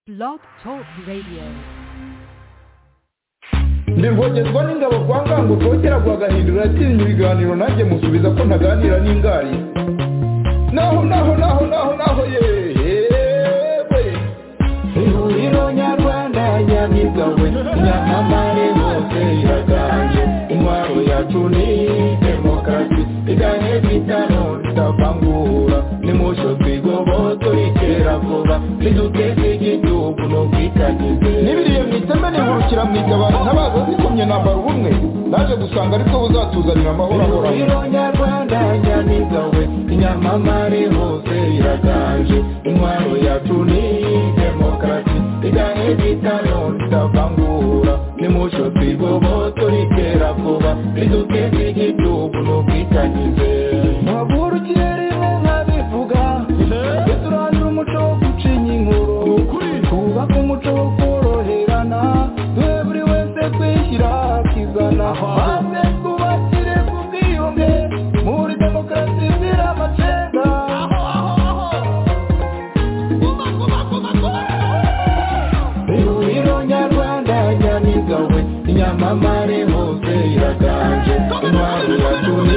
Blog Talk Radio. ndivogezwa n'ingabo kwa nganguko kera kwa gahindura yatinya ibiganiro nanjye musubiza ko ntaganira n'ingari naho naho naho naho naho yewe ihuriro nyarwanda nyamigawe nyamamare hose iraganje intwaro yacu ni demokarasi igahe bitano tutavangura nimusho twigobo turikera vuba niduteze igihugu n'ubwitangize n'ibiriye mu iteme nihurukira mu itabaro ntabaza zikomye nambara ubumwe naje gusanga aribwo buzatuzanira amahoro ahoraho ihuriro nyarwanda nyamigawe inyamamare hose iraganje intwaro yacu ni demokarasi igahe bitano tutavangura nimusho twigobo turikera vuba riduteze igihugu n'ubwitangize ntavurukire rimwe nkabivuga tujye turandura umuco wo gucinya inkuru twubake umuco wo koroherana duhe buri wese kwishyira akizana maze twubakire ku bwiyunge muri demokarasi zira amacenga ihuriro nyarwanda nyamigawe inyamamare hose iraganje intwaro yacu ni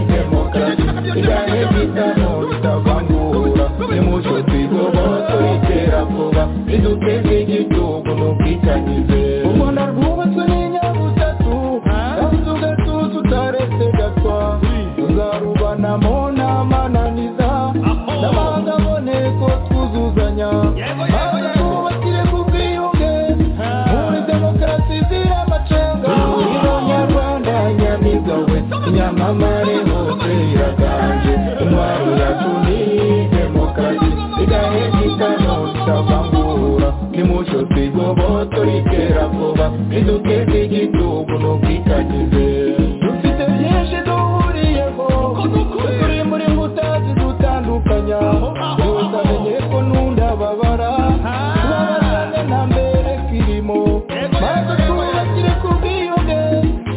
demokarasi igahe bitano bitavangura nimucyo twigobo turikera vuba riduteze igihugu n'ubwitangize u rwanda rwubatswe n'inyabutatu yabuze ugatuza utaretse gatwa tuzarubanamo n'amananiza n'abanga aboneko twuzuzanya maze twubakire ku bwiyunge muri demokarasi zira amacenga ihuriro nyarwanda nyamigawe inyamamare hose iraganje intwaro yacu ni demokarasi igahe bitano tutavangura nimucyo twigobo turikera vuba riduteze igihugu n'ubwitangize dufite byinshi duhuriyeho turi muri mbuta zidutandukanya wese amenye ko nunda babara tubabazane nta mbere kirimo maze twubakire ku bwiyunge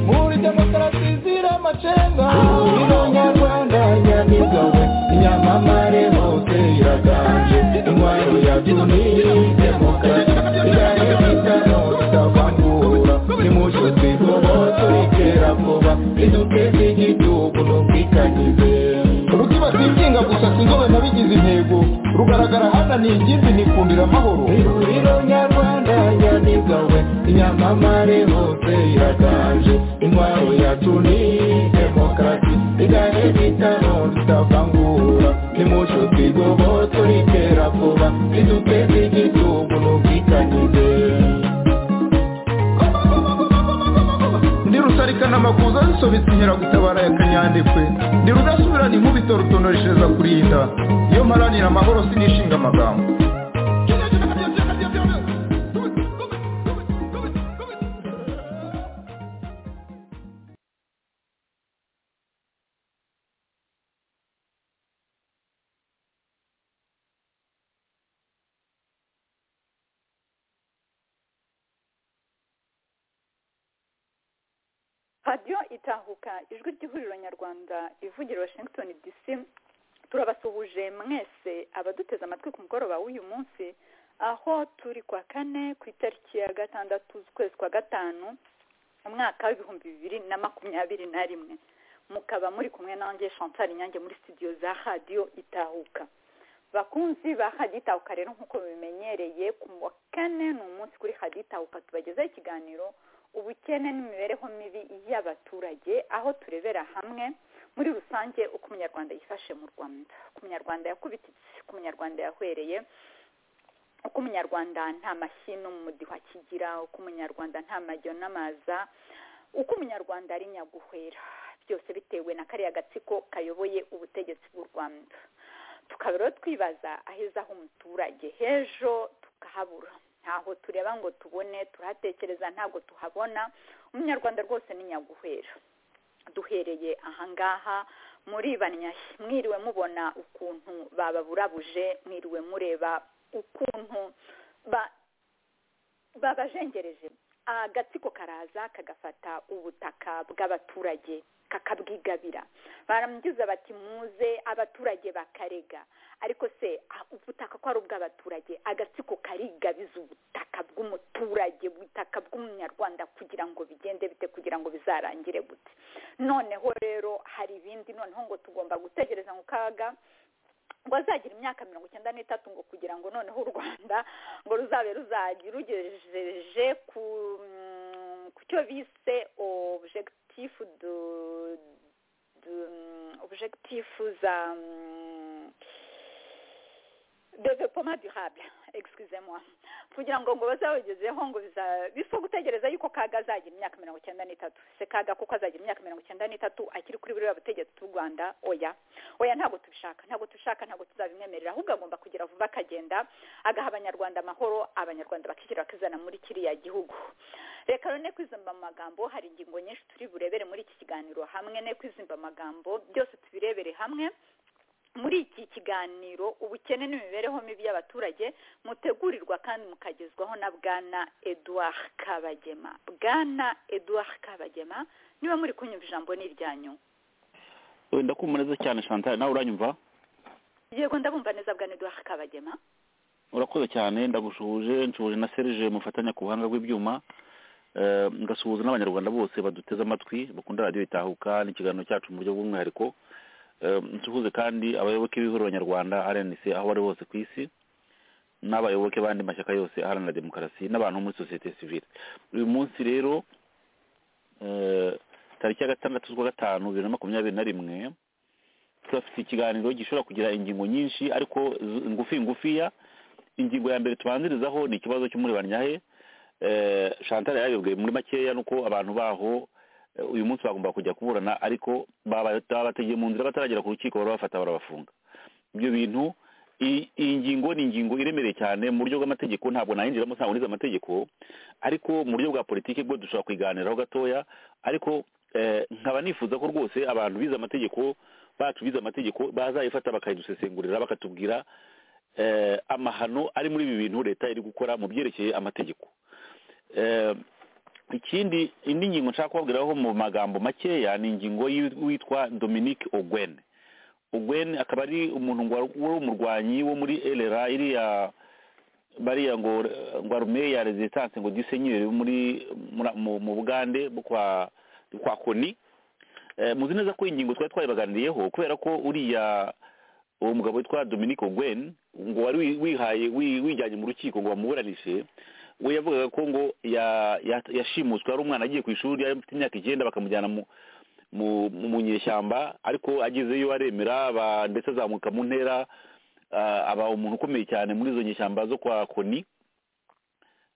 muri demokarasi zira amacenga ihuriro nyarwanda nyamigawe inyamamare hose iraganje intwaro yacu ni demokarasi igahe bitano tutavangura nimucyo twigobo turikera vuba riduteze igihugu n'ubwitangize urutima rwikinga gusa sinzobe nabigize intego rugaragara hana ni ingimbi nikundira amahoro ihuriro nyarwanda nyamigawe inyamamare hose iraganje intwaro yacu ni demokarasi igahe bitano tutavangura nimucyo twigobo turikera vuba riduteze igihugu n'ubwitangize ndi rusarikana amakuza zisobetse inkeragutabara ya kanyandekwe ndi rudasubirana inkubito rutonoreshereza kurinda iyo mparanira amahoro sinishinga amagambo radiyo itahuka ijwi ry'ihuriro nyarwanda ivugira washington dc turabasuhuje mwese abaduteze amatwi ku mugoroba w'uyu munsi aho turi kwa kane ku itariki ya gatandatu z'ukwezi kwa gatanu mu mwaka w'ibihumbi bibiri na makumyabiri na rimwe mukaba muri kumwe nanjye chantal inyange muri studio za radiyo itahuka bakunzi ba haditahuka rero nk'uko bimenyereye ku wa kane ni umunsi kuri haditahuka tubagezaho ikiganiro ubukene n'imibereho mibi y'abaturage aho turebera hamwe muri rusange uko umunyarwanda yifashe mu rwanda uko umunyarwanda yakubitse uko umunyarwanda yahwereye uko umunyarwanda nta mashyi n'umudiho akigira uko umunyarwanda nta majyo n'amaza uko umunyarwanda ari nyaguhwera byose bitewe na kariya gatsiko kayoboye ubutegetsi bw'u rwanda tukaba rero twibaza aheza h'umuturage h'ejo tukahabura ntaho tureba ngo tubone turahatekereza ntabwo tuhabona umunyarwanda rwose ni nyaguhera duhereye ahangaha muri banyashyi mwiriwe mubona ukuntu bababurabuje mwiriwe mureba ukuntu ba- babajengereje agatsiko karaza kagafata ubutaka bw'abaturage kakabwigabira baramugize bati muze abaturage bakarega ariko se ah, ubutaka ko ari ubw'abaturage agatsiko karigabiza ubwo ubutaka bw'umunyarwanda kugira ngo bigende bite kugira ngo bizarangire gute noneho rero hari ibindi noneho ngo tugomba gutegereza mu kaga ngo azagira imyaka mirongo icyenda n'itatu ngo kugira ngo noneho u rwanda ngo ruzabe ruzagira rugejeje ku ku cyo bise objectifu du objectifu za developoma durable excuse moi kugira ngo ngo bazabagezeho ngo biza gutegereza yuko kaga azagira imyaka mirongo icyenda n'itatu se kaga kuko azagira imyaka mirongo icyenda n'itatu akiri kuri buriya butegetsi bw'u rwanda oya oya ntabwo tubishaka ntabwo tubishaka ntabwo tuzabimwemerera ahubwo agomba kugira vuba akagenda agaha abanyarwanda amahoro abanyarwanda bakishyira bakizana muri kiriya gihugu reka rero ne kwizimba mu magambo hari ingingo nyinshi turi burebere muri iki kiganiro hamwe ne kwizimba amagambo byose tubirebere hamwe muri iki kiganiro ubukene n'imibereho mibi y'abaturage mutegurirwa kandi mukagezwaho na bwana eduard kabagema bwana eduard kabagema niba muri kunyumva ijambo ni iryanyu wenda kumureze cyane chantal nawe uranyumva yego ndabumva neza bwana eduard kabagema urakoze cyane ndagusuhuje nsuhuje na serije mufatanya ku buhanga bw'ibyuma Eh, ngasuhuza n'abanyarwanda bose baduteze amatwi bakunda radiyo itahuka n'ikiganiro cyacu mu buryo bw'umwihariko nsuhuze kandi abayoboke b'ihuriro nyarwanda rnc aho bari hose ku isi n'abayoboke b'andi mashyaka yose aharanira demokarasi n'abantu bo muri sosiyete sivile uyu munsi rero eh, tariki ya gatandatu z'ukwa gatanu bibiri na makumyabiri na rimwe turafite ikiganiro gishobora kugira ingingo nyinshi ariko z- ngufi ngufiya ingingo ya mbere tubanzirizaho ni ikibazo cy'umuri banyahe Eh, chantal yarabibwiye muri makeya nuko abantu baho eh, uyu munsi bagomba kujya kuburana ariko baba- babategeye mu nzira bataragera ku rukiko barabafata barabafunga ibyo bintu i- iyi ngingo ni ingingo iremereye cyane mu buryo bw'amategeko ntabwo nayinjiramo ntabwo nize amategeko ariko mu buryo bwa politiki bwo dushobora kuyiganiraho gatoya ariko eh, nkaba nifuza ko rwose abantu bize amategeko bacu bize amategeko bazayifata bakayidusesengurira bakatubwira eh, amahano ari muri ibi bintu leta iri gukora mu byerekeye amategeko Eh, ikindi indi ngingo nshaka kubabwiraho mu magambo makeya ni ingingo y'u- witwa dominique ogwen ogwen akaba ari umuntu ngwa- wari umurwanyi wo muri elera iriya bariya ngo ngo arume ya resistance ngo disenyere muri muri- mu- mu bugande bwo kwa kwa koni Eh, muzi neza ko iyi ngingo twari twayibaganiriyeho kubera ko uriya uwo mugabo witwa dominique ogwen ngo wari wi- wihaye wi- wijyanye mu rukiko ngo bamuburanishe we yavugaga ko ngo ya- ya- yashimuswe ari umwana agiye ku ishuri yari afite imyaka icyenda bakamujyana mu mu mu- mu nyeshyamba ariko agezeyo aremera aba- ndetse azamuka mu ntera ah, aba umuntu ukomeye cyane muri izo nyeshyamba zo kwa koni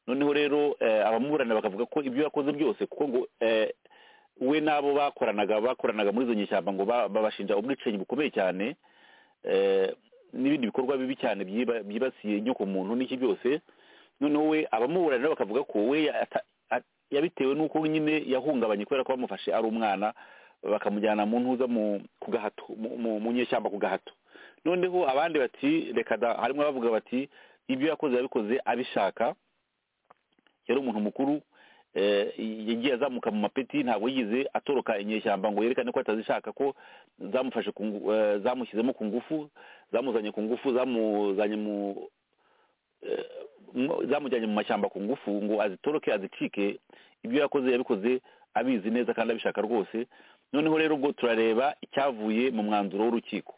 noneho rero eh, abamuburana bakavuga ko ibyo yakoze byose kuko ngo eh, we n'abo bakoranaga bakoranaga muri izo nyeshyamba ngo ba- babashinja ubwicanyi bukomeye cyane eh, n'ibindi bikorwa bibi cyane byiba- byibasiye inyoko muntu n'iki byose noneho we abamuburana bakavuga ko we ata- a- yabitewe n'uko nyine yahungabanye kubera ko bamufashe ari umwana bakamujyana mu ntuza mu ku gahato mu- mu mu nyeshyamba ku gahato noneho abandi bati reka da harimo abavuga bati ibyo yakoze yabikoze abishaka yari umuntu mukuru eh, yagiye azamuka mu mapeti ntabwo yigeze atoroka inyeshyamba ngo yerekane ko atazishaka ko zamufashe ku ngu- eh, zamushyizemo ku ngufu zamuzanye ku ngufu zamuzanye mu mu- zamujyanye mu mashyamba ku ngufu ngo azitoroke azicike ibyo yakoze yabikoze abizi neza kandi abishaka rwose noneho rero ubwo turareba icyavuye mu mwanzuro w'urukiko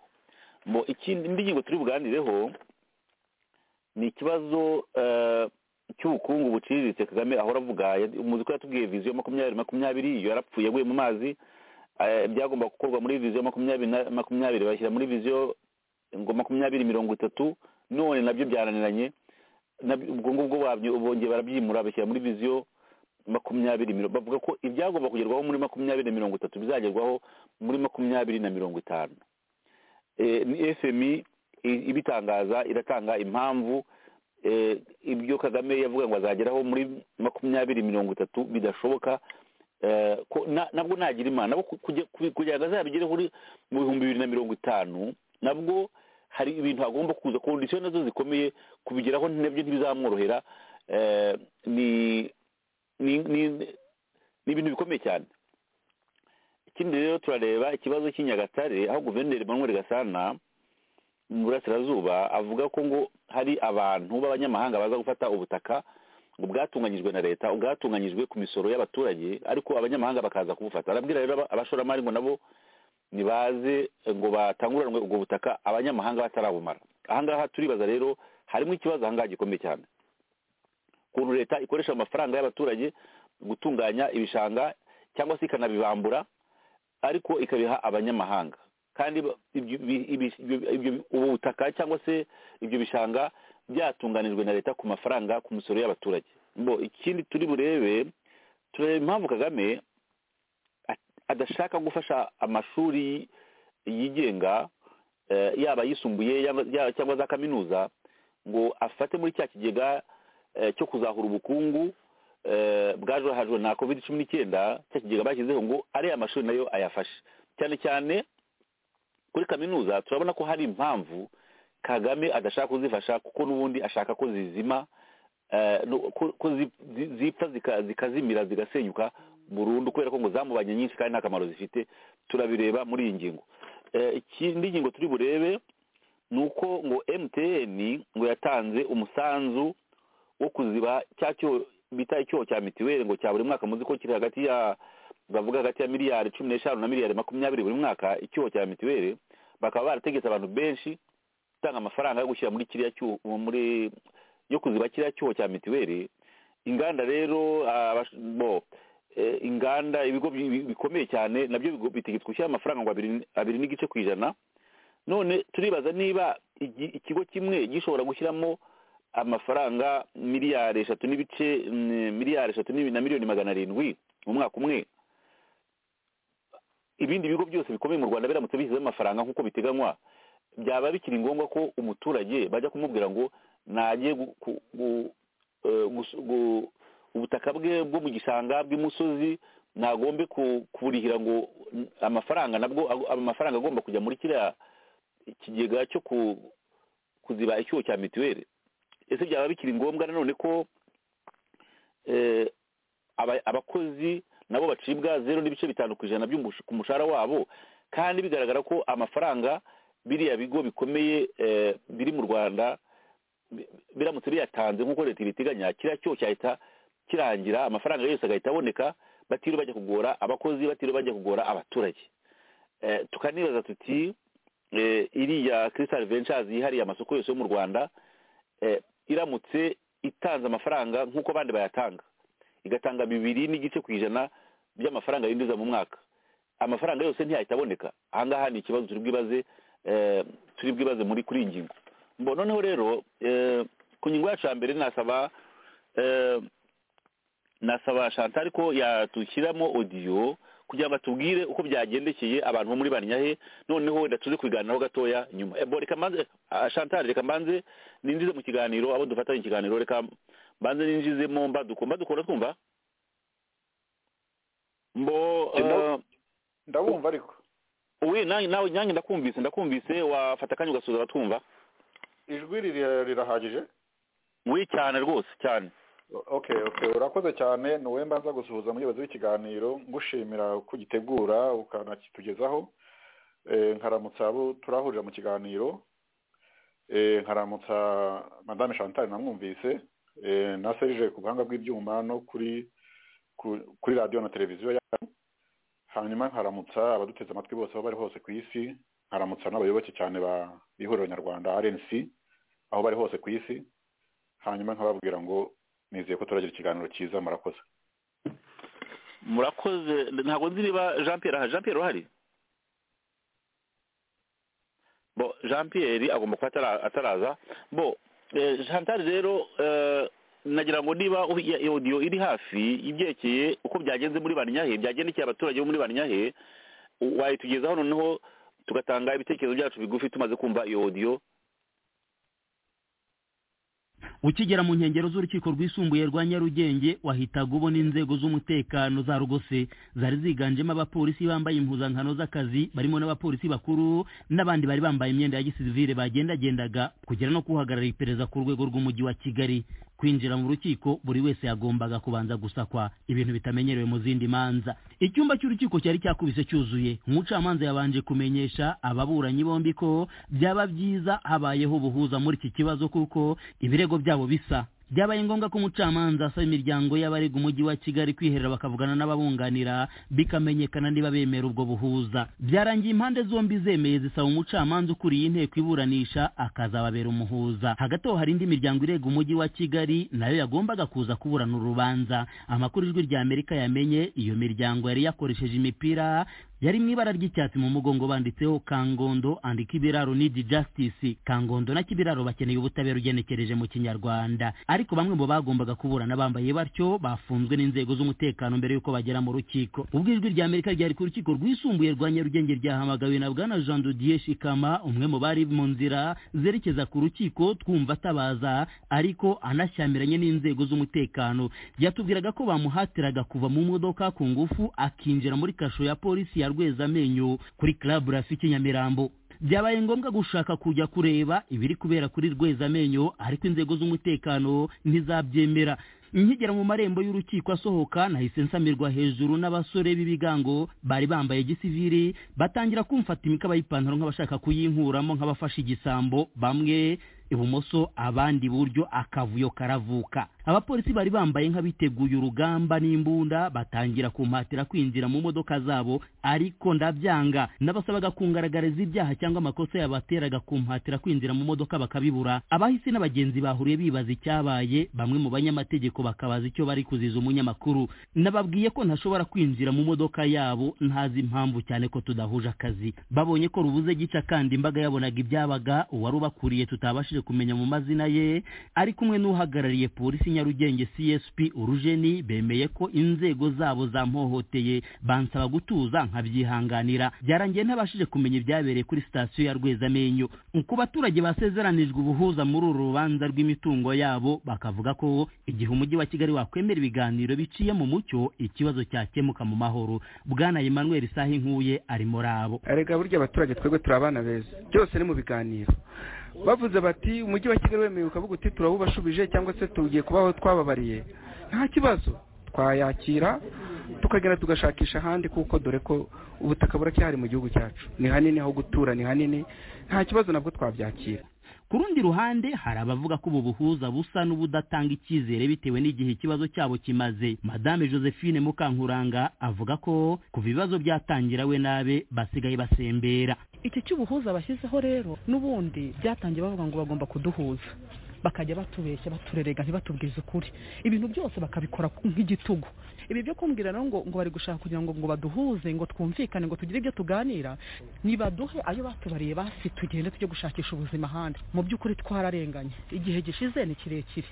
mo ikindi indi ngingo turi buganireho ni ikibazo eh, cy'ubukungu buciriritse kagame ahora avuga ya- muzi ko yatubwiye viziyo makumyabiri makumyabiri iyo yarapfuye aguye mu mazi eh, byagomba gukorwa muri viziyo makumyabiri na- makumyabiri bashyira muri viziyo ngo makumyabiri mirongo itatu none nabyo byaraniranye na- ubwo ngubwo babyo- bongeye barabyimura bashyira muri viziyo makumyabiri miro- bavuga ko ibyagomba kugerwaho muri makumyabiri na mirongo itatu bizagerwaho muri makumyabiri na mirongo itanu Eh, ni fmi i- ibitangaza iratanga impamvu eh, ibyo kagame yavuga ngo azageraho muri makumyabiri mirongo itatu bidashoboka Eh, ko na- nabwo nagira imana nabo ku- kujya- ku- kugira ngo azabigereho uri mu bihumbi bibiri na mirongo itanu nabwo hari ibintu agomba kuza kondisiyo nazo zikomeye kubigeraho nabyo ntibizamworohera eh, ni ni ni- ni ibintu bikomeye cyane ikindi rero turareba ikibazo cy'i nyagatare aho guverineri manuel gasana mu burasirazuba avuga ko ngo hari abantu b'abanyamahanga baza gufata ubutaka ngo bwatunganyijwe na leta bwatunganyijwe ku misoro y'abaturage ariko abanyamahanga bakaza kubufata arabwira rero aba- abashoramari ngo nabo nibaze ngo batanguranwe ubwo butaka abanyamahanga batarabumara ahangaha turibaza rero harimo ikibazo ahangaha gikomeye cyane ukuntu leta ikoresha amafaranga y'abaturage gutunganya ibishanga cyangwa se ikanabibambura ariko ikabiha abanyamahanga kandi ba- ibyo bi- ibi- ibyo- ibyo- ubu butaka cyangwa se ibyo bishanga byatunganijwe na leta ku mafaranga ku misoro y'abaturage bo ikindi turi burebe turareba impamvu kagame at- adashaka gufasha amashuri yigenga eh, yaba ayisumbuye yaba- yaba cyangwa za kaminuza ngo afate muri cya kigega eh, cyo kuzahura ubukungu eh, bwajahajwe na covid cumi n'icyenda cya kigega bashyizeho ngo ariya mashuri nayo ayafashe cyane cyane kuri kaminuza turabona ko hari impamvu kagame adashaka kuzifasha kuko n'ubundi ashaka ko zizima eh, no- ko ko zi- zi- zipfa zika- zikazimira zigasenyuka burundu kubera ko ngo zamubanye nyinshi kandi nta kamaro zifite turabireba muri iyi ngingo Eh, ikindi ngingo turi burebe ni uko ngo mtn ngo yatanze umusanzu wo kuziba cya cyo bita icyoho cya mitiweli ngo cya buri mwaka muzi ko kiri hagati ya bavuga hagati ya miliyari cumi n'eshanu na miliyari makumyabiri buri mwaka icyoho cya mitiweli bakaba barategetse abantu benshi gutanga amafaranga yo gushyira muri kiriya cyuho muri yo kuziba kiriya cyuho cya mitiweli inganda rero abash- bo eh, inganda ibigo bi- bi- bikomeye cyane nabyo bigo- bitegetswe gushyira amafaranga ngo abiri- abiri n'igice ku ijana none turibaza niba igi- ikigo kimwe gishobora gushyiramo amafaranga miliyari eshatu n'ibice mm, miliyari eshatu n'ibi- na miliyoni magana arindwi mu mwaka umwe ibindi bigo byose bikomeye mu rwanda biramutse bishyizeho amafaranga nk'uko biteganywa byaba bikiri ngombwa ko umuturage bajya kumubwira ngo najye gu- ku- gu- eh, gus- gu- ubutaka bwe bwo mu gishanga bw'imusozi nagombe ku- kuburihira ngo mm, amafaranga nabwo ag- amafaranga agomba kujya muri kiriya ikigega cyo ku- kuziba icyuho cya mituweli ese byaba bikiri ngombwa nanone ko eh, aba- abakozi nabo bacibwa zero n'ibice bitanu ku ijana by'umush- ku mushahara wabo kandi bigaragara ko amafaranga biriya bigo bikomeye eh, biri mu rwanda bi- biramutse biyatanze nk'uko leta ibiteganya kiriya cyoho cyahita kirangira amafaranga yose agahita aboneka batiriwe bajya kugora abakozi batiriwe bajya kugora abaturage Eh, tukanibaza tuti eh, iriya crystal ventures yihariye amasoko yose yo mu rwanda eh, iramutse itanze amafaranga nk'uko abandi bayatanga igatanga bibiri n'igice ku ijana by'amafaranga yinjiza mu mwaka amafaranga yose ntiyahita aboneka ahangaha ni ikibazo turi bwibaze eh, turi bwibaze muri kuri iyi ngingo Mbo noneho rero eh, ku ngingo yacu ya mbere nasaba eh, nasaba chantal ko yatushyiramo audio kugira ngo atubwire uko byagendekeye abantu bo muri barinyahe noneho wenda tuze kubiganiraho gatoya nyuma Eh, bo reka mbanze ah, chantal reka mbanze ninjize mu kiganiro abo dufatanye ikiganiro reka mbanze ninjizemo mbaduko mbaduko twumva mbo eh, ndabumva ariko uwi nanjye nawe nanjye ndakumvise ndakumvise wafata akanya ugasubiza abatwumva ijwi riri- rirahagije wi cyane rwose cyane okay okay urakoze cyane ni wowe mbanza gusuhuza muyobozi w'ikiganiro ngushimira ko ugitegura ukanakitugezaho Eh, nkaramutsa abo turahurira mu kiganiro Eh, nkaramutsa madame chantal namwumvise Eh, na serije ku buhanga bw'ibyuma no kuri ku- kuri radiyo na televiziyo yanyu hanyuma nkaramutsa abaduteze amatwi bose aho bari hose ku isi nkaramutsa n'abayoboke cyane ba ihuriro nyarwanda rnc aho bari hose ku isi hanyuma nkababwira ngo nizeye ko turagira ikiganiro cyiza murakoze murakoze ntabwo nzi niba jean pierre aha jean pierre urahari bo jean pierre agomba kuba atara- ataraza bo eh, chantal rero eh, nagira ngo niba u- ya- audio iri hafi ibyerekeye uko byagenze muri barinyahe byagendekeye abaturage bo muri barinyahe u- wayitugezaho noneho tugatanga ibitekerezo byacu bigufi tumaze kumva iyo audio ukigera mu nkengero z'urukiko rwisumbuye rwa nyarugenge wahitaga ubona inzego z'umutekano za rugose zari ziganjemo abapolisi bambaye impuzankano z'akazi barimo n'abapolisi bakuru n'abandi bari bambaye imyenda ya gisivile bagendagendaga kugera no kuhagarara iperereza ku rwego rw'umujyi wa kigali kwinjira mu rukiko buri wese yagombaga kubanza gusakwa ibintu bitamenyerewe mu zindi manza icyumba cy'urukiko cyari cyakubise cyuzuye umucamanza yabanje kumenyesha ababuranyi bombi ko byaba byiza habayeho ubuhuza muri iki kibazo kuko ibirego byabo bisa byabaye ngombwa ko umucamanza asaba imiryango y'abarega umujyi wa kigali kwiherera bakavugana n'ababunganira bikamenyekana niba bemera ubwo buhuza byarangiye impande zombi zemeye zisaba umucamanza ukuriye inteko iburanisha akazababera umuhuza hagati aho hari indi miryango irega umujyi wa kigali nayo yagombaga kuza kuburana urubanza amakuru ijwi rya amerika yamenye iyo miryango yari yakoresheje imipira yari mu ibara ry'icyatsi mu mugongo banditseho kangondo and kibiraro need justice kangondo na kibiraro bakeneye ubutabera ugenekereje mu kinyarwanda ariko bamwe mu bagombaga kuburana bambaye batyo bafunzwe n'inzego z'umutekano mbere y'uko bagera mu rukiko ubwo ijwi rya amerika ryari ku rukiko rwisumbuye rwa nyarugenge ryahamagawe na bwana jean dodier shikama umwe mu bari mu nzira zerekeza ku rukiko twumva atabaza ariko anashyamiranye n'inzego z'umutekano yatubwiraga ko bamuhatiraga kuva mu modoka ku ngufu akinjira muri kasho ya polisi ya rweza amenyo kuri club rafiki nyamirambo byabaye ngombwa gushaka kujya kureba ibiri kubera kuri rweza amenyo ariko inzego z'umutekano ntizabyemera nkigera mu marembo y'urukiko asohoka nahise nsamirwa hejuru n'abasore b'ibigango bari bambaye gisiviri batangira kumfata imikaba y'ipantaro nk'abashaka kuyinkuramo nk'abafashe igisambo bamwe ibumoso abandi iburyo akavuyo karavuka abapolisi bari bambaye nk'abiteguye urugamba n'imbunda batangira kumpatira kwinjira mu modoka zabo ariko ndabyanga n'abasabaga kungaragariza ibyaha cyangwa amakosa yabateraga kumpatira kwinjira mu modoka bakabibura abahisi n'abagenzi bahuriye bibaza icyabaye bamwe mu banyamategeko bakabaza icyo bari kuziza umunyamakuru nababwiye ko ntashobora kwinjira mu modoka yabo ntazi impamvu cyane ko tudahuje akazi babonye ko rubuze gica kandi imbaga yabonaga ibyabaga uwari ubakuriye tutabashije kumenya mu mazina ye ari kumwe n'uhagarariye polisi nyarugenge csp urujeni bemeye ko inzego zabo zampohoteye bansaba gutuza nkabyihanganira byarangiye ntabashije kumenya ibyabereye kuri sitasiyo ya rwezamenyo ku baturage basezeranijwe ubuhuza muri uru rubanza rw'imitungo yabo bakavuga ko igihe umujyi wa kigali wakwemera ibiganiro biciye mu mucyo ikibazo cyakemuka mu mahoro bwana emmanuel sahi nkuye ari muri abo erega burya abaturage twebwe turi abana beza byose ni mu biganiro bavuze bati umujyi wa kigali wemewe ukavuga uti turawubashubije cyangwa se tugiye kubaho twababariye nta kibazo twayakira tukagenda tugashakisha ahandi kuko dore ko ubutaka buracyari mu gihugu cyacu ni hanini aho gutura ni hanini nta kibazo nabwo twabyakira ku rundi ruhande hari abavuga ko ubu buhuza busa n'ubudatanga icyizere bitewe n'igihe ikibazo cyabo kimaze madame josephine mukankuranga avuga ko kuva ibibazo byatangira we nabe basigaye basembera iki cy'ubuhuza bashyizeho rero n'ubundi byatangiye bavuga ngo bagomba kuduhuza bakajya batubeshya baturerega ntibatubwize ukuri ibintu byose bakabikora nk'igitugu ibi byo kumbwira rero ngo ngo bari gushaka kugira ngo ngo baduhuze ngo twumvikane ngo tugire ibyo tuganira nibaduhe ayo batubariye basi tugende tujye gushakisha ubuzima ahandi mu by'ukuri twararenganye igihe gishize ni kirekire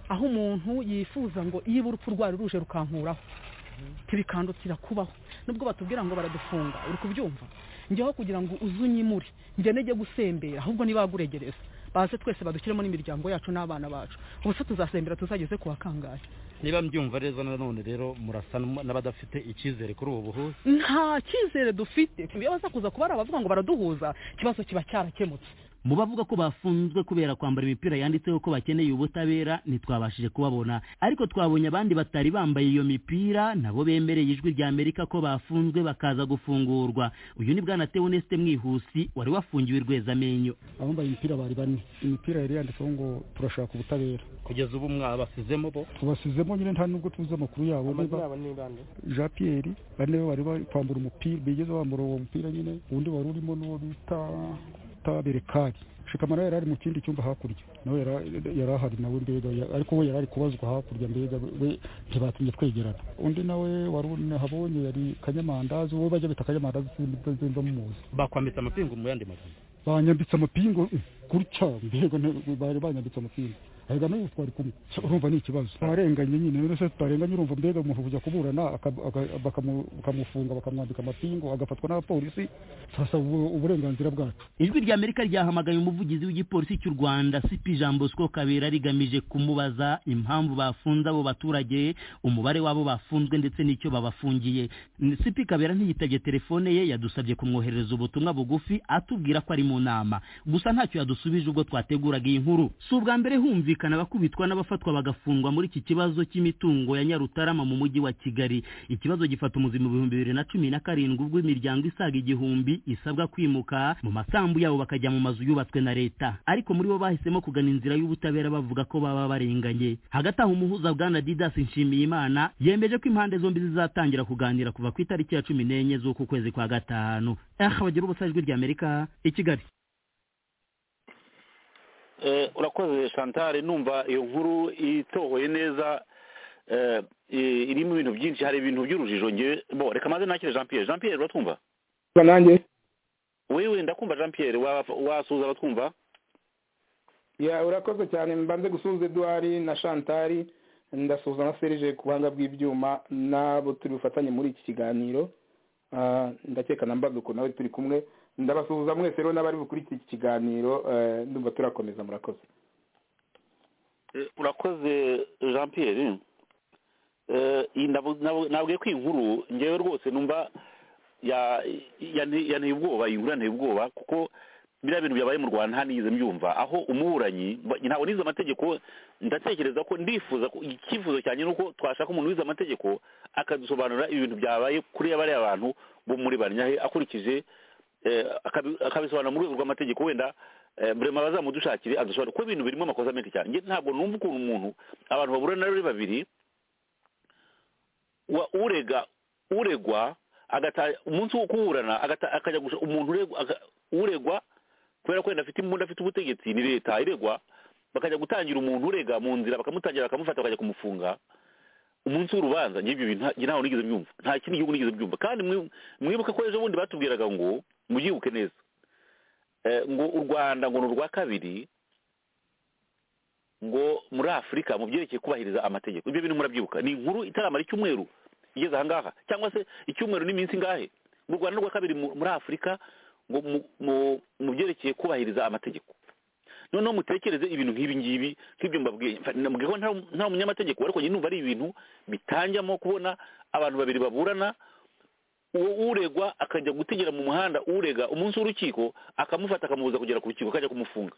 aho umuntu yifuza ngo niba urupfu rwari ruje rukankuraho ntibikandukira kubaho nubwo batubwira ngo baradufunga uri kubyumva njyeho kugira ngo uzunyimure njye nege gusembera ahubwo nibaguregereza baze twese badushyiremo n'imiryango yacu n'abana bacu ubu se tuzasembera tuzageze ku bakangahe niba mbyumva neza nanone rero murasa n'abadafite icyizere kuri ubu buhuza nta cyizere dufite iyo baza kuza kuba ari abavuga ngo baraduhuza ikibazo kiba cyarakemutse mu bavuga ko bafunzwe kubera kwambara imipira yanditseho ko bakeneye ubutabera ntitwabashije kubabona ariko twabonye abandi batari bambaye iyo mipira nabo bemereye ijwi rya amerika ko bafunzwe bakaza gufungurwa uyu ni bwana teoneste mwihusi wari wafungiwe rwezamenyo abambaye imipira bari bane imipira yari yanditseho ngo turashaka ubutabera kugeza ubu mwabasizemo bo tubasizemo nyine nta nubwo tuzi amakuru yabo jean pierre bane bari bari kwambura umupira bigeze bambura uwo mupira nyine undi wari urimo n'uwo bita tabere kari shikamara yari ari mu kindi cyumba hakurya nawe yari ahari nawe mbega ariko we yari ari kubazwa hakurya mbega we ntibatumye twegerana undi nawe wari habonye yari kanyamandazi wowe bajya bita kanyamandazi sinzi muzi bakwambitse amapingu mu yandi magambo banyambitse amapingu gutya mbega bari banyambitse amapingu ahega nayo twari kumwe urumva ni ikibazo twarenganye nyine rero se tutarenganye urumva mbega umuntu kujya kuburana bakamufunga bakamwambika amapingu agafatwa n'abapolisi turasaba uburenganzira bwacu ijwi rya amerika ryahamagaye umuvugizi w'igipolisi cy'u rwanda sipi jean bosco kabera rigamije kumubaza impamvu bafunze abo baturage umubare wabo bafunzwe ndetse n'icyo babafungiye sipi kabera ntiyitabye telefone ye yadusabye kumwoherereza ubutumwa bugufi atubwira ko ari mu nama gusa ntacyo yadusubije ubwo twateguraga iyi nkuru si ubwa mbere humvikana kumvikana abakubitwa n'abafatwa bagafungwa muri iki kibazo cy'imitungo ya nyarutarama mu mujyi wa kigali ikibazo gifata umuzima ibihumbi bibiri na cumi na karindwi ubwo imiryango isaga igihumbi isabwa kwimuka mu masambu yabo bakajya mu mazu yubatswe na leta ariko muri bo bahisemo kugana inzira y'ubutabera bavuga ko baba barenganye hagati aho umuhuza bwana didas nshimiyimana yemeje ko impande zombi zizatangira kuganira kuva ku itariki ya cumi n'enye z'uku kwezi kwa gatanu aha bagira ubusa ijwi ry'amerika i kigali urakoze shantare numva iyo nkuru itohoye neza irimo ibintu byinshi hari ibintu by'urujijo ngewe bo reka maze nakire jean pierre jean pierre uratwumva nanjye wewe ndakumva jean pierre wasuhuza abatwumva ya urakoze cyane mbanze gusuhuza eduwari na shantari ndasuhuza na serije ku buhanga bw'ibyuma n'abo turi bufatanye muri iki kiganiro ndakeka na mbaduko nawe turi kumwe ndabasuhuza mwese rero n'abari bukurikiye iki kiganiro ndumva turakomeza murakoze urakoze jean pierre nabwiye ko inkuru ngewe rwose numva yanteye ubwoba iyi nkuru yanteye ubwoba kuko biriya bintu byabaye mu rwanda ntanigeze mbyumva aho umuburanyi ntabwo nize amategeko ndatekereza ko ndifuza icyifuzo cyane ni uko twashaka umuntu wize amategeko akadusobanurira ibintu byabaye kuri bariya bantu bo muri banyahe akurikije akabisobanura mu rwego rw'amategeko wenda burema bazamudushakire adusobanura kuko ibintu birimo amakosa menshi cyane ntabwo numva ukuntu umuntu abantu bahura na rero babiri urega uregwa umunsi wo kuburana akajya umuntu uregwa kubera ko wenda afite imbunda afite ubutegetsi ni leta iregwa bakajya gutangira umuntu urega mu nzira bakamutangira bakamufata bakajya kumufunga umunsi w'urubanza n'ibyo bintu ntawe nigeze mbyumva nta kindi gihugu nigeze mbyumva kandi mwibuke ko ejo bundi batubwiraga ngo mubyibuke neza ngo u rwanda ngo ni urwa kabiri ngo muri afurika mu byerekeye kubahiriza amategeko ibyo bintu murabyibuka ni inkuru itaramara icyumweru igeze aha ngaha cyangwa se icyumweru n'iminsi ingahe mu rwanda rwa kabiri muri afurika ngo mu byerekeye kubahiriza amategeko noneho mutekereze ibintu nk'ibi ngibi nk'ibyo mbabwiye mbabwiye ko nta munyamategeko ariko njye numva ari ibintu bitangiamo kubona abantu babiri baburana uwo uregwa akajya gutegera mu muhanda urega umunsi w'urukiko akamufata akamubuza kugera ku rukiko akajya kumufunga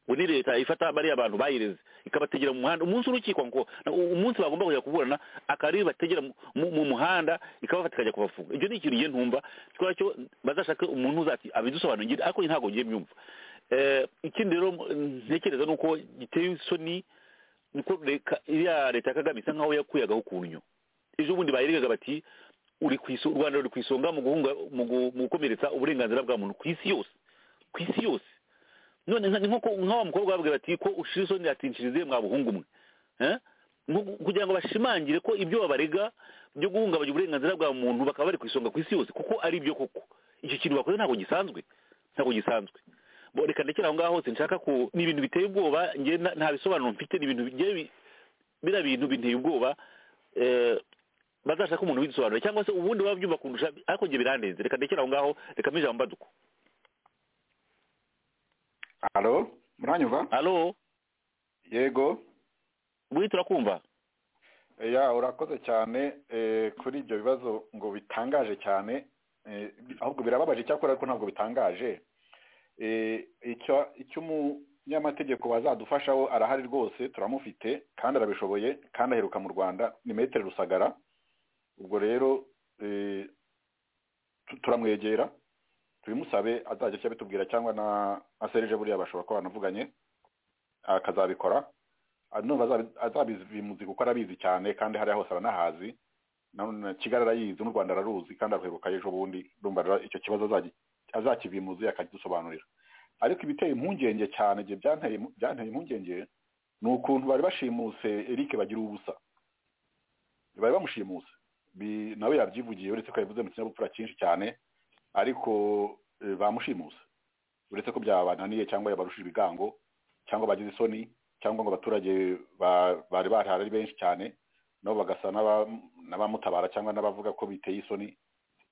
ngo ni leta ifata bariya bantu bayireze ikabategera mu muhanda umunsi w'urukiko ngo umunsi bagomba kujya kuburana akaba bategera mu muhanda ikabafata ikajya kubafunga ibyo ni ikintu ngiye ntumva twacyo bazashake umuntu uzati abidusobanurire ariko ntabwo ngiye mbyumva ikindi rero ntekereza ni uko giteye isoni niko iriya leta ya kagame isa nkaho yakuyagaho ukuntu ejo bundi bayiregaga bati uri ku isonga u rwanda ruri ku isonga mu gukomeretsa uburenganzira bwa muntu ku isi yose ku isi yose none nk'aho wa mukobwa babwira bati ko ushira isoni yatinshirize mwa buhungu umwe kugira ngo bashimangire ko ibyo babarega byo guhungabanya uburenganzira bwa muntu bakaba bari ku isonga ku isi yose kuko ari byo koko icyo kintu bakoze ntabwo gisanzwe ntabwo gisanzwe reka ndekera aho ngaho hose nshaka ku ni ibintu biteye ubwoba nta bisobanuro mfite ni ibintu biriya bintu biteye ubwoba bazashaka umuntu widusobanura cyangwa se ubundi baba byumva kundusha ariko njye birandenze reka ndekera aho ngaho reka ijambo mbaduko halo muranyumva halo yego buri turakumva ya urakoze cyane kuri ibyo bibazo ngo bitangaje cyane ahubwo birababaje icyakora ariko ntabwo bitangaje icyo umunyamategeko bazadufashaho arahari rwose turamufite kandi arabishoboye kandi aheruka mu rwanda ni metero rusagara ubwo rero turamwegera tubimusabe azajya ajya bitubwira cyangwa na serije buriya bashobora kuba banavuganye akazabikora azabimuzi kuko arabizi cyane kandi hariya hose aranahazi kigali arayizi n'u rwanda araruzi kandi aruheruka ejo bundi rumva icyo kibazo azakibimuze akagisobanurira ariko ibiteye impungenge cyane igihe byanteye impungenge ni ukuntu bari bashimuse eric bagira ubusa bari bamushimuse nawe yabyivugiye uretse ko yabivuze mu kinyabupfura cyinshi cyane ariko bamushimuse uretse ko byabananiye cyangwa yabarushije ibigango cyangwa bagize isoni cyangwa ngo abaturage bari bahari ari benshi cyane nabo bagasa n'abamutabara cyangwa n'abavuga ko biteye isoni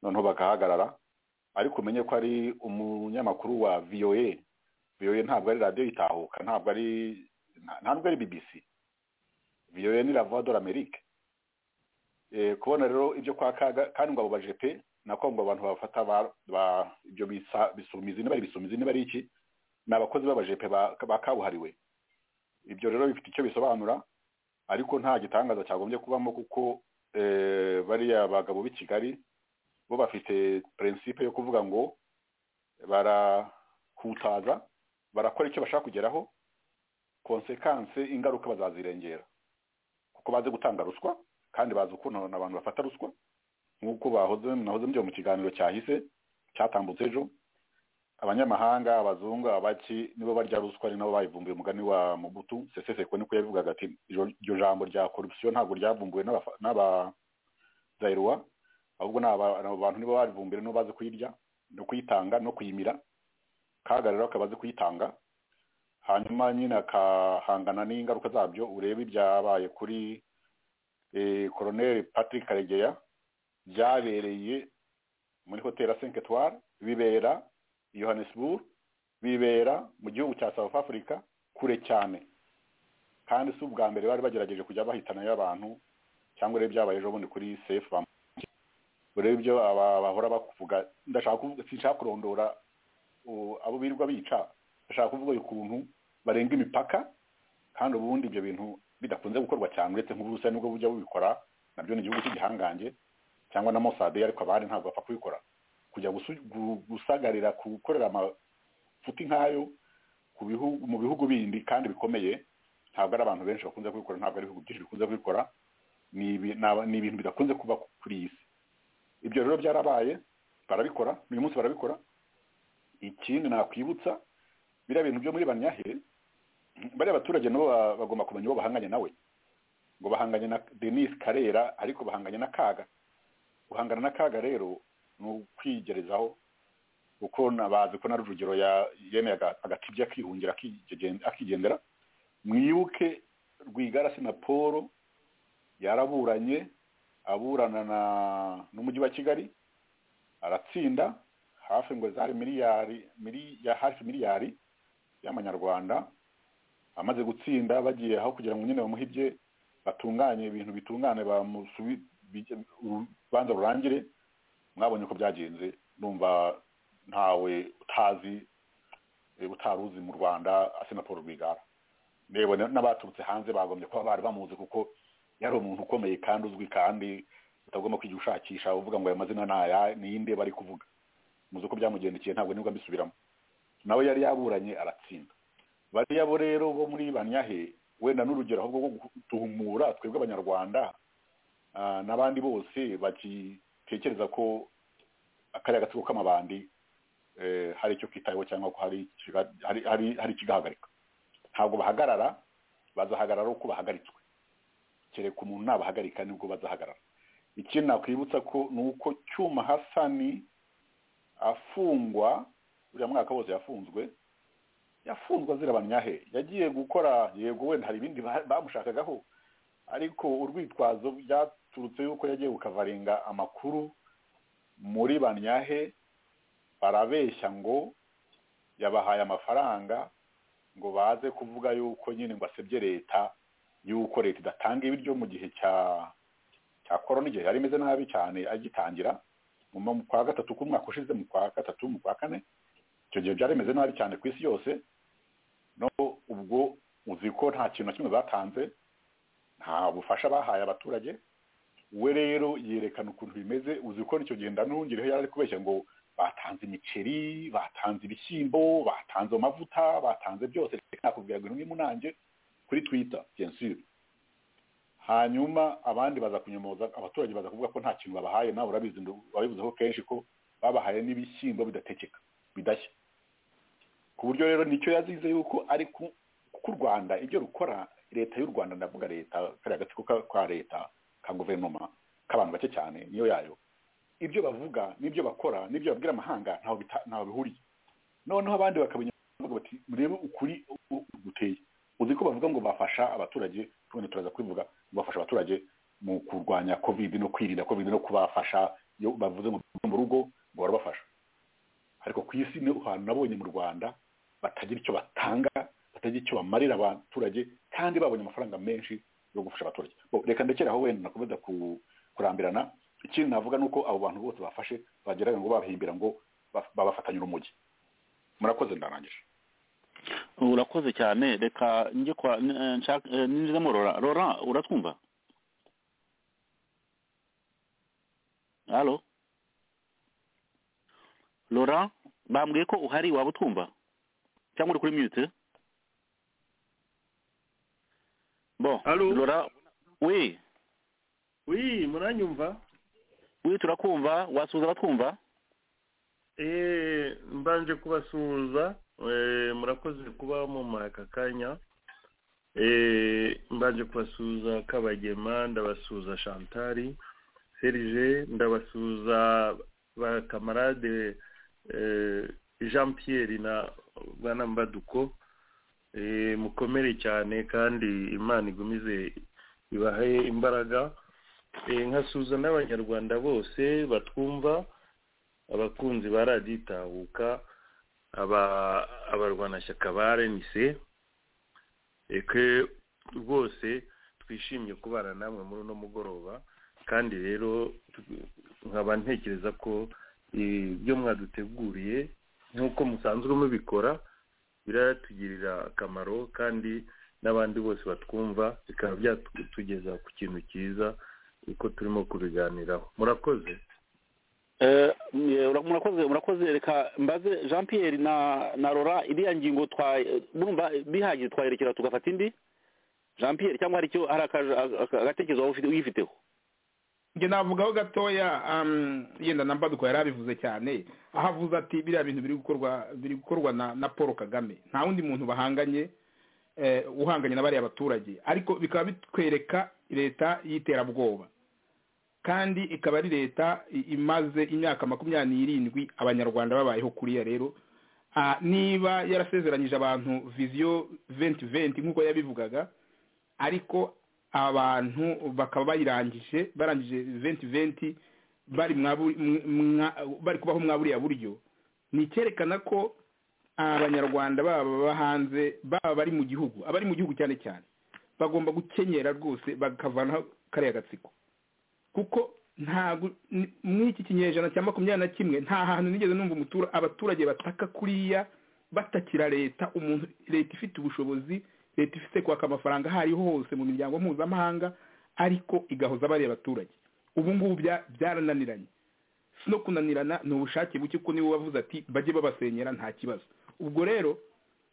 noneho bagahagarara ariko umenye ko ari umunyamakuru wa voa voa ntabwo ari radiyo itahuka ntabwo ari ntabwo ari bbc voa ni rava dore amerike kubona rero ibyo kwa kaga kandi ngo abo bajepe nako ngo abantu bafata ibyo bisumizi niba ari ibisumizi niba ari iki ni abakozi b'abajepe ba kabuhariwe ibyo rero bifite icyo bisobanura ariko nta gitangaza cyagombye kubamo kuko bariya bagabo b'i kigali bo bafite prinsipe yo kuvuga ngo barakutaza barakora icyo bashaka kugeraho konsekanse ingaruka bazazirengera kuko bazi gutanga ruswa kandi bazi ukuntu abantu bafata ruswa nk'uko bahoze nahoze mbyo mu kiganiro cyahise cyatambutse ejo abanyamahanga abazungu abaki nibo barya ruswa ari nabo bayivumbuye umugani wa mubutu seseseko niko yabivugaga ati iryo jambo rya korupsiyo ntabwo ryavumbuwe n'abazayirwa ahubwo ni abantu nibo barivumbuye nibo bazi kuyirya no kuyitanga no kuyimira kaga rero akaba azi kuyitanga hanyuma nyine akahangana n'ingaruka zabyo urebe ibyabaye kuri koroneri patrick karegeya byabereye muri hoteli ya cinque etoile bibera Johannesburg bibera mu gihugu cya South Africa kure cyane kandi si ubwa mbere bari bagerageje kujya bahitanayo abantu cyangwa rero byabaye ejo bundi kuri sefu urebe ibyo bahora bakuvuga ndashaka kuvuga sinshaka kurondora abo birirwa bica ndashaka kuvuga ukuntu barenga imipaka kandi ubundi ibyo bintu bidakunze gukorwa cyane uretse nk'uburusiya nibwo bujya bubikora nabyo ni igihugu cy'igihangange cyangwa na mosade ariko abandi ntabwo bapfa kubikora kujya gusagarira gukorera amafuti nk'ayo mu bihugu bindi kandi bikomeye ntabwo ari abantu benshi bakunze kubikora ntabwo ari ibihugu byinshi bikunze kubikora ni ibintu bidakunze kuba kuri iyi si ibyo rero byarabaye barabikora uyu munsi barabikora ikindi nakwibutsa biriya bintu byo muri banyahe bariya baturage nabo bagomba kumenya uwo bahanganye nawe ngo bahanganye na denise karera ariko bahanganye na kaga guhangana na kaga rero ni ukwigerezaho kuko nabazi ko na rujugiro yemeye agatibye akihungira akigendera mwibuke rwigarasi na paul yaraburanye aburana n'umujyi wa kigali aratsinda hafi ngo zari miliyari hafi miliyari y'amanyarwanda amaze gutsinda bagiye aho kugira ngo nyine bamuhibye batunganye ibintu bitungane urubanza rurangire mwabonye ko byagenze numva ntawe utazi utaruzi mu rwanda asena paul rwigara ndeba n'abaturutse hanze bagombye kuba bari bamuzi kuko yari umuntu ukomeye kandi uzwi kandi utagomba kujya ushakisha uvuga ngo aya mazina ntaya ninde bari kuvuga muzi ko byamugendekeye ntabwo nibwo mbisubiramo nawe yari yaburanye aratsinda bariya bo rero bo muri banyahe wenda n'urugero ahubwo rwo gutumura twebwe abanyarwanda n'abandi bose baki tekereza ko akariya gatsiko k'amabandi hari icyo kitayeho cyangwa ko hari ikigahagarika ntabwo bahagarara bazahagarara uko bahagaritswe kereka umuntu nabahagarika nibwo bazahagarara ikindi nakwibutsa ko ni uko cyuma hasani afungwa buriya mwaka wose yafunzwe yafunzwe azira banyahe yagiye gukora yego wenda hari ibindi bamushakagaho ariko urwitwazo byaturutse yuko yagiye gukavaringa amakuru muri banyahe barabeshya ngo yabahaye amafaranga ngo baze kuvuga yuko nyine ngo asebye leta yuko leta idatanga ibiryo mu gihe cya cya korona igihe yari imeze nabi cyane agitangira mu kwa gatatu k'umwaka ushize mu kwa gatatu mu kwa kane icyo gihe byari bimeze nabi cyane ku isi yose no ubwo uzi ko nta kintu na kimwe batanze nta bufasha bahaye abaturage we rero yerekana ukuntu bimeze uzi ko nicyo gihe ndanongereho yari ari kubeshya ngo batanze imiceri batanze ibishyimbo batanze amavuta batanze byose nakubwira ngo ni munange kuri twita gensire hanyuma abandi baza kunyomoza abaturage baza kuvuga ko nta kintu babahaye nawe urabizi wabivuzeho kenshi ko babahaye n'ibishyimbo bidatekeka bidashya ku buryo rero nicyo yazize yuko ari ku rwanda ibyo rukora leta y'u rwanda ndavuga leta kariya gatsiko ka leta ka guverinoma k'abantu bake cyane niyo yayo ibyo bavuga n'ibyo bakora n'ibyo babwira amahanga ntaho bihuriye noneho abandi bakabinyura bati murebe ukuri guteye uzi ko bavuga ngo bafasha abaturage tundi turaza kubivuga ngo bafasha abaturage mu kurwanya kovide no kwirinda kovide no kubafasha iyo bavuze mu rugo ngo barabafasha ariko ku isi ni ahantu nabonye mu rwanda batagira icyo batanga batagira icyo bamarira abaturage kandi babonye amafaranga menshi yo gufasha abaturage reka ndekeraho wenda nakomeza kurambirana ikindi navuga ni uko abo bantu bose bafashe bageraga ngo babahimbira ngo babafatanyira umujyi murakoze ndarangije urakoze cyane reka njye kwa ninjizemo rora rora uratwumva halo rora bambwiye ko uhari waba utwumva cyangwa uri kuri mute bo rora we wi muranyumva we turakumva wasuhuza abatwumva Eh, mbanje kubasuhuza eh, murakoze kuba mumara aka kanya eh, mbanje kubasuhuza kabagema ndabasuhuza chantari serge ndabasuhuza bakamarade eh, jean pierre na bana mbaduko eh, mukomere cyane kandi imana igumize ibahe imbaraga eh, nkasuhuza n'abanyarwanda bose batwumva abakunzi ba radiyo itahuka abarwanashyaka ba renise reke rwose twishimye kubana namwe muri uno mugoroba kandi rero nkaba ntekereza ko ibyo mwaduteguriye nk'uko musanzwe mubikora biratugirira akamaro kandi n'abandi bose batwumva bikaba byatugeza ku kintu cyiza uko turimo kubiganiraho murakoze murakoze murakoze reka mbaze jean pierre na na rora iriya ngingo twumva bihagije twayerekera tugafata indi jean pierre cyangwa hari icyo hari agatekerezo waba uyifiteho njye navugaho gatoya yenda na mbaduko yari abivuze cyane aho avuze ati biriya bintu biri gukorwa biri gukorwa na paul kagame nta wundi muntu bahanganye uhanganye na bariya baturage ariko bikaba bitwereka leta y'iterabwoba kandi ikaba ari leta imaze imyaka makumyabiri n'irindwi abanyarwanda babayeho kuriya rero niba yarasezeranyije abantu viziyo venti venti nk'uko yabivugaga ariko abantu bakaba bayirangije barangije venti venti bari kubaho mwa buriya buryo ni icyerekana ko abanyarwanda baba hanze baba bari mu gihugu abari mu gihugu cyane cyane bagomba gukenyera rwose bakavanaho kariya gatsiko kuko ntabwo muri iki kinyejana cya makumyabiri na kimwe nta hantu nigeze numva abaturage bataka kuriya batakira leta umuntu leta ifite ubushobozi leta ifite kwaka amafaranga aho ariho hose mu miryango mpuzamahanga ariko igahoza bariya baturage ubu ngubu byarananiranye si no kunanirana ni ubushake buke kuko niba bavuze ati bajye babasenyera nta kibazo ubwo rero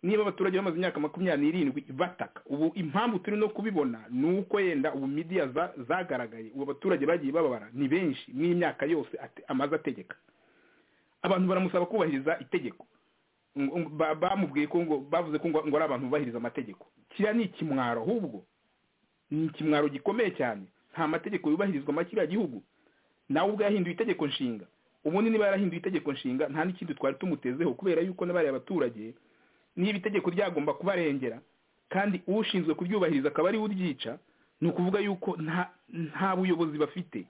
niba abaturage bamaze imyaka makumyabiri n'irindwi bataka ubu impamvu turi no kubibona ni uko yenda ubu midiya zagaragaye ubu abaturage bagiye bababara ni benshi n'imyaka yose amaze ategeka abantu baramusaba kubahiriza itegeko bamubwiye ko ngo bavuze ko ngo ari abantu bubahiriza amategeko kiriya ni ikimwaro ahubwo ni ikimwaro gikomeye cyane nta mategeko yubahirizwa muri kiriya gihugu nawe ubwo yahinduye itegeko nshinga ubundi niba yarahinduye itegeko nshinga nta n'ikindi twari tumutezeho kubera yuko n'abariya abaturage niba itegeko ryagomba kubarengera kandi ushinzwe kuryubahiriza akaba ariwe uryica ni ukuvuga yuko nta buyobozi bafite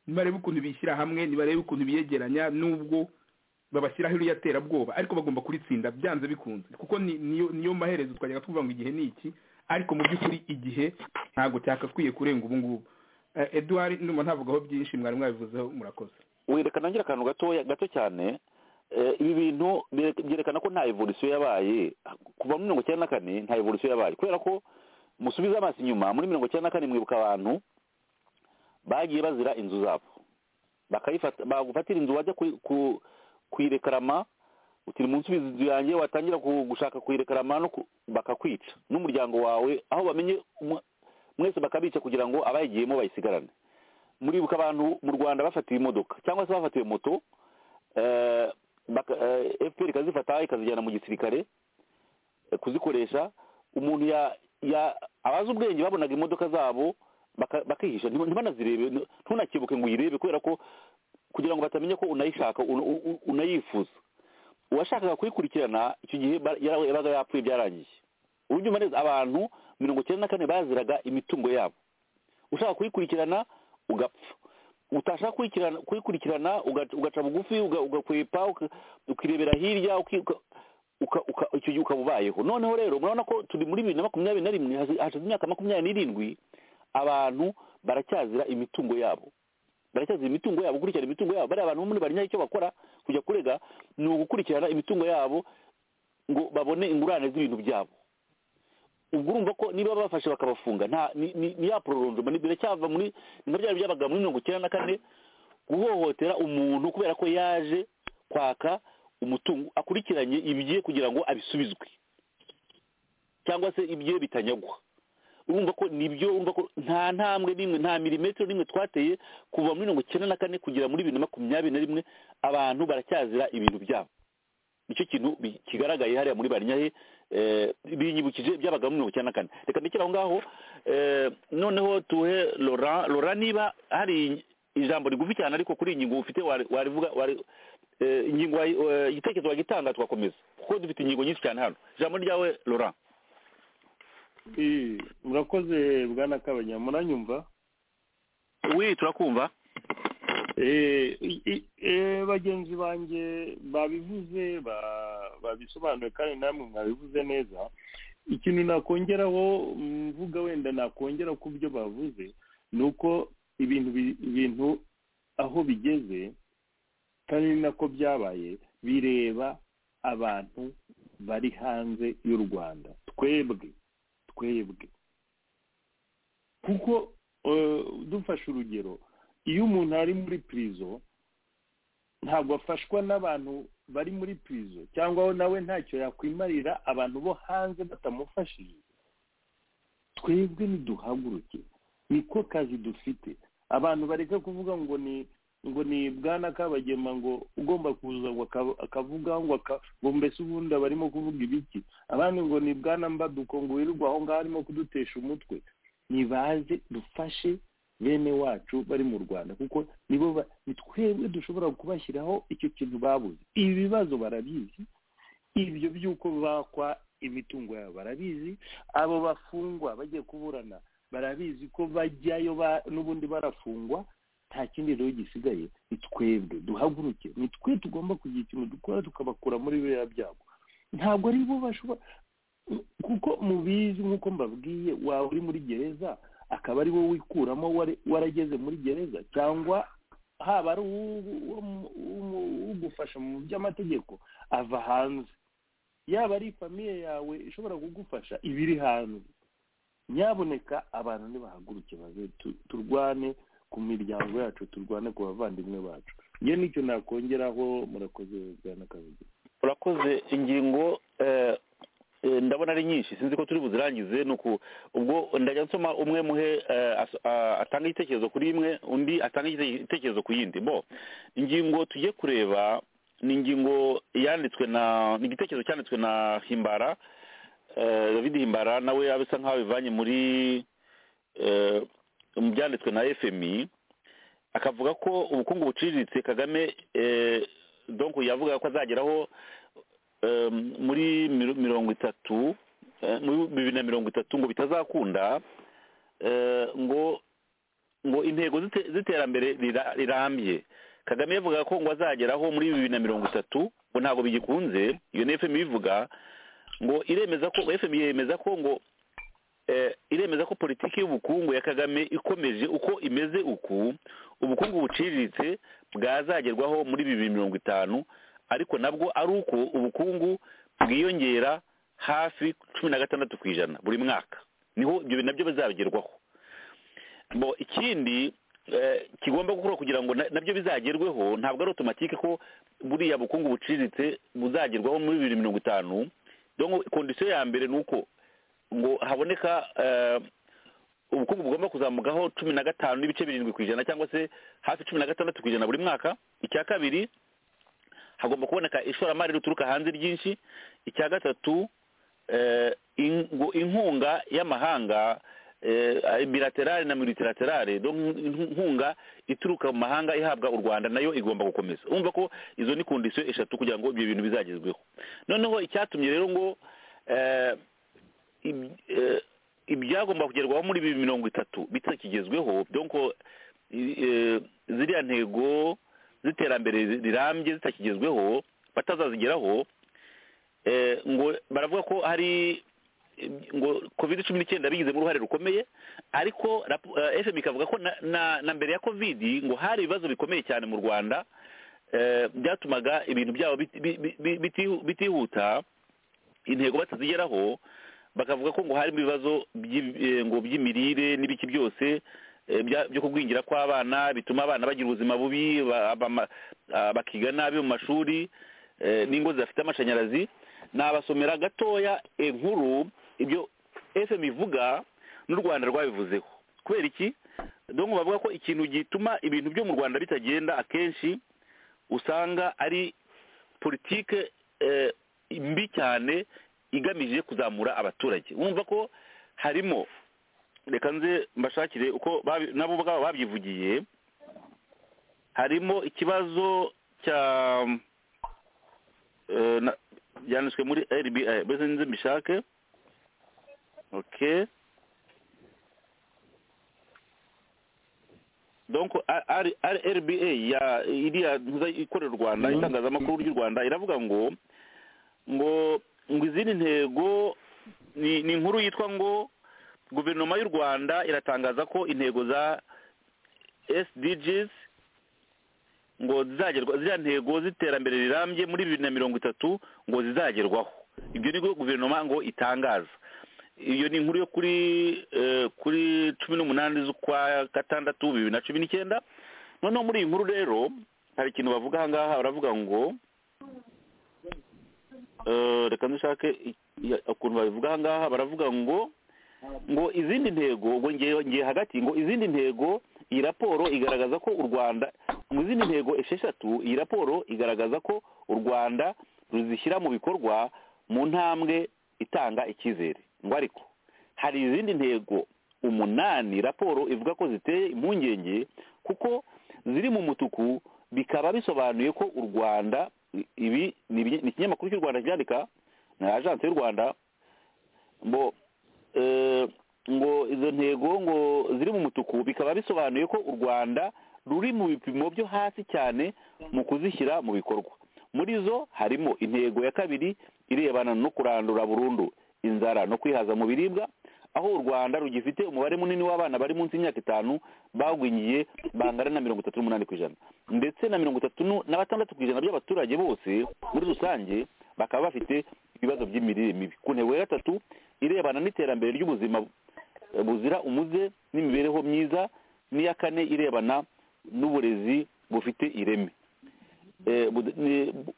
nibarebe ukuntu bishyira hamwe nibarebe ukuntu biyegeranya n'ubwo babashyiraho iriya terabwoba ariko bagomba kuritsinda byanze bikunze kuko niyo maherezo twajyaga tuvuga ngo igihe ni iki ariko mu by'ukuri igihe ntabwo cyakakwiye kurenga ubu ngubu eduwari ndumva ntavugaho byinshi mwari mwabivuzeho murakoze wereka nongera akantu gatoya gato cyane ibi bintu byerekana ko nta evolisiyo yabaye kuva muri mirongo icyenda na kane nta evolisiyo yabaye kubera ko musubiza amaso inyuma muri mirongo icyenda na kane mwibuka abantu bagiye bazira inzu zabo bagufatira inzu wajya kuyirekarama utiri munsi inzu yanjye watangira gushaka kuyirekarama bakakwica n'umuryango wawe aho bamenye mwese bakabica kugira ngo abayigiyemo bayisigarane muribuka abantu mu rwanda bafatiwe imodoka cyangwa se bafatiwe moto fpr ikazifata ikazijyana mu gisirikare kuzikoresha umuntu abazi ubwenge babonaga imodoka zabo bakihisha ntibanazirebe ntunakebuke ngo uyirebe kubera ko kugira ngo batamenya ko unayishaka unayifuza uwashakaga kuyikurikirana icyo gihe yabaga yapfuye byarangiye uburyo neza abantu mirongo icyenda na kane baziraga imitungo yabo ushaka kuyikurikirana ugapfa utashaka kuyikurikirana ugaca bugufi ugakwepa ukirebera hirya icyo gihe ukaba ubayeho noneho rero murabona ko turi muri bibiri na makumyabiri na rimwe hashize imyaka makumyabiri n'irindwi abantu baracyazira imitungo yabo baracyazira imitungo yabo gukurikirana imitungo yabo bariya abantu bamwe barinyaye icyo bakora kujya kurega ni ugukurikirana imitungo yabo ngo babone ingurane z'ibintu byabo ubwo urumva ko niba bafashe bakabafunga nta ni ni ni ya pororondoma ni biracyava muri ni nka byari byabaga muri mirongo icyenda na kane guhohotera umuntu kubera ko yaje kwaka umutungo akurikiranye ibye kugira ngo abisubizwe cyangwa se ibye bitanyagwa urumva ko nibyo urumva ko nta ntambwe n'imwe nta milimetero n'imwe twateye kuva muri mirongo icyenda na kane kugera muri bibiri na makumyabiri na rimwe abantu baracyazira ibintu byabo nicyo kintu bi- kigaragaye hariya muri barinyahe eh, binyibukije byabaga muri mirongo icyenda na kane reka ndekere aho ngaho eh, noneho tuhe Laurent Laurent niba hari ijambo rigufi cyane ariko kuri iyi ngingo ufite wari- warivuga wari- eh, ingingo wayi- eh, igitekerezo wagitanga tugakomeza kuko dufite ingingo nyinshi cyane hano ijambo ryawe Laurent Eh, murakoze bwana kabanya muranyumva oui turakumva bagenzi banjye babivuze ba- babisobanuye kandi namwe mwabivuze neza ikintu nakongeraho mvuga wenda nakongera ku byo bavuze ni uko ibintu bi- ibintu aho bigeze kandi ni nako byabaye bireba abantu bari hanze y'u rwanda twebwe twebwe kuko eh, dufashe urugero iyo umuntu ari muri pirizo ntabwo afashwa n'abantu bari muri pirizo cyangwa nawe ntacyo yakwimarira abantu bo hanze batamufashije twebwe niduhaguruke niko kazi dufite abantu bareka kuvuga ngo ni ngo ni bwana kabagema ngo ugomba kuza ngo aka- akavuga ngo aka- ngo mbese ubundi aba arimo kuvuga ibiki abandi ngo ni bwana mbaduko ngo wirirwa aho ngaho arimo kudutesha umutwe nibaze dufashe bene wacu bari mu rwanda kuko nibo ba- ni twebwe dushobora kubashyiraho icyo kintu babuze ibibazo barabizi ibyo by'uko bakwa imitungo yabo barabizi abo bafungwa bagiye kuburana barabizi ko bajyayo ba- n'ubundi barafungwa nta kindi rero gisigaye ni twebwe duhaguruke ni twe tugomba kugira ikintu dukora tukabakura muri biriya byago ntabwo ari bo bashobora kuko mubizi nk'uko mbabwiye waba uri muri gereza akaba ari wowe wikuramo wari- warageze muri gereza cyangwa haba ari uwu- uwo- uwo- ugufasha mu by'amategeko ava hanze yaba ari famiye yawe ishobora kugufasha iba iri hanze nyaboneka abantu nibahaguruke baze tu- turwane ku miryango yacu turwane ku bavandimwe bacu iyo nicyo nakongeraho murakoze bwana kabiri urakoze ingingo eh, eh, ndabona ari nyinshi sinzi ko turi buzirangize ni uku ubwo ndajya nsoma umwe muhe eh, as- ah, atange igitekerezo kuri imwe undi atange igite- igitekerezo ku yindi bo ingingo tugiye kureba ni ingingo yanditswe na ni igitekerezo cyanditswe na himbara eh, david himbara nawe abisa nk'aho bivanye muri eh, mu byanditswe na fmi akavuga ko ubukungu buciriritse kagame eh, donc yavuga ko azageraho eh, muri miro- mirongo itatu eh, muri bibiri na mirongo itatu ngo bitazakunda eh, ngo ngo intego z'ite- z'iterambere rira- rirambye kagame yavuga ko ngo azageraho muri bibiri na mirongo itatu ngo ntabwo bigikunze iyo ni fm ibivuga ngo iremeza ko fm yemeza ko ngo eh, iremeza ko politiki y'ubukungu ya kagame ikomeje uko imeze uku ubukungu buciriritse bwazagerwaho muri bibiri mirongo itanu ariko nabwo ari uko ubukungu bwiyongera hafi cumi na gatandatu ku ijana buri mwaka niho ibyo bintu nabyo bizagerwaho bo ikindi eh, kigomba gukorwa kugira ngo na- nabyo bizagerweho ntabwo ari otomatike ko buriya bukungu buciriritse buzagerwaho muri bibiri mirongo itanu donc kondisiyo ya mbere ni uko ngo haboneka eh, ubukungu bugomba kuzamukaho cumi na gatanu n'ibice birindwi ku ijana cyangwa se hafi cumi na gatandatu ku ijana buri mwaka icya kabiri hagomba kuboneka ishoramari rituruka hanze ryinshi icya gatatu eh, in- ngo inkunga y'amahanga eh, bilaterale na multilaterale donc inku- inkunga ituruka mu mahanga ihabwa u rwanda nayo igomba gukomeza urumva ko izo ni kondisiyo eshatu kugira ngo ibyo bintu bizagezweho noneho icyatumye rero ngo eh, ib- eh, ibyagomba kugerwaho muri bibiri mirongo itatu bitakigezweho donc i- eh, ziriya ntego z'iterambere rirambye zitakigezweho batazazigeraho eh, ngo baravuga ko hari eh, ngo covid cumi n'icyenda bigizemo uruhare rukomeye ariko rapo- eh, fm ikavuga ko na, na, na mbere ya covid ngo hari ibibazo bikomeye cyane mu rwanda eh, byatumaga ibintu byabo biti- bi- bi- bi- biti- bitihuta intego batazigeraho bakavuga ko ngo harimo ibibazo by'i- eh, ngo by'imirire n'ibiki byose eh, bya- byo kugwingira kw'abana bituma abana bagira ubuzima bubi ba- abama- ah, bakiga nabi mu mashuri eh, n'ingo zidafite amashanyarazi nabasomera gatoya inkuru ibyo fm ivuga n'u rwanda rwabivuzeho kubera iki donc bavuga ko ikintu gituma ibintu byo mu rwanda bitagenda akenshi usanga ari politike eh, mbi cyane igamije kuzamura abaturage wumva ko harimo reka nze mbashakire uko babi- nabo ubwabo babyivugiye harimo ikibazo cya eh, na- byanditswe muri rbi mbese nze mbishake okay donc R- R- rba ya iriya ntuza ikorera u rwanda itangazamakuru ry'u rwanda iravuga ngo ngo ngo izindi ntego ni ni inkuru yitwa ngo guverinoma y'u rwanda iratangaza ko intego za sdgs ngo zizagerwa ziriya ntego z'iterambere rirambye muri bibiri na mirongo itatu ngo zizagerwaho ibyo ni bwo guverinoma ngo itangaza iyo ni inkuru yo kuri eh, kuri cumi n'umunani z'ukwa gatandatu bibiri na cumi n'icyenda noneho muri iyi nkuru rero hari ikintu bavuga aha ngaha baravuga ngo eh, reka ndushake i- iya- ukuntu babivuga aha ngaha baravuga ngo ngo izindi ntego ngo ngewe ngiye hagati ngo izindi ntego iyi raporo igaragaza ko u rwanda mu zindi ntego esheshatu iyi raporo igaragaza ko u rwanda ruzishyira mu bikorwa mu ntambwe itanga icyizere ngo ariko hari izindi ntego umunani raporo ivuga ko ziteye impungenge kuko ziri mu mutuku bikaba bisobanuye ko u rwanda ibi ni ibinye- ni ikinyamakuru cy'u rwanda cyandika na ajansi y'u rwanda ngo eh, ngo izo ntego ngo ziri mu mutuku bikaba bisobanuye ko u rwanda ruri mu bipimo byo hasi cyane mu kuzishyira mu bikorwa muri zo harimo intego ya kabiri irebana no kurandura burundu inzara no kwihaza mu biribwa aho u rwanda rugifite umubare munini w'abana bari munsi y'imyaka itanu bagwingiye bangana na mirongo itatu n'umunani ku ijana ndetse na mirongo itatu nu- na batandatu ku ijana by'abaturage bose muri rusange bakaba bafite ibibazo by'imirire mibi ku ntego ya gatatu irebana n'iterambere ry'ubuzima eh, buzira umuze n'imibereho myiza n'iya kane irebana n'uburezi bufite ireme Eh, bud- ni- bu-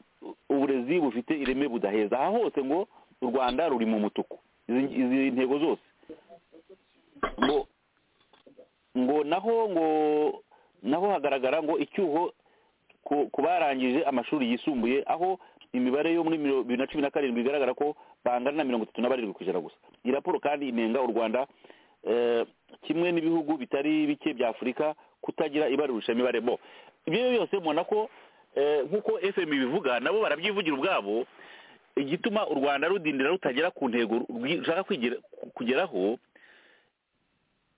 uburezi bufite ireme budaheza aha hose ngo u rwanda ruri mu mutuku izi izi ntego zose ngo ngo naho ngo naho hagaragara ngo icyuho ku- ku barangije amashuri yisumbuye aho imibare yo muri miro- bibiri na cumi na karindwi igaragara ko bangana na mirongo itatu na barindwi ku ijana gusa iyi raporo kandi inenga u rwanda eh, kimwe n'ibihugu bitari bike bya afurika kutagira ibarurisha imibare bo ibyo byose mubona ko eh, nk'uko fm ibivuga nabo barabyivugira ubwabo igituma u rwanda rudindira rutagera ku ntego rwi- rushaka kwigera- kugeraho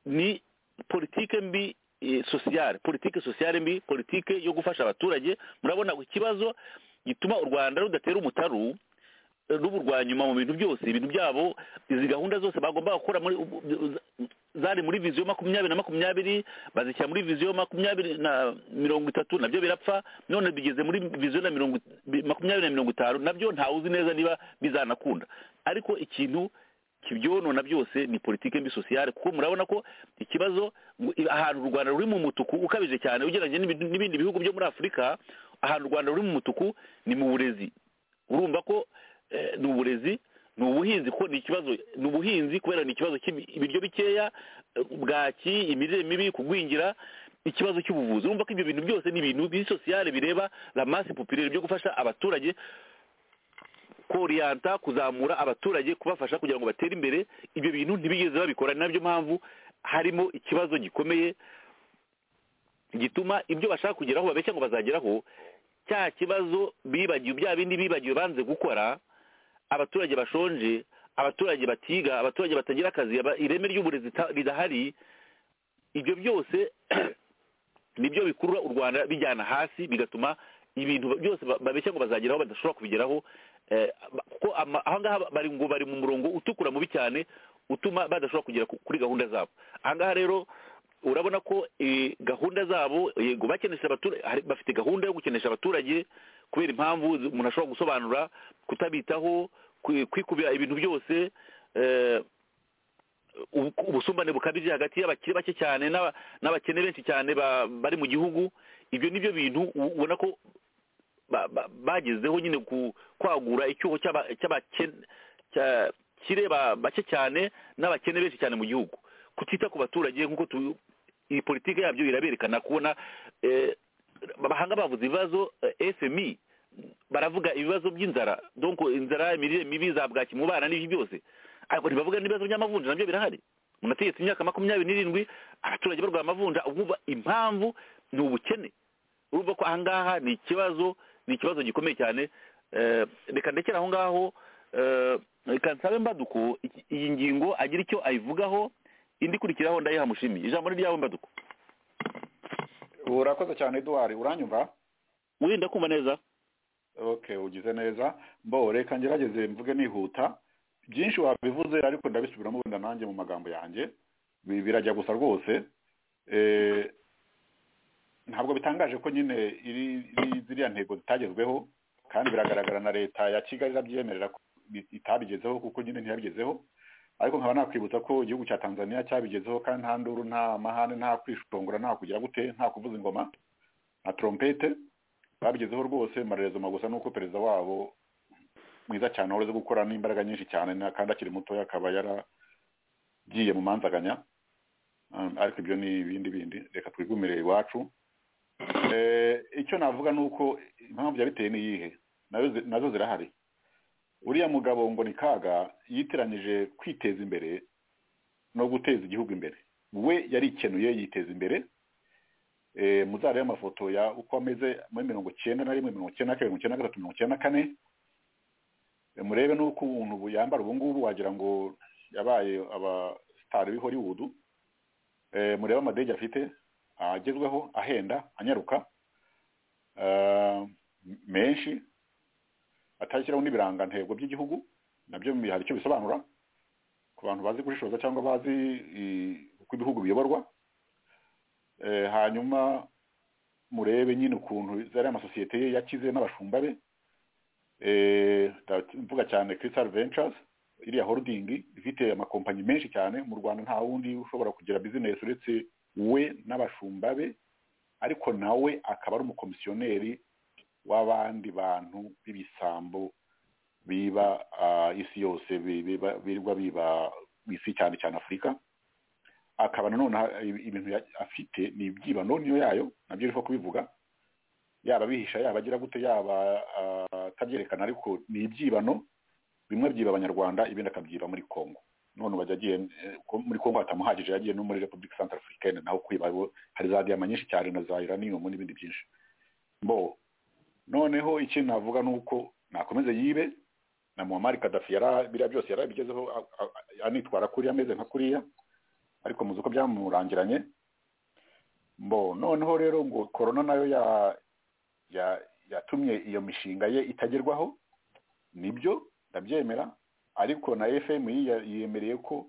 ni politike mbi eh, sociale politike sociale mbi politike yo gufasha abaturage murabona ikibazo gituma u rwanda rudatera umutaru eh, ruba urwa nyuma mu bintu byose ibintu byabo izi gahunda zose bagomba gukora muri ubu- ubu- zari muri viziyo makumyabiri na makumyabiri bazishyira muri viziyo makumyabiri na mirongo itatu nabyo birapfa none bigeze muri viziyo na mirongo bi- makumyabiri na mirongo itanu nabyo ntawe uzi neza niba bizanakunda ariko ikintu kibyonona byose ni politike mbi sociale kuko murabona ko ikibazo ngo- i- ahantu u rwanda ruri mu mutuku ukabije cyane ugereranyije n'ibi- n'ibindi bihugu byo muri afurika ahantu u rwanda ruri mu mutuku ni mu burezi urumva ko eh, ni uburezi ni ubuhinzi kuko ni ikibazo ni ubuhinzi kubera ni ikibazo cy'ibiryo bikeya eh, bwaki imirire mibi kugwingira ikibazo cy'ubuvuzi urumva ko ibyo bintu byose ni ibintu bisosiyale bireba la masse populaire byo gufasha abaturage koriyanta kuzamura abaturage kubafasha kugira ngo batere imbere ibyo bintu ntibigeze babikora ni nabyo mpamvu harimo ikibazo gikomeye gituma ibyo bashaka kugeraho babeshya ngo bazageraho cya kibazo bibagiwe bya bindi bibagiwe banze gukora abaturage bashonje abaturage batiga abaturage batagira akazi aba- ireme ry'uburezi ta- ridahari ibyo byose nibyo bikurura u rwanda bijyana hasi bigatuma ibintu byose ba- babeshya ngo bazageraho badashobora kubigeraho eh, ba- kuko ama- aha ngaha bari ngo bari mu murongo utukura mubi cyane utuma badashobora kugera ku- kuri gahunda zabo aha ngaha rero urabona ko eh, gahunda zabo yego bakenesha abaturage hari- bafite gahunda yo gukenesha abaturage kubera impamvu zi- umuntu ashobora gusobanura kutabitaho kwikubira ibintu byose ubusumbane bukabije hagati y'abakiri bake cyane n'abakene benshi cyane bari mu gihugu ibyo ni byo bintu ubona ko bagezeho nyine kwagura icyuho cy'abakire bake cyane n'abakene benshi cyane mu gihugu kutita ku baturage nk'uko iyi politiki yabyo iraberekana kubona abahanga bavuze ibibazo fmi baravuga ibibazo by'inzara donko inzara imirire mibi za bwaki mu bana n'ibyo byose ariko ntibavuga n'ibibazo by'amavunja nabyo birahari umuntu ategetse imyaka makumyabiri n'irindwi abaturage barwaye amavunja ubu impamvu ni ubukene urumva ko ahangaha ni ikibazo ni ikibazo gikomeye cyane reka ndekere aho ngaho reka nsabe mbaduko iyi ngingo agira icyo ayivugaho indi ikurikiraho ndayiha mushimi ijambo ni ryawe mbaduko urakoze cyane eduwari uranyumva wirinda kumva neza ok ugize neza mbo reka ngerageze mvuge nihuta byinshi wabivuze ariko ndabisubiramo wenda nanjye mu magambo yanjye birajya gusa rwose ntabwo bitangaje ko nyine ziriya ntego zitagezweho kandi biragaragara na leta ya kigali irabyemerera ko itabigezeho kuko nyine ntiyabigezeho ariko nkaba nakwibutsa ko igihugu cya tanzania cyabigezeho kandi nta nduru nta mahane nta kwishongora nta kugira gute nta kuvuza ingoma nta trompete babigezeho rwose amarezo magusa nuko perezida wabo mwiza cyane wahoze gukora n'imbaraga nyinshi cyane kandi akiri mutoya akaba yaragiye mu manzaganya ariko ibyo ni ibindi bindi reka twigumire iwacu icyo navuga ni uko impamvu yabiteye n'iyihe nazo zirahari uriya mugabo ngo ni kaga yitiranyije kwiteza imbere no guteza igihugu imbere we yarikenuye yiteza imbere muzareba amafoto ya uko ameze muri mirongo icyenda na rimwe mirongo icyenda na kabiri mirongo icyenda na gatatu mirongo icyenda na kane murebe n'uko umuntu yambara ubu ngubu wagira ngo yabaye abasitari b'i hollywood murebe amadege afite agezweho ahenda anyaruka menshi atashyiraho n'ibirangantego by'igihugu nabyo hari icyo bisobanura ku bantu bazi gushishoza cyangwa bazi uko ibihugu biyoborwa hanyuma murebe nyine ukuntu zari amasosiyete ye yakize n'abashumba be mvuga cyane kirisari ventures iriya horodingi ifite amakompanyi menshi cyane mu rwanda nta wundi ushobora kugira bizinesi uretse we n'abashumba be ariko nawe akaba ari umukomisiyoneri w'abandi bantu b'ibisambo biba isi yose birirwa biba isi cyane cyane afurika akaba nanone ibintu afite ni ibyibano niyo yayo nabyo uriho kubivuga yaba abihisha yaba agira gute yaba atabyerekana ariko ni ibyibano bimwe byiba abanyarwanda ibindi akabyiba muri congo none ubu agiye muri congo hatamuhagije yagiye no muri repubulika santara afurikane naho kwiba hari za diyama nyinshi cyane na za iraniyumu n'ibindi byinshi mbo noneho ikintu navuga ni uko nakomeze yibe na muhammad kadafi biriya byose yarabigezeho anitwara kuriya ameze nka kuriya ariko muzi uko byamurangiranye mbo noneho rero ngo korona nayo yatumye iyo mishinga ye itagerwaho nibyo ndabyemera ariko na fmi yemereye ko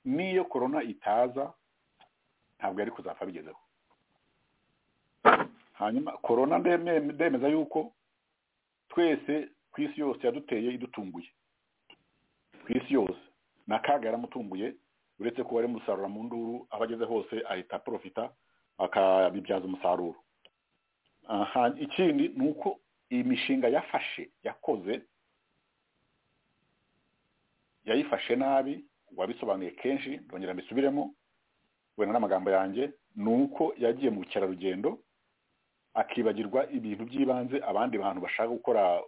n'iyo korona itaza ntabwo yari kuzapfa abigezeho hanyuma korona ndemeza yuko twese ku isi yose yaduteye idutunguye ku isi yose na kaga yaramutunguye uretse ko wari musarura mu nduru aho ageze hose ahita porofita akabibyaza umusaruro ikindi ni uko iyi mishinga yafashe yakoze yayifashe nabi wabisobanuye kenshi ndongera mbisubiremo wenda n'amagambo yanjye ni uko yagiye mu bukerarugendo akibagirwa ibintu by'ibanze abandi bantu bashaka gukora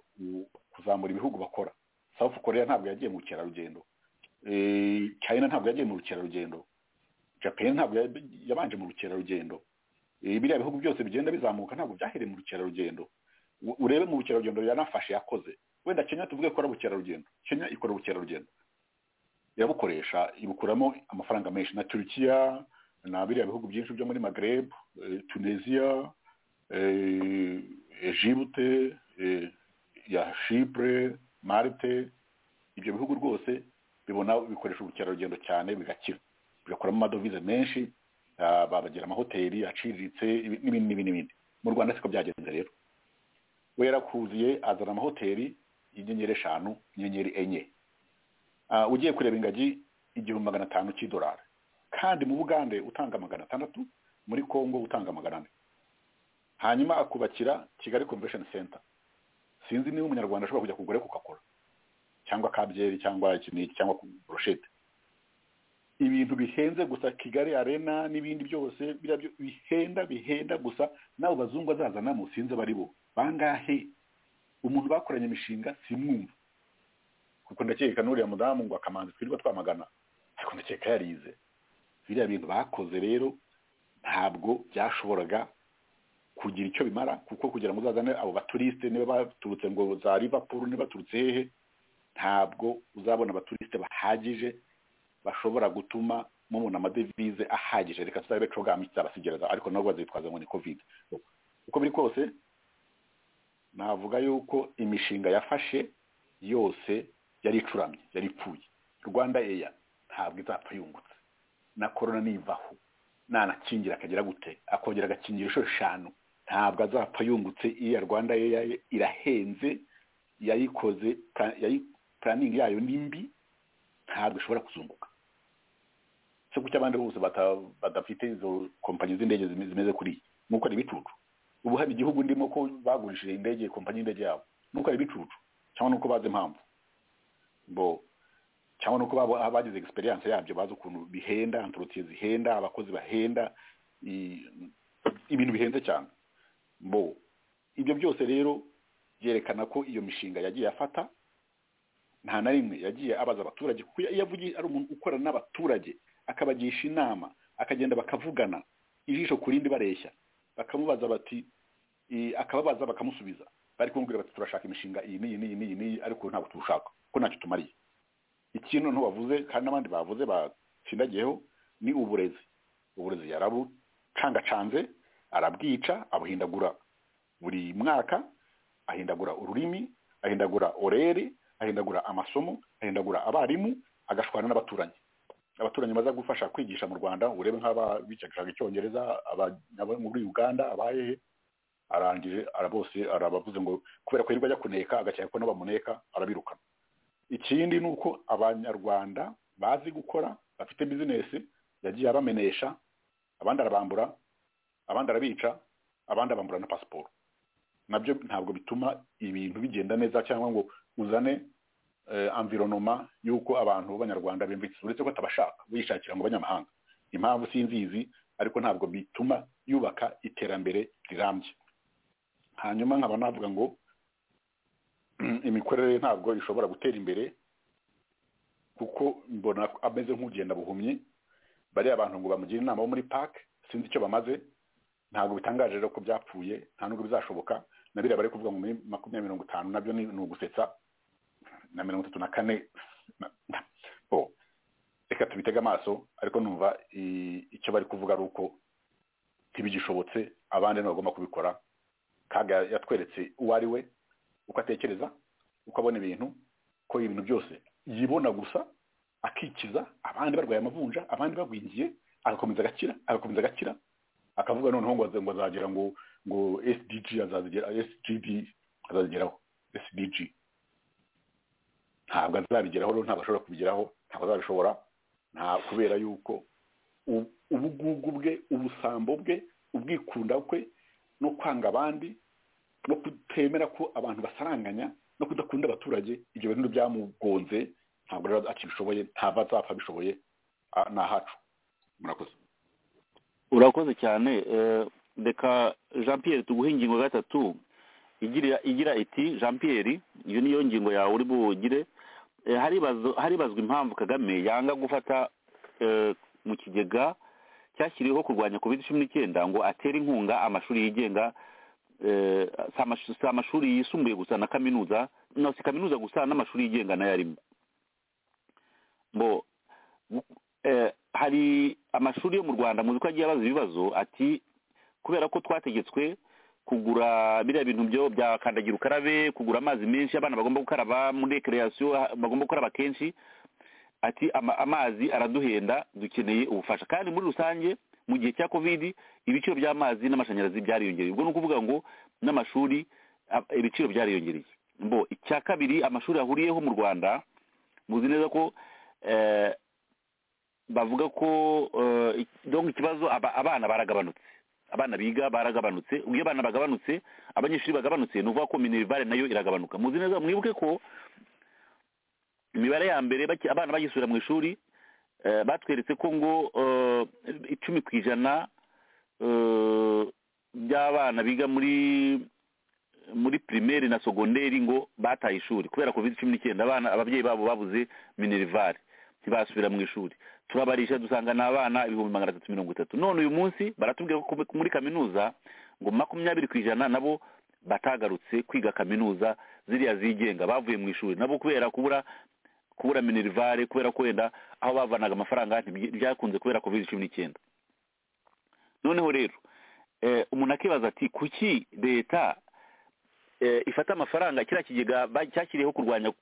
kuzamura ibihugu bakora South Korea ntabwo yagiye mu bukerarugendo china ntabwo yagiye mu rukerarugendo japan ntabwo yabanje mu rukerarugendo biriya bihugu byose bigenda bizamuka ntabwo byahereye mu rukerarugendo urebe mu rukerarugendo yanafashe yakoze wenda kenya tuvuge ikora ubukerarugendo kenya ikora ubukerarugendo irabukoresha ibukuramo amafaranga menshi na turukiya na biriya bihugu byinshi byo muri magreb tunisia egypte ya shipure marte ibyo bihugu rwose bibona bikoresha ubukerarugendo cyane bigakira bigakuramo amadovize menshi babagira amahoteli aciriritse n'ibindi n'ibindi n'ibindi mu rwanda siko byagenze rero wera kuziye azana amahoteli inyenyeri eshanu inyenyeri enye Ah, ugiye kureba ingagi igihumbi magana atanu cy'idolari kandi mu bugande utanga magana atandatu muri congo utanga magana ane hanyuma akubakira kigali convention center sinzi niba umunyarwanda ashobora kujya kugura kugakora cyangwa kabyeri cyangwa iki n'iki cyangwa burushete ibintu bihenze gusa kigali arena n'ibindi byose biriya byo- bihenda bihenda gusa n'abo bazungu azazana mu sinzi bari bo bangahe umuntu bakoranye imishinga simwumva kuko ndakeka n'uriya mudamu ngo akamanzi twirirwa twamagana ariko ndakeka yarize biriya bintu bakoze rero ntabwo byashoboraga kugira icyo bimara kuko kugira ngo uzazane abo baturisite niba baturutse ngo za Liverpool niba baturutse hehe ntabwo uzabona abaturisite bahagije bashobora gutuma mubona amadevize ahagije reka tutabe cogamu kizabasigereza ariko nabo bazitwaza ngo ni covid uko biri kose navuga yuko imishinga yafashe yose yari icuramye yari ipfuye rwanda eya ntabwo izapfa yungutse na korona nivaho nanakingira akagera gute akongera agakingira inshuro eshanu ntabwo azapfa yungutse iya rwanda ye irahenze yayikoze ka- yayi- puraningi yayo ni mbi ntabwo ishobora kuzunguka se kuki abandi bose bata- badafite izo kompanyi z'indege zime- zimeze kuri iyi nk'uko ari ibicucu ubu hari igihugu ndimo ko bagurishije indege kompanyi y'indege yabo n'uko ari ibicucu cyangwa n'uko bazi impamvu bo cyangwa nuko babo abagize experience yabyo bazi ukuntu bihenda antrotie zihenda abakozi bahenda i- ibintu bihenze cyane bo ibyo byose rero byerekana ko iyo mishinga yagiye afata nta na rimwe yagiye abaza abaturage kuko iyo avugiye ari umuntu ukorana n'abaturage akabagisha inama akagenda bakavugana ijisho ku rindi bareshya bakamubaza bati i- akababaza bakamusubiza bari kumubwira bati turashaka imishinga iyi n'iyi n'iyi n'iyi n'iyi ariko ntabwo tuwushaka kuko ntacyo tumariye ikintu nto bavuze kandi n'abandi bavuze batsindagiyeho ni uburezi uburezi yarabucangacanze arabwica abuhindagura buri mwaka ahindagura ururimi ahindagura oreri ahindagura amasomo ahindagura abarimu agashwana n'abaturanyi abaturanyi baza gufasha kwigisha mu rwanda urebe nk'ababicaga icyongereza aba- aba- muri uganda abahehe arangije arabose arabavuze ngo kubera ko yirirwa ajya kuneka agakeka ko n'abamuneka arabirukana ikindi ni uko abanyarwanda bazi gukora bafite bizinesi yagiye abamenesha abandi arabambura abandi arabica abandi abambura na pasiporo nabyo ntabwo bituma ibintu bigenda neza cyangwa ngo uzane eh, environoma y'uko abantu b'abanyarwanda biyumvise uretse ko atabashaka wishakira ngo abanyamahanga impamvu sinzizi ariko ntabwo bituma yubaka iterambere rirambye hanyuma nkaba navuga ngo imikorere ntabwo ishobora gutera imbere kuko mbona ameze nk'ugenda buhumyi bariya abantu ngo bamugire inama bo muri park sinzi icyo bamaze ntabwo bitangaje rero ko byapfuye nta nubwo bizashoboka na biriya bari kuvuga ngo muri makumyabiri mirongo itanu nabyo ni ni ugusetsa na mirongo itatu na kane na- na- bo. reka tubitege amaso ariko numva i- icyo bari kuvuga ari uko ntibigishobotse abandi ntibagomba kubikora kaga yatweretse uwo ari we uko atekereza uko abona ibintu ko ibintu byose yibona gusa akikiza abandi barwaye amavunja abandi bagwingiye agakomeza agakira agakomeza agakira akavuga noneho ngo aze- ngo azagira ngo ngo sdg azazigera sgd azazigeraho sdg ntabwo azabigeraho rero ntabwo ashobora kubigeraho ntabwo azabishobora nta kubera yuko u- ubugugu bwe ubusambo bwe ubwikunda kwe no kwanga abandi no kutemera ko abantu basaranganya no kudakunda abaturage ibyo bintu byamugonze ntabwo rero akibishoboye ntava azapfa abishoboye ah, ni ahacu murakoze urakoze cyane eh, reka jean pierre tuguhe ingingo gatatu igira igira iti jean pierre iyo niyo ngingo yawe uri bugire Eh, haribazo- haribazwa impamvu kagame yanga gufata eh, mu kigega cyashyiriweho kurwanya covid cumi n'icyenda ngo atere inkunga amashuri yigenga eh, si amash- si amashuri yisumbuye gusa na kaminuza no si kaminuza gusa n'amashuri yigenga nayo arimo mbo eh, hari amashuri yo mu rwanda muzi ko agiye abaza ibibazo ati kubera ko twategetswe kugura biriya bintu byo bya kandagira ukarabe kugura amazi menshi abana bagomba gukaraba muri rekereyasiyo bagomba gukaraba kenshi ati ama, amazi araduhenda dukeneye ubufasha kandi muri rusange mu gihe cya covid ibiciro by'amazi n'amashanyarazi byariyongereye ubwo ni ukuvuga ngo n'amashuri a- ibiciro byariyongereye mbo icya kabiri amashuri ahuriyeho mu rwanda muzi neza ko bavuga ko dongo ikibazo abana baragabanutse abana biga baragabanutse iyo abana bagabanutse abanyeshuri bagabanutse ni ukuvuga ko minerivare nayo iragabanuka muzi neza mwibuke ko imibare ya mbere abana bagisubira mu ishuri batweretse ko ngo icumi ku ijana by'abana biga muri muri pirimeri na sogonderi ngo bataye ishuri kubera covid cumi n'icyenda abana ababyeyi babo babuze minerivare ntibasubira mu ishuri turabarisha dusanga ni abana ibihumbi magana atatu mirongo itatu none uyu munsi baratubwira ko muri kaminuza ngo makumyabiri ku ijana nabo batagarutse kwiga kaminuza ziriya zigenga bavuye mu ishuri nabo kubera kubura kubura minerivare kubera ko wenda aho bavanaga amafaranga ntibyakunze kubera covid cumi n'icyenda noneho rero umuntu akibaza ati kuki leta ifata amafaranga kiriya kigega cyashyiriyeho kurwanya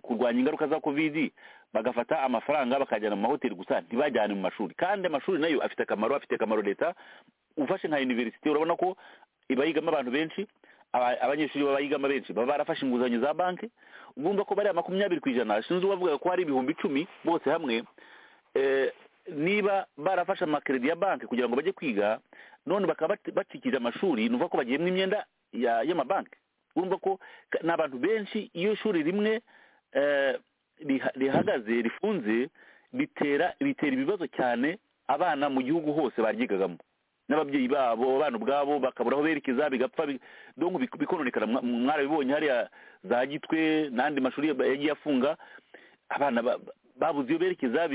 kurwanya ingaruka za kovidi bagafata amafaranga bakajyana mu mahoteli gusa ntibajyane mu mashuri kandi amashuri nayo afite akamaro afite akamaro leta ufashe nka univerisite urabona ko ibayigamo abantu benshi abanyeshuri babayigamo benshi baba barafashe inguzanyo za banki ugomba ko bariya makumyabiri ku ijana sinzi uwavuga ko hari ibihumbi icumi bose hamwe niba barafashe amakeredi ya banki kugira ngo bajye kwiga none bakaba bacikije amashuri ni uvuga ko bagiyemo imyenda y'amabanki urumva ko ni abantu benshi iyo ishuri rimwe rihagaze rifunze bitera bitera ibibazo cyane abana mu gihugu hose baryigagamo n'ababyeyi babo abana ubwabo bakabura aho berekeza bigapfa bikononekara mwarabibonye hariya za gitwe n'andi mashuri yagiye afunga abana babuze iyo berekeza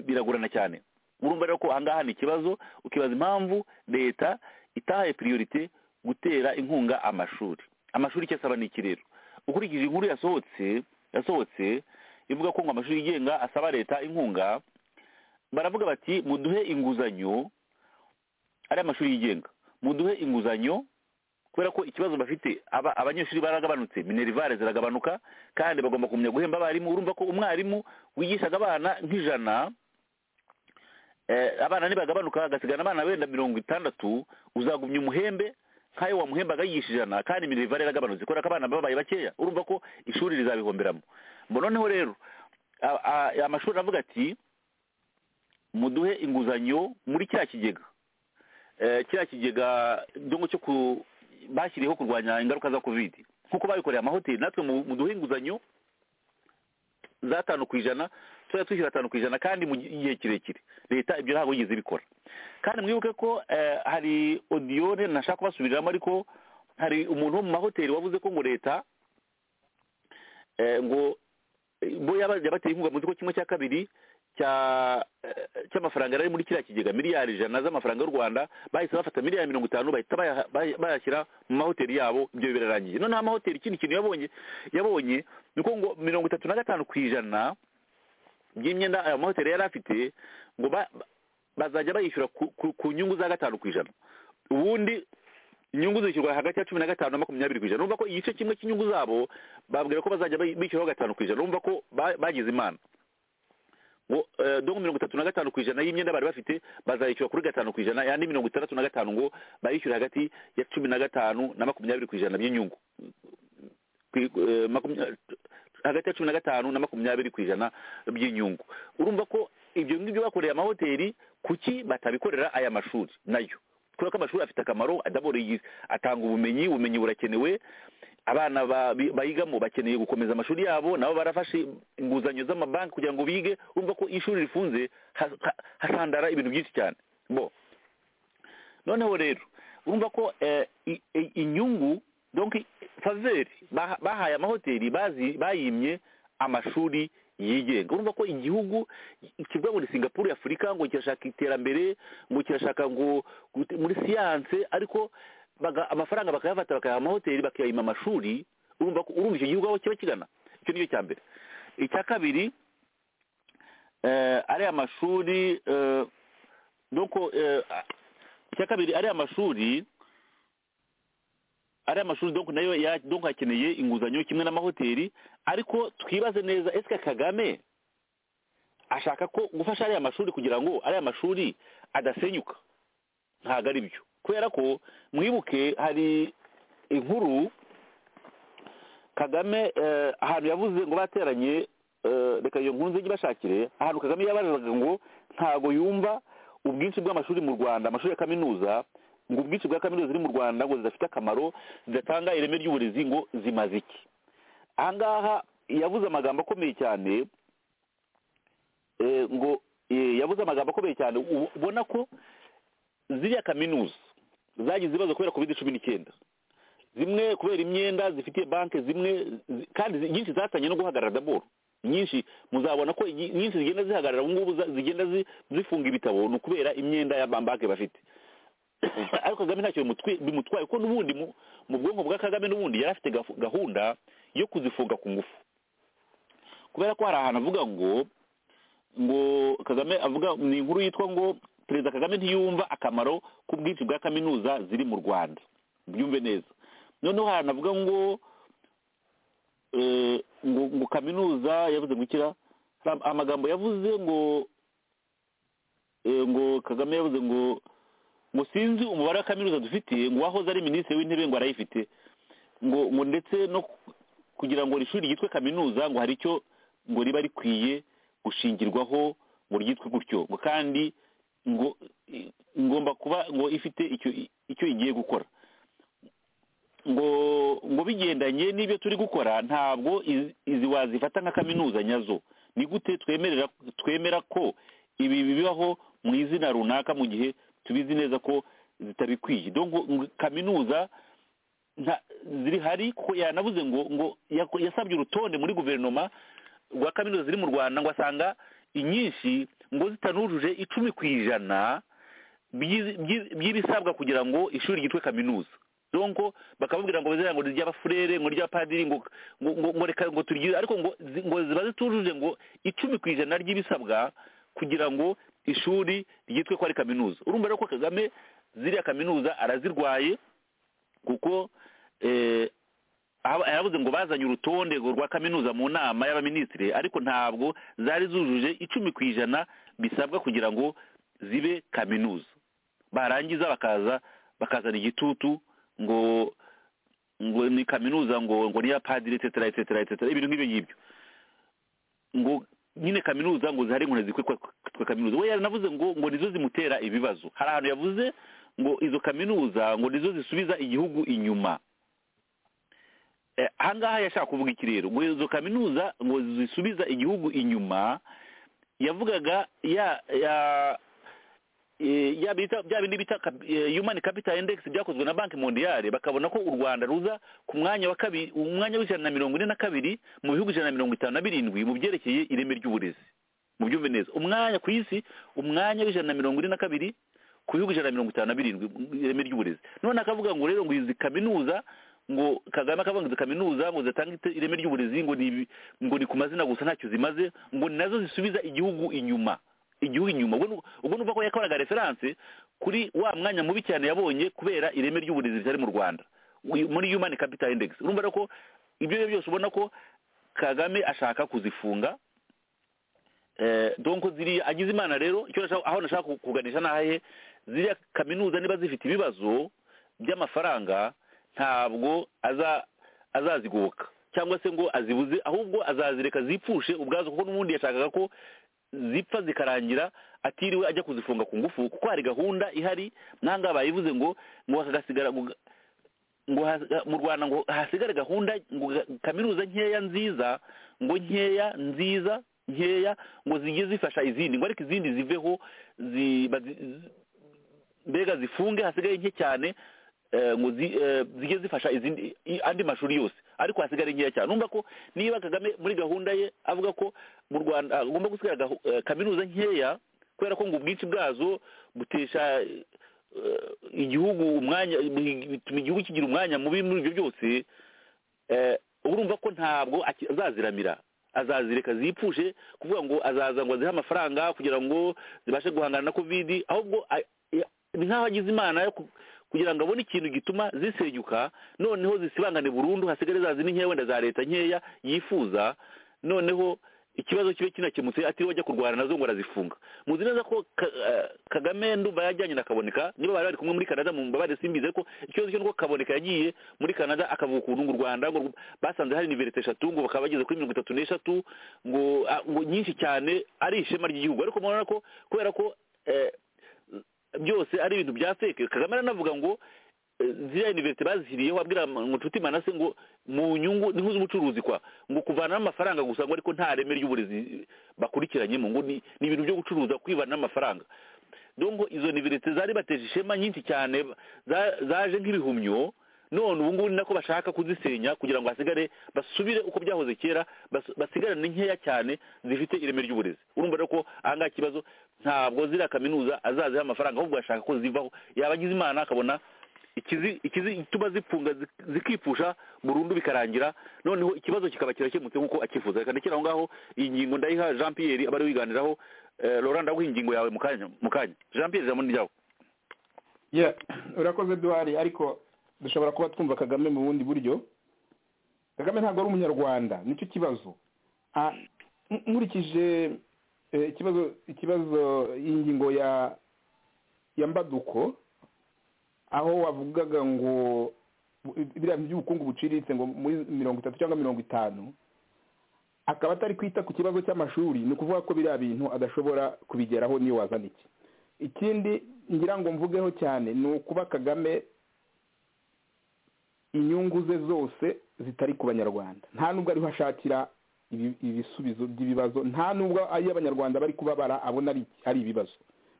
biragorana cyane urumva rero ko ahangaha ni ikibazo ukibaza impamvu leta itahaye piriyorite gutera inkunga amashuri amashuri icyo asaba ni iki rero ukurikije inkuru yasohotse yasohotse ivuga ko ngo amashuri yigenga asaba leta inkunga baravuga bati muduhe inguzanyo ari amashuri yigenga muduhe inguzanyo kubera ko ikibazo bafite abanyeshuri baragabanutse minerivare ziragabanuka kandi bagomba kumenya guhemba abarimu urumva ko umwarimu wigishaga abana nk'ijana abana ntibagabanuka hagasigana abana wenda mirongo itandatu uzagumya umuhembe nk'ayo wamuhembaga yigisha ijana kandi minerivare yaragabanutse kubera ko abana babaye bakeya urumva ko ishuri rizabihomberamo ngo noneho rero amashuri aravuga ati muduhe inguzanyo muri kiriya kigega kiriya kigega cyo bashyiriyeho kurwanya ingaruka za kovidi nk'uko babikoreye amahoteli natwe muduhe inguzanyo za tanu ku ijana tujya twishyura atanu ku ijana kandi mu gihe kirekire leta ibyo ntabwo yigeze bikora kandi mwibuke ko hari odiyone ntashaka kubasubiriramo ariko hari umuntu wo mu mahoteli wavuze ko ngo leta ngo bo yabateye inkunga mu kigo kimwe cya kabiri cy'amafaranga yari muri kiriya kigega miliyari ijana z'amafaranga y'u rwanda bahise bafata miliyari mirongo itanu bahita bayashyira mu mahoteli yabo ibyo birarangiye noneho amahoteli ikindi kintu yabonye yabonye ni uko ngo mirongo itatu na gatanu ku ijana by'imyenda ayo mahoteli yari afite ngo bazajya bayishyura ku nyungu za gatanu ku ijana ubundi inyungu zishyurwa hagati ya cumi na gatanu na makumyabiri ku ijana urumva ko igice kimwe cy'inyungu zabo babwira ko bazajya bishyuraho gatanu ku ijana urumva ko bagize imana ngo dongo mirongo itatu na gatanu ku ijana y'imyenda bari bafite bazayishyura kuri gatanu ku ijana yandi mirongo itandatu na gatanu ngo bayishyure hagati ya cumi na gatanu na makumyabiri ku ijana by'inyungu hagati ya cumi na gatanu na makumyabiri ku ijana by'inyungu urumva ko ibyo ngibyo bakoreye amahoteli kuki batabikorera aya mashuri nayo kubera ko amashuri afite akamaro atanga ubumenyi ubumenyi burakenewe abana bayigamo bakeneye gukomeza amashuri yabo nabo barafashe inguzanyo z'amabanki kugira ngo bige urumva ko iyo ishuri rifunze hasandara ibintu byinshi cyane bo noneho rero urumva ko inyungu donki faveri bahaye amahoteli bayimye amashuri yigenga urumva ko igihugu kivuga ngo ni singapuru y'afurika ngo kirashaka iterambere ngo kirashaka ngo muri siyanse ariko amafaranga bakayafata bakayaha amahoteli bakayima amashuri urumva ko urumva icyo gihugu aho kiba kigana icyo ni cyo cya mbere icya kabiri ariya mashuri icya kabiri ariya mashuri ari amashuri donko nayo donko hakeneye inguzanyo kimwe n'amahoteli ariko twibaze neza ese kagame ashaka ko gufasha ariya mashuri kugira ngo ariya mashuri adasenyuka ntabwo ari byo kubera ko mwibuke hari inkuru kagame ahantu yavuze ngo bateranye reka iyo nkunze ijye ibashakire ahantu kagame yabazaga ngo ntabwo yumva ubwinshi bw'amashuri mu rwanda amashuri ya kaminuza ngo ubwinshi bwa kaminuza ziri mu rwanda ngo zidafite akamaro zidatanga ireme ry'uburezi ngo zimaze iki ahangaha yavuze amagambo akomeye cyane ngo yavuze amagambo akomeye cyane ubona ko ziriya kaminuza zagize ibibazo kubera kovide cumi n'icyenda zimwe kubera imyenda zifitiye banki zimwe kandi nyinshi zatangiye no guhagarara daboro nyinshi muzabona ko nyinshi zigenda zihagarara ubu ngubu zigenda zifunga ibitabo ni ukubera imyenda ya banki bafite ariko kagame ntacyo bimutwaye kuko n'ubundi mu bwonko bwa kagame n'ubundi yari afite gahunda yo kuzifunga ku ngufu kubera ko hari ahantu avuga ngo ngo kagame avuga ni inkuru yitwa ngo perezida kagame ntiyumva akamaro k'ubwinshi bwa kaminuza ziri mu rwanda byumve neza noneho hari ahantu avuga ngo ngo kaminuza yavuze gukira amagambo yavuze ngo ngo kagame yavuze ngo ngo sinzi umubare wa kaminuza dufite ngo uwahoze ari minisitiri w'intebe ngo arayifite ngo ngo ndetse no kugira ngo ishuri ryitwe kaminuza ngo hari icyo ngo riba rikwiye gushingirwaho ngo ryitwe gutyo ngo kandi ngo ngomba kuba ngo ifite icyo igiye gukora ngo ngo bigendanye n'ibyo turi gukora ntabwo izi wazifata nka kaminuza nyazo ni gute twemerera twemera ko ibi bibaho mu izina runaka mu gihe tubizi neza ko zitabikwiye kaminuza ziri hari ko yanabuze ngo ngo yasabye urutonde muri guverinoma rwa kaminuza ziri mu rwanda ngo asanga inyinshi ngo zitanujuje icumi ku ijana by'ibisabwa kugira ngo ishuri ryitwe kaminuza donko bakababwira ngo ngo ry'abafurere ngo ry'abapadiri ngo ngo reka ngo turigire ariko ngo ngo ziba zitujuje ngo icumi ku ijana ry'ibisabwa kugira ngo ishuri ryitwe ko ari kaminuza urumva rero ko kagame ziriya kaminuza arazirwaye kuko yavuze ngo bazanye urutonde rwa kaminuza mu nama y'abaminisitiri ariko ntabwo zari zujuje icumi ku ijana bisabwa kugira ngo zibe kaminuza barangiza bakaza bakazana igitutu ngo ngo ni kaminuza ngo ngo niya padiri etetera etetera etetera ibintu nk'ibyo ngibyo ngo nyine kaminuza ngo zihari inkoni zikwe kaminuza we yaranavuze ngo ngo nizo zimutera ibibazo hari ahantu yavuze ngo izo kaminuza ngo nizo zisubiza igihugu inyuma ahangaha yashaka kuvuga iki rero ngo izo kaminuza ngo zisubiza igihugu inyuma yavugaga ya ya bya bindi bita humani capital index byakozwe na banki mondiyale bakabona ko u rwanda ruza ku mwanya wa kabiri umwanya w'ijana na mirongo ine na kabiri mu bihugu ijana na mirongo itanu na birindwi mu byerekeye ireme ry'uburezi mu byumve neza umwanya ku isi umwanya w'ijana na mirongo ine na kabiri ku bihugu ijana na mirongo itanu na birindwi ireme ry'uburezi none akavuga ngo rero ngo izi kaminuza ngo kagame akavuga ngo izi kaminuza ngo zitange ireme ry'uburezi ngo ni ngo ni ku mazina gusa ntacyo zimaze ngo ni nazo zisubiza igihugu inyuma igihugu inyuma ubwo numva ko yakoraga referanse kuri wa mwanya mubi cyane yabonye kubera ireme ry'uburezi ritari mu rwanda muri humani capital index urumva rero ko ibyo ari byo byose ubona ko kagame ashaka kuzifunga donko ziriya agize imana rero aho nashaka kuganisha n'ahahe ziriya kaminuza niba zifite ibibazo by'amafaranga ntabwo azazigoboka cyangwa se ngo azibuze ahubwo azazireka zipfushe ubwazo kuko n'ubundi yashakaga ko zipfa zikarangira atiriwe ajya kuzifunga ku ngufu kuko hari gahunda ihari ntangaha bayivuze ngo ngo hagasigara ngo mu rwanda ngo hasigare gahunda ngo kaminuza nkeya nziza ngo nkeya nziza nkeya ngo zijye zifasha izindi ngo ariko izindi ziveho mbega zifunge hasigaye nke cyane ngo zijye zifasha izindi andi mashuri yose ariko hasigare nkeya cyane numva ko niba kagame muri gahunda ye avuga ko mu rwanda agomba gusigaza kaminuza nkeya kubera ko ngo ubwinshi bwazo butesha igihugu umwanya bituma igihugu kigira umwanya mubi muri ibyo byose urumva ko ntabwo azaziramira azazireka zipfushe kuvuga ngo azaza ngo azihe amafaranga kugira ngo zibashe guhangana na kovidi ahubwo ni nk'aho agize imana yo kugira ngo abone ikintu gituma zisenyuka noneho zisibangane burundu hasigare za zindi nkeya wenda za leta nkeya yifuza noneho ikibazo kibe kinakemutse atiriwe ajya kurwana nazo ngo arazifunga muzi neza ko Ka- eh, kagame ndumva yajyanye na kaboneka niba bari bari kumwe muri kanada mu mbabare simbize ko ikibazo cyo nuko kaboneka yagiye muri kanada akavuga ukuntu ngo u rwanda ngo rw- basanze hari niverite eshatu ngo bakaba bageze kuri mirongo itatu n'eshatu ngo ah, ngo nyinshi cyane ari ishema ry'igihugu ariko murabona ko kubera ko eh, byose ari ibintu bya feke kagame aranavuga ngo eh, ziriya univeriste bazishyiriyeho abwira inshuti manase ngo mu nyungu ni nk'iz'ubucuruzi kwa ngo kuvanamo amafaranga gusa ngo ariko nta reme ry'uburezi bakurikiranyemo ngo ni ni ibintu byo gucuruza kwivanamo amafaranga dongo izo univeriste zari bateje ishema nyinshi cyane za- zaje nk'ibihumyo none ubu ngubu ni nako bashaka kuzisenya kugira ngo hasigare basubire uko byahoze kera bas- basigarane nkeya cyane zifite ireme ry'uburezi urumva rero ko aha ngaha ikibazo ntabwo ziriya kaminuza azaziha amafaranga ahubwo ashaka ko zivaho yaba agize imana akabona ikizi- ikizi- igituma zifunga zik- zikipfusha burundu bikarangira noneho ikibazo kikaba kirakemutse nk'uko akifuza reka ndekere aho ngaho iyi ngingo ndayiha jean pierre abari wiganiraho Eh, laurent ndaguha ingingo yawe mu kanya mu kanya jean pierre ijambo ni ryawe Yeah, urakoze duhari ariko dushobora kuba twumva kagame mu bundi buryo kagame ntabwo ari umunyarwanda nicyo kibazo Ah, n- nkurikije eh, ikibazo ikibazo y'ingingo ya ya mbaduko aho wavugaga ngo bu- biriya bintu by'ubukungu buciriritse ngo muri mirongo itatu cyangwa mirongo itanu akaba atari kwita ku kibazo cy'amashuri ni ukuvuga ko biriya bintu adashobora kubigeraho niyo wazana iki ikindi ngira ngo mvugeho cyane ni ukuba kagame inyungu ze zose zitari ku banyarwanda nta nubwo ariho ashakira ibi- ibisubizo by'ibibazo nta nubwo iyo abanyarwanda bari kubabara abona ari ari ibibazo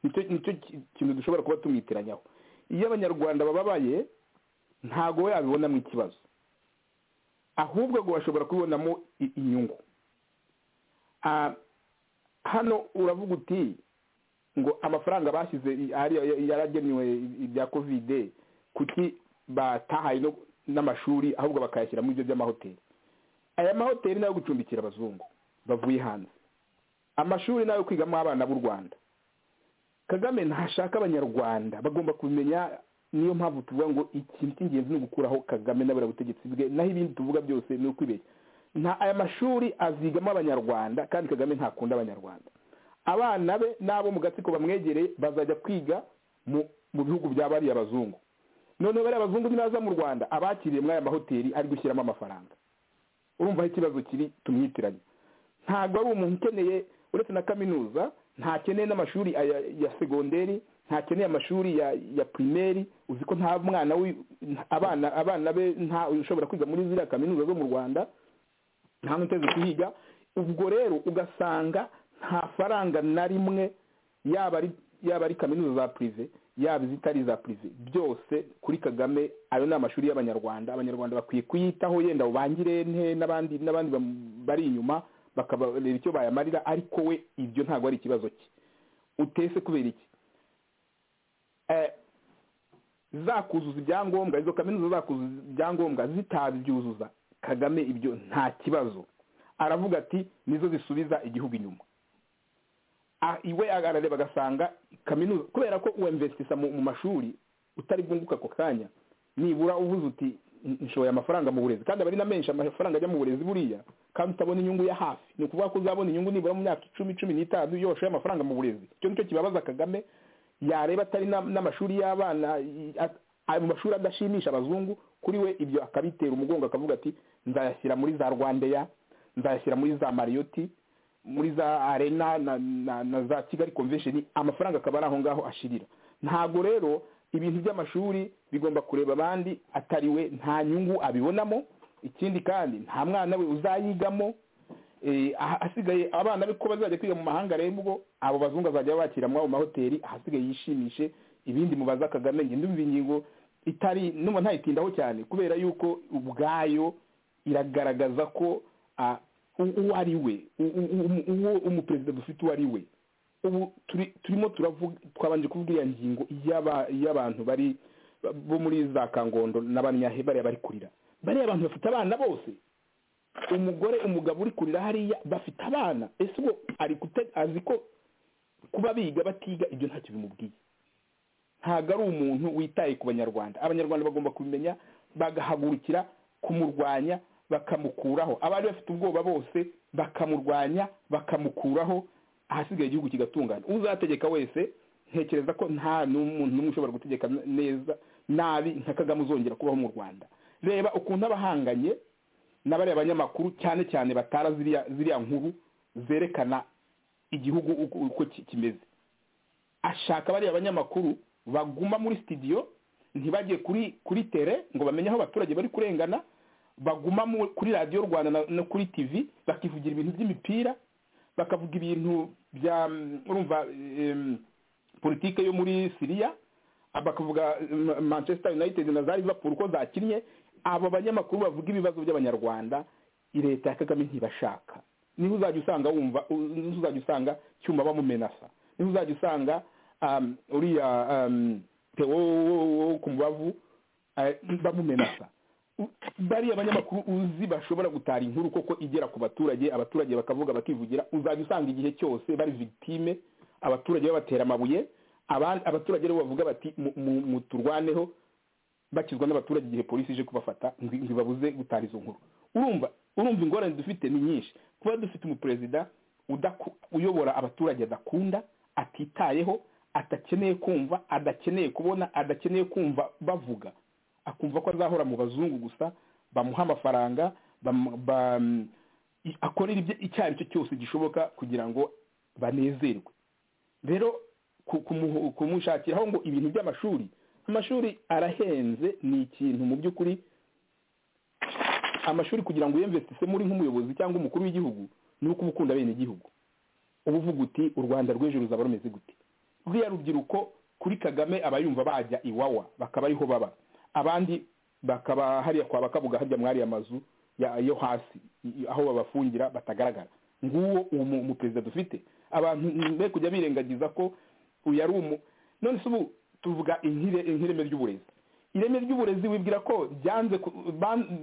nicyo nicyo ki- kintu dushobora kuba tumwitiranyaho iyo abanyarwanda bababaye ntabwo we yabibonamo ikibazo ahubwo ngo bashobora kubibonamo i- inyungu Ah, hano uravuga uti ngo amafaranga bashyize i- hariya ya- yaragenewe i- ibya kovide kuki batahaye no- n'amashuri ahubwo bakayashyira muri ibyo by'amahoteli aya mahoteli ni ayo gucumbikira abazungu bavuye hanze amashuri ni ayo kwigamo abana b'u rwanda kagame ntashaka abanyarwanda bagomba kumenya niyo mpamvu tuvuga ngo ikintu cy'ingenzi ni ugukuraho kagame n'abura butegetsi bwe naho ibindi tuvuga byose ni ukwibeshya nta aya mashuri azigamo abanyarwanda kandi kagame ntakunda abanyarwanda abana be n'abo mu gatsiko bamwegereye bazajya kwiga mu mu bihugu bya bariya bazungu noneho bariya abazungu nibaza mu rwanda abakiriye muri aya mahoteli ari gushyiramo amafaranga urumva aho ikibazo kiri tumwitiranye ntabwo ari umuntu ukeneye uretse na kaminuza ntakeneye n'amashuri aya- ya segonderi ntakeneye amashuri ya ya primeri uzi ko nta mwana wi- abana abana be nta ushobora kwiga muri ziriya kaminuza zo mu rwanda nta n'uteze kuhiga ubwo rero ugasanga nta faranga na rimwe yaba ari yaba ari kaminuza za purive yaba izitari iza purive byose kuri kagame ayo ni amashuri y'abanyarwanda abanyarwanda bakwiye kuyitaho yenda ubangire nte n'abandi n'abandi bam- bari inyuma bakabareba icyo bayamarira ariko we ibyo ntabwo ari ikibazo cye utese kubera iki Eh, zakuzuza ibyangombwa izo kaminuza zakuzuza ibyangombwa zitabyuzuza kagame ibyo nta kibazo aravuga ati nizo zisubiza igihugu inyuma Ah, iwe arareba agasanga kaminuza kubera ko uwemvesitisa mu mu mashuri utari bwunguka ako kanya nibura uvuze uti "N- nshoye amafaranga mu burezi kandi aba ari na menshi amafaranga ajya mu burezi buriya kandi utabona inyungu ya hafi ni ukuvuga ko uzabona inyungu nibura mu myaka icumi cumi n'itanu iyo washoye amafaranga mu burezi icyo nicyo kibabaza kagame yareba atari na- n'amashuri y'abana i- at- ayo mashuri adashimisha abazungu kuri we ibyo akabitera umugongo akavuga ati nzayashyira muri za rwandeya nzayashyira muri za mariyoti muri za arena na, na, na za kigali convention amafaranga akaba ari aho ngaho ashirira ntabwo rero ibintu by'amashuri bigomba kureba abandi atari we nta nyungu abibonamo ikindi kandi nta mwana we uzayigamo Eh, aha- hasigaye abana be ko bazajya kwiga mu mahanga rero ubwo abo bazungu azajya bakira muri ayo mahoteli ahasigaye yishimishe ibindi mubaza kagame njye ndumva ingingo itari numva ntayitindaho cyane kubera yuko ubwayo iragaragaza ko ah, u- uwo ari we u- u- u- uwo umuperezida dufite uwo ari we ubu turi- turimo turavuga twabanje kuvuga iriya ngingo y'aba- y'abantu bari bo muri za kangondo n'abanyahe bariya bari kurira bariya bantu bafite abana bose umugore umugabo uri kurira hariya bafite abana ese ubwo ari kute- azi ko kuba biga batiga ibyo ntacyo bimubwiye ntabwo ari umuntu witaye ku banyarwanda abanyarwanda bagomba kubimenya bagahagurukira kumurwanya bakamukuraho abari bafite ubwoba bose bakamurwanya bakamukuraho ahasigaye igihugu kigatungana uzategeka wese ntekereza ko nta n'umuntu n'umwe ushobora gutegeka neza nabi nka kagame uzongera kubaho mu rwanda reba ukuntu abahanganye n'abariya banyamakuru cyane cyane batara ziriya ziriya nkuru zerekana igihugu uko kimeze ashaka bariya banyamakuru baguma muri sitidiyo ntibajye kuri kuri tere ngo bamenye aho abaturage bari kurengana baguma kuri radiyo rwanda no kuri tivi bakivugira ibintu by'imipira bakavuga ibintu bya urumva politike yo muri siriya bakavuga manchester united na za liverpool uko zakinnye abo banyamakuru bavuga ibibazo by'abanyarwanda leta ya kagame ntibashaka niho uzajya usanga wumva niho uzajya usanga cyuma bamumenasa niho uzajya usanga uriya wo ku mubavu bamumenasa bariya abanyamakuru uzi bashobora gutara inkuru koko igera ku baturage abaturage bakavuga bakivugira uzajya usanga igihe cyose bari victime abaturage babatera amabuye abaturage aribo bavuga bati muturwaneho bakizwa n'abaturage igihe polisi ije kubafata ntibabuze gutara izo nkuru urumva urumva ingorane dufite ni nyinshi kuba dufite umuperezida uyobora abaturage adakunda atitayeho adakeneye kumva adakeneye kubona adakeneye kumva bavuga akumva ko azahora mu bazungu gusa bamuha amafaranga akorera icyo ari cyo cyose gishoboka kugira ngo banezerwe rero kumushakiraho ngo ibintu by'amashuri amashuri arahenze ni ikintu mu by'ukuri amashuri kugira ngo uyemvestisemo muri nk'umuyobozi cyangwa umukuru w'igihugu ni uko uba ukunda bene igihugu uba uvuga uti u rwanda rw'ejo ruzaba rumeze gute ruriya rubyiruko kuri kagame aba yumva bajya iwawa bakaba ariho baba abandi bakaba hariya kwa bakavuga hajya mwariya mazu yo hasi aho babafungira batagaragara nguwo uwo muperezida dufite abantu be kujya birengagiza ko uyu ari umu none se ubu tuvuga nk'ireme ry'uburezi ireme ry'uburezi wibwira ko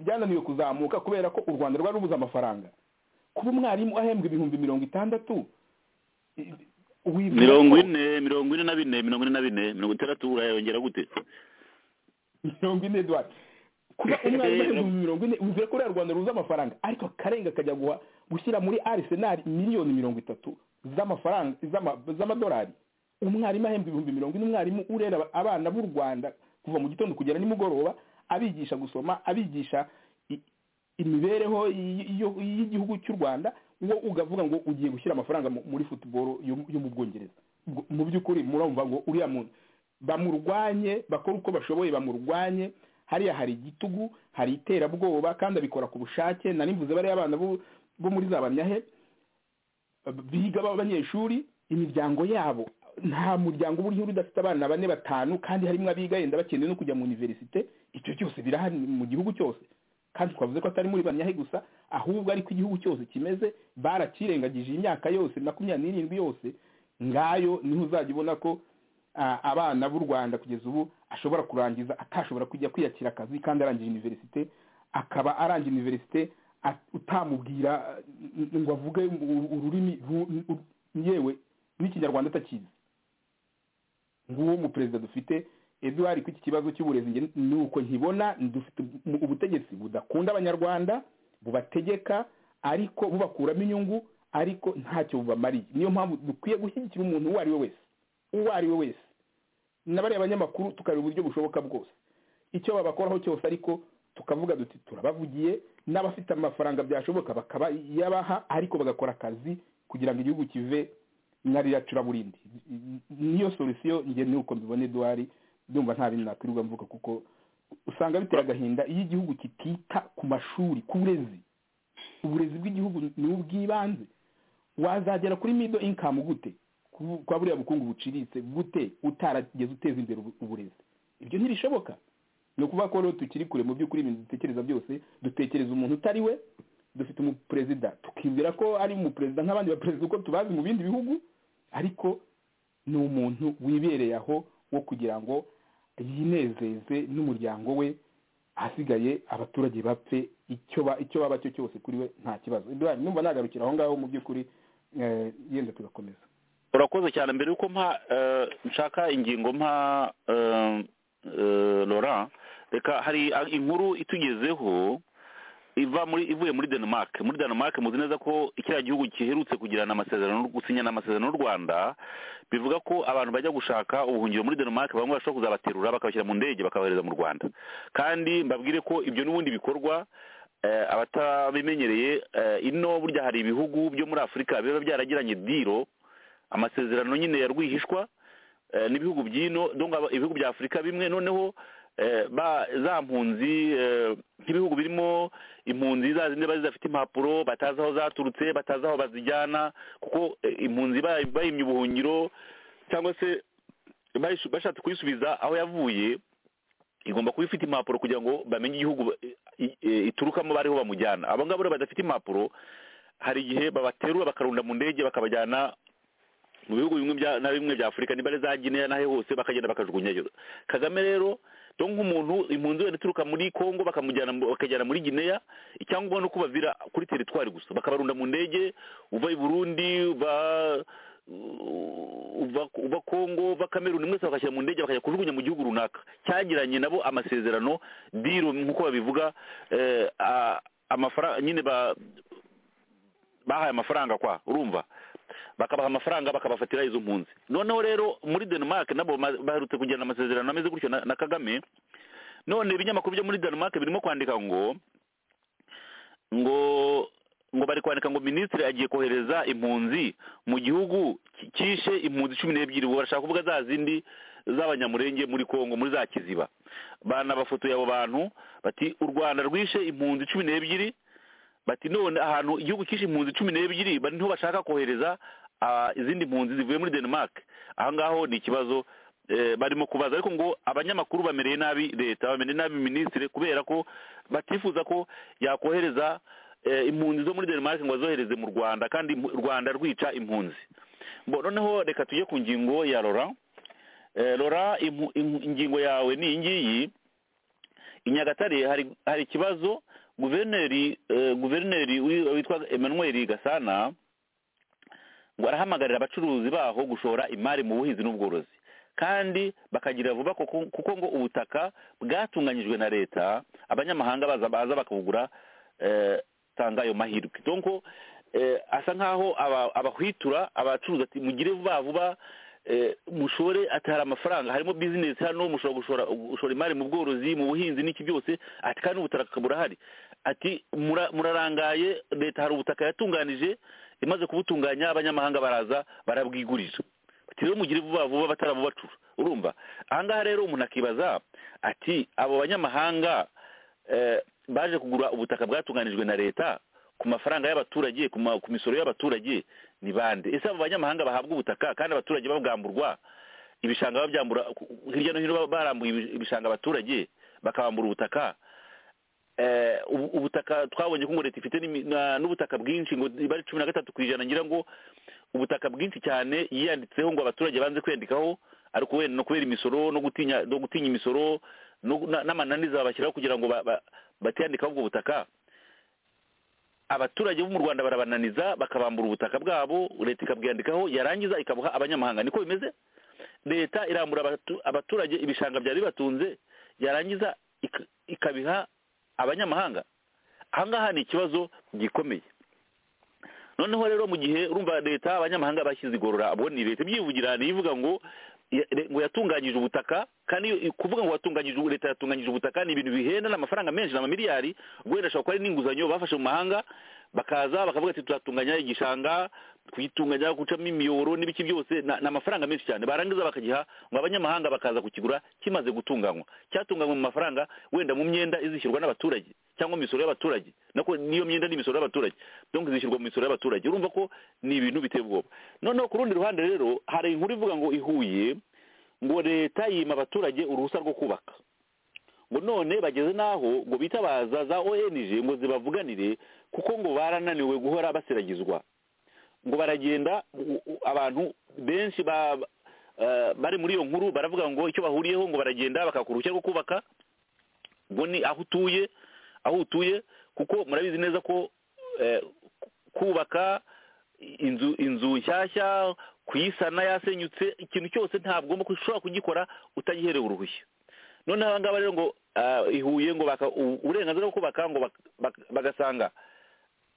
byananiwe kuzamuka kubera ko u rwanda rwari rubuze amafaranga kuba umwarimu ahembwa ibihumbi mirongo itandatu mirongo ine mirongo ine na bine mirongo ine na bine mirongo itandatu urayongera gute mirongo ine duwari kuba umwarimu mirongo ine uvuye ko uriya rwanda ruza amafaranga ariko karenga akajya guha gushyira muri arisenali miliyoni mirongo itatu z'amafaranga z'amadolari umwarimu ahembwa ibihumbi mirongo ine umwarimu urera abana b'u rwanda kuva mu gitondo kugera nimugoroba abigisha gusoma abigisha imibereho y'igihugu cy'u rwanda wo ugavuga ngo ugiye gushyira amafaranga muri futuboro yo mu bwongereza mu by'ukuri murumva ngo uriya muntu bamurwanye bakora uko bashoboye bamurwanye hariya hari igitugu hari iterabwoba kandi abikora ku bushake nanivuze bariya abana bo muri za bamyahe biga b'abanyeshuri imiryango yabo nta muryango uba uriho udafite abana bane batanu kandi harimo abiga yenda bakeneye no kujya mu univerisite icyo cyose birahari mu gihugu cyose kandi twavuze ko atari muri banyahe gusa ahubwo ariko igihugu cyose kimeze barakirengagije imyaka yose makumyabiri n'irindwi yose ngayo niho uzajya ubona ko abana b'u rwanda kugeza ubu ashobora kurangiza atashobora kujya kwiyakira akazi kandi arangije univerisite akaba arangije univerisite utamubwira ngo avuge ururimi yewe n'ikinyarwanda atakizi nguwo umuperezida dufite eduwari ku iki kibazo cy'uburezi ni uko nkibona dufite ubutegetsi budakunda abanyarwanda bubategeka ariko bubakuramo inyungu ariko ntacyo bubamariye niyo mpamvu dukwiye gushyigikira umuntu uwo ari we wese uwo ari we wese n'abariya abanyamakuru tukareba uburyo bushoboka bwose icyo babakoraho cyose ariko tukavuga duti turabavugiye n'abafite amafaranga byashoboka bakaba yabaha ariko bagakora akazi kugira ngo igihugu kive nkarira curaburindi niyo solisiyo nge ni uko mbibona eduwari ndumva nta bintu nakwirirwa mvuga kuko usanga bitera agahinda iyo igihugu kitita ku mashuri ku burezi uburezi bw'igihugu ni ubw'ibanze wazagera kuri mido inkamu gute kwa buriya bukungu buciritse gute utarageze uteza imbere uburezi ibyo ntibishoboka ni ukuvuga ko rero tukiri kure mu by'ukuri ibintu dutekereza byose dutekereza umuntu utari we dufite umuperezida tukibwira ko ari umuperezida nk'abandi baperezida uko tubazi mu bindi bihugu ariko ni umuntu wibereye aho wo kugira ngo yinezeze n'umuryango we ahasigaye abaturage bapfe icyo baba cyo cyose kuri we nta kibazo numva nagarukira aho ngaho mu by'ukuri yenda tugakomeza urakoze cyane mbere y'uko mpa nshaka ingingo mpa laurent reka hari inkuru itugezeho iva muri ivuye muri denmark muri denmark muzi neza ko kiriya gihugu giherutse kugirana amasezerano gusinyana amasezerano n'u rwanda bivuga ko abantu bajya gushaka ubuhungiro muri denmark bamwe bashobora kuzabaterura bakabashyira mu ndege bakabohereza mu rwanda kandi mbabwire ko ibyo n'ubundi bikorwa abatabimenyereye ino burya hari ibihugu byo muri afurika biba byaragiranye diro amasezerano nyine ya rwihishwa n'ibihugu by'ino ibihugu bya afurika bimwe noneho za mpunzi nk'ibihugu birimo impunzi za zindi zidafite impapuro batazi aho zaturutse batazi aho bazijyana kuko impunzi bayimye ubuhungiro cyangwa se bashatse kuyisubiza aho yavuye igomba kuba ifite impapuro kugira ngo bamenye igihugu iturukamo bariho bamujyana abo ngabo rero badafite impapuro hari igihe babaterura bakarunda mu ndege bakabajyana mu bihugu bimwe na bimwe bya afurika niba ari za gineya n'aho hose bakagenda bakajugunyayo kagame rero dore nk'umuntu impunzi wenda ituruka muri congo bakamujyana bakajyana muri gineya icyangombwa ni uko bavira kuri teritwari gusa bakabarunda mu ndege uva i burundi uva congo uva kameruni mwese bakashyira mu ndege bakajya kujugunya mu gihugu runaka cyagiranye nabo amasezerano diro nk'uko babivuga amafaranga nyine bahaye amafaranga kwa urumva bakabaha amafaranga bakabafatira izo mpunzi noneho rero muri denmark nabo baherutse kugirana amasezerano ameze gutyo na kagame none ibinyamakuru byo muri denmark birimo kwandika ngo ngo ngo bari kwandika ngo minisitiri agiye kohereza impunzi mu gihugu cyishe impunzi cumi n'ebyiri ngo barashaka kuvuga za zindi z'abanyamurenge muri congo muri za kiziba banabafotoye abo bantu bati u rwanda rwishe impunzi cumi n'ebyiri bati none ahantu igihugu cyishe impunzi cumi n'ebyiri bari niho bashaka kohereza izindi mpunzi zivuye muri denmark ahangaho ni ikibazo barimo kubaza ariko ngo abanyamakuru bamereye nabi leta bamereye nabi minisitiri kubera ko batifuza ko yakohereza impunzi zo muri denmark ngo azohereze mu rwanda kandi u rwanda rwica impunzi noneho reka tujye ku ngingo ya rora rora ingingo yawe ni iyi ngiyi i nyagatare hari ikibazo guverineri guverineri witwa emmanuel gasana ngo arahamagarira abacuruzi baho gushora imari mu buhinzi n'ubworozi kandi bakagira vuba kuko ngo ubutaka bwatunganyijwe na leta abanyamahanga baza bakabugura tanga ayo mahirwe donko asa nk'aho abahwitura abacuruzi ati mugire vuba vuba mushore ati hari amafaranga harimo bizinesi hano mushobora gushora gushora imari mu bworozi mu buhinzi n'iki byose ati kandi ubutaka burahari ati murarangaye leta hari ubutaka yatunganije imaze kubutunganya abanyamahanga baraza barabwigurira ati rero mugire vuba vuba batarabubacura urumva ahangaha rero umuntu akibaza ati abo banyamahanga baje kugura ubutaka bwatunganijwe na leta ku mafaranga y'abaturage ku misoro y'abaturage ni bande ese abo banyamahanga bahabwa ubutaka kandi abaturage babwamburwa ibishanga babyambura hirya no hino barambuye ibishanga abaturage bakabambura ubutaka ubutaka twabonye ko leta ifite n'ubutaka bwinshi ngo niba ari cumi na gatatu ku ijana ngira ngo ubutaka bwinshi cyane yiyanditseho ngo abaturage banze kwiyandikaho ariko wenda no kubera imisoro no gutinya no gutinya imisoro n'amananiza babashyiraho kugira ngo batiyandikaho ubwo butaka abaturage bo mu rwanda barabananiza bakabambura ubutaka bwabo leta ikabwiyandikaho yarangiza ikabuha abanyamahanga niko bimeze leta irambura abaturage ibishanga byari bibatunze yarangiza ikabiha abanyamahanga ahangaha ni ikibazo gikomeye noneho rero mu gihe urumva leta abanyamahanga bashyize igorora abo ni leta ibyivugira ntiyivuga ngo ngo yatunganyije ubutaka kandi kuvuga ngo watunganyije leta yatunganyije ubutaka ni ibintu bihenda n'amafaranga menshi n'amamiliyari wenda ashobora kuba ari n'inguzanyo bafashe mu mahanga bakaza bakavuga ati turatunganya igishanga kuyitunganya gucamo imiyoboro n'ibiki byose ni amafaranga menshi cyane barangiza bakagiha ngo abanyamahanga bakaza kukigura kimaze gutunganywa cyatunganywa mu mafaranga wenda mu myenda izishyurwa n'abaturage cyangwa imisoro y'abaturage n'iyo myenda n'imisoro y'abaturage donc zishyurwa mu misoro y'abaturage urumva ko ni ibintu biteye ubwoba noneho ku rundi ruhande rero hari inkuru ivuga ngo ihuye ngo leta yima abaturage uruhushya rwo kubaka ngo none bageze n'aho ngo bitabaza za ong ngo zibavuganire kuko ngo barananiwe guhora baseragizwa ngo baragenda abantu benshi bari muri iyo nkuru baravuga ngo icyo bahuriyeho ngo baragenda bakaka uruhushya rwo kubaka ngo ni aho utuye aho utuye kuko murabizi neza ko kubaka inzu inzu nshyashya kuyisana yasenyutse ikintu cyose ntabwo ushobora kugikora utagiherewe uruhushya none aba ngaba rero ngo ah, ihuye ngo baka- u- uburenganzira bwo kubaka ngo bak- bak- bagasanga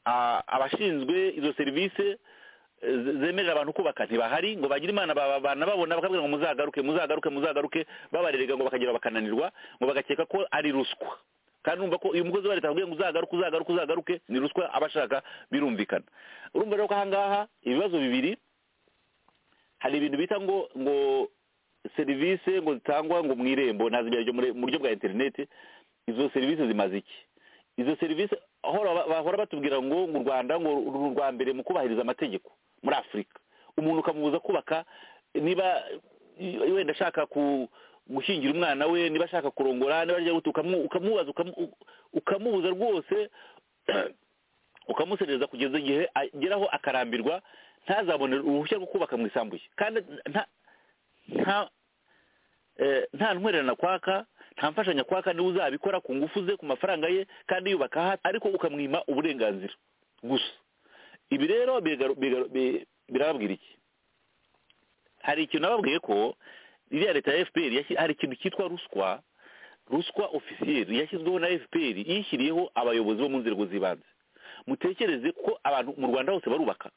ah, abashinzwe izo serivisi eh, ze- zemerera abantu kubaka ntibahari ngo bagire imana baba- bana babona bakabwira ngo muzagaruke muzagaruke muzagaruke babarerega ngo bakagera bakananirwa ngo bagakeka ko ari ruswa kandi urumva ko uyu mukozi wa leta akubwiye ngo uzagaruke uzagaruke uzagaruke ni ruswa aba ashaka birumvikana urumva rero ko aha ngaha ibibazo bibiri hari ibintu bita ngo ngo serivisi ngo zitangwa ngo mu irembo ntazibera ryo mu buryo bwa interineti izo serivisi zimaze iki izo serivisi ahora ba- bahora batubwira ngo ngo u rwanda ngo uru ni urwa mbere mu kubahiriza amategeko muri afurika umuntu ukamubuza kubaka niba i- wenda ashaka ku- gushyingira umwana we niba ashaka kurongora niba agiye gutu ukamu- ukamubaza ukamu- u- ukamubuza rwose ukamuserereza kugeza igihe ageraho akarambirwa ntazabone uruhushya rwo kubaka mu isambu ye kandi nta nta eh, nta ntwererano kwaka nta mfashanyo kwaka niwe uzabikora ku ngufu ze ku mafaranga ye kandi yubaka hasi ariko ukamwima uburenganzira gusa ibi rero bigaru- bigaru- bi- birababwira iki hari ikintu nababwiye ko iriya leta ya fpr yashyi- hari ikintu cyitwa ruswa ruswa ofisiyeri yashyizweho na fpr yishyiriyeho abayobozi bo mu nzego z'ibanze mutekereze ko abantu mu rwanda hose barubaka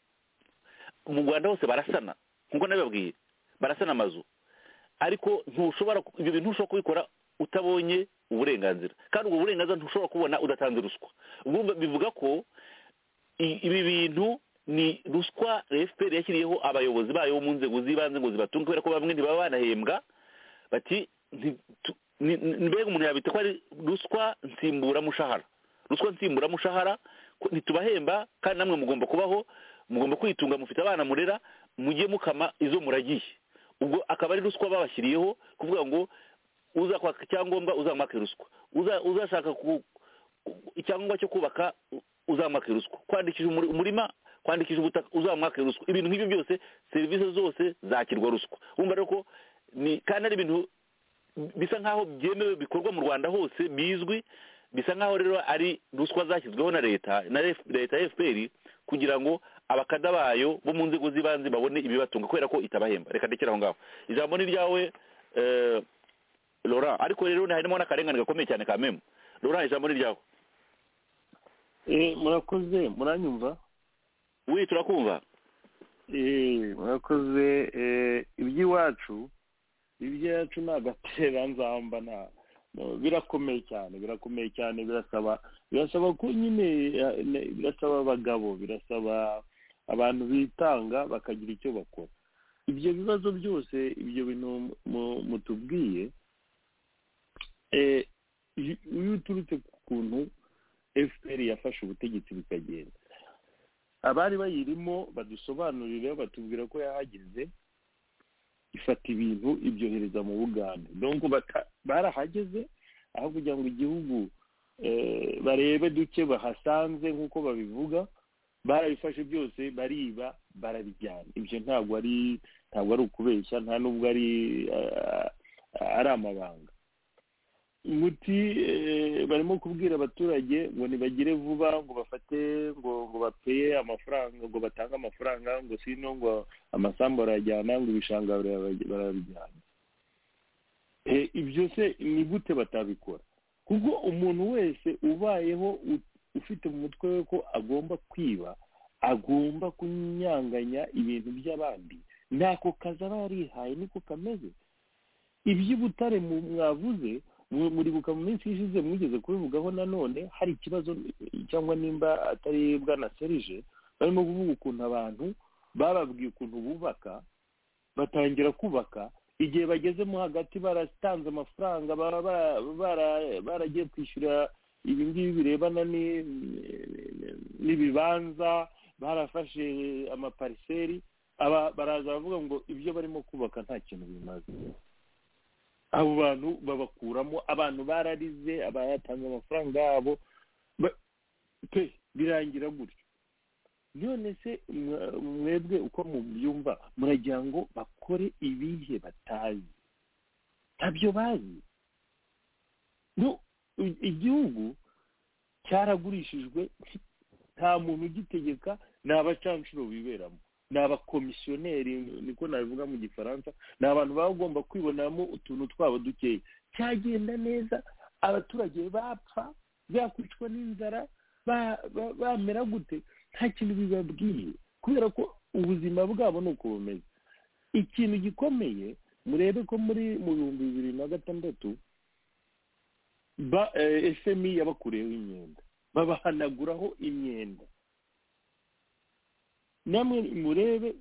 mu rwanda hose barasana nk'uko nabibabwiye barasana amazu ariko ntushobora ku- ibyo bintu ntushobora kubikora utabonye uburenganzira kandi ubwo burenganzira ntushobora kubona udatanze ruswa ubwo urumva bivuga ko i- ibi bintu ni ruswa fpr yashyiriyeho abayobozi bayo bo mu nzego z'ibanze ngo zibatunge kubera ko bamwe ntibaba banahembwa bati nti- tu- ni- ni- mbega umuntu yabita ko ari ruswa nsimburamushahara ruswa nsimburamushahara ko ntitubahemba kandi namwe mugomba kubaho mugomba kwitunga mufite abana murera mujye mukama izo muragiye ubwo akaba ari ruswa babashyiriyeho kuvuga ngo uzakwaka icyangombwa uzamwake ruswa Uza- uzashaka ku- ku- icyangombwa cyo kubaka u- uzamwake ruswa kwandikisha umuri- umurima kwandikisha ubutaka uzamwake ruswa ibintu nk'ibyo byose serivisi zose zakirwa ruswa wumva rero ko ni kandi ari ibintu bisa nk'aho byemewe bikorwa mu rwanda hose bizwi bisa nk'aho rero ari ruswa zashyizweho na leta na F- leta ya fpr kugira ngo abakada bayo bo mu nzego z'ibanze babone ibibatunga kubera ko itabahemba reka ndekere aho ngaho ijambo ni ryawe eh, laurent ariko rero harimo n'akarengane gakomeye cyane ka memu laurent ijambo ni ryawe Eh, murakoze muranyumva wi turakumva Eh, murakoze eh, iby'iwacu iby'iwacu ni agatera nzamba nta no, birakomeye cyane birakomeye cyane birasaba birasaba ko nyine eh, ne- birasaba abagabo birasaba abantu bitanga bakagira icyo bakora ibyo bibazo byose ibyo bintu mu- mu- mutubwiye eh, iyo iyo uturutse ku kuntu fpr yafashe ubutegetsi bikagenda abari bayirimo badusobanurire batubwira ko yahageze ifata ibintu ibyohereza mu bugande donc bata- barahageze aho kugira ngo igihugu eh, barebe duke bahasanze nk'uko babivuga barabifashe byose bariba barabijyana ibyo ntabwo ari ntabwo ari ukubeshya nta n'ubwo ari ah, ari amabanga muti eh, barimo kubwira abaturage ngo ntibagire vuba ngo bafate ngo ngo bapeye amafaranga ngo batange amafaranga ngo sino ngo amasambu arayajyana ngo ibishanga barabijyana Eh, ibyo se ni gute batabikora kuko umuntu wese ubayeho u- ufite mu mutwe we ko agomba kwiba agomba kunyanganya ibintu by'abandi ntako kazi aba yarihaye niko kameze iby'ubutare mu- mwavuze mu- muribuka mu minsi ishize mwigeze kubivugaho nanone hari ikibazo cyangwa nimba atari bwana serije barimo kuvuga ukuntu abantu bababwiye ukuntu bubaka batangira kubaka igihe bagezemo hagati baratanze amafaranga bara- bara- bara- baragiye kwishyura ibi ngibi birebana ni- n'ibibanza barafashe amapariseri aba- baraza baravuga ngo ibyo barimo kubaka nta kintu bimaze abo bantu babakuramo abantu bararize abayatanze amafaranga yabo ba- pe birangira gutyo none se mwa- mwebwe uko mubyumva muragira ngo bakore ibihe batazi ntabyo bazi no i- igihugu cyaragurishijwe nta muntu ugitegeka ni abacanshuro biberamo ni abakomisiyoneri niko nabivuga mu gifaransa ni abantu baba bagomba kwibonamo utuntu twabo dukeya cyagenda neza abaturage bapfa bakwicwa n'inzara ba- ba- bamera gute nta kintu bibabwiye kubera ko ubuzima bwabo ni uko bumeze ikintu gikomeye murebe ko muri mu bihumbi bibiri na gatandatu ba- eh, fmi yabakureyeho imyenda babahanaguraho imyenda namwe murebe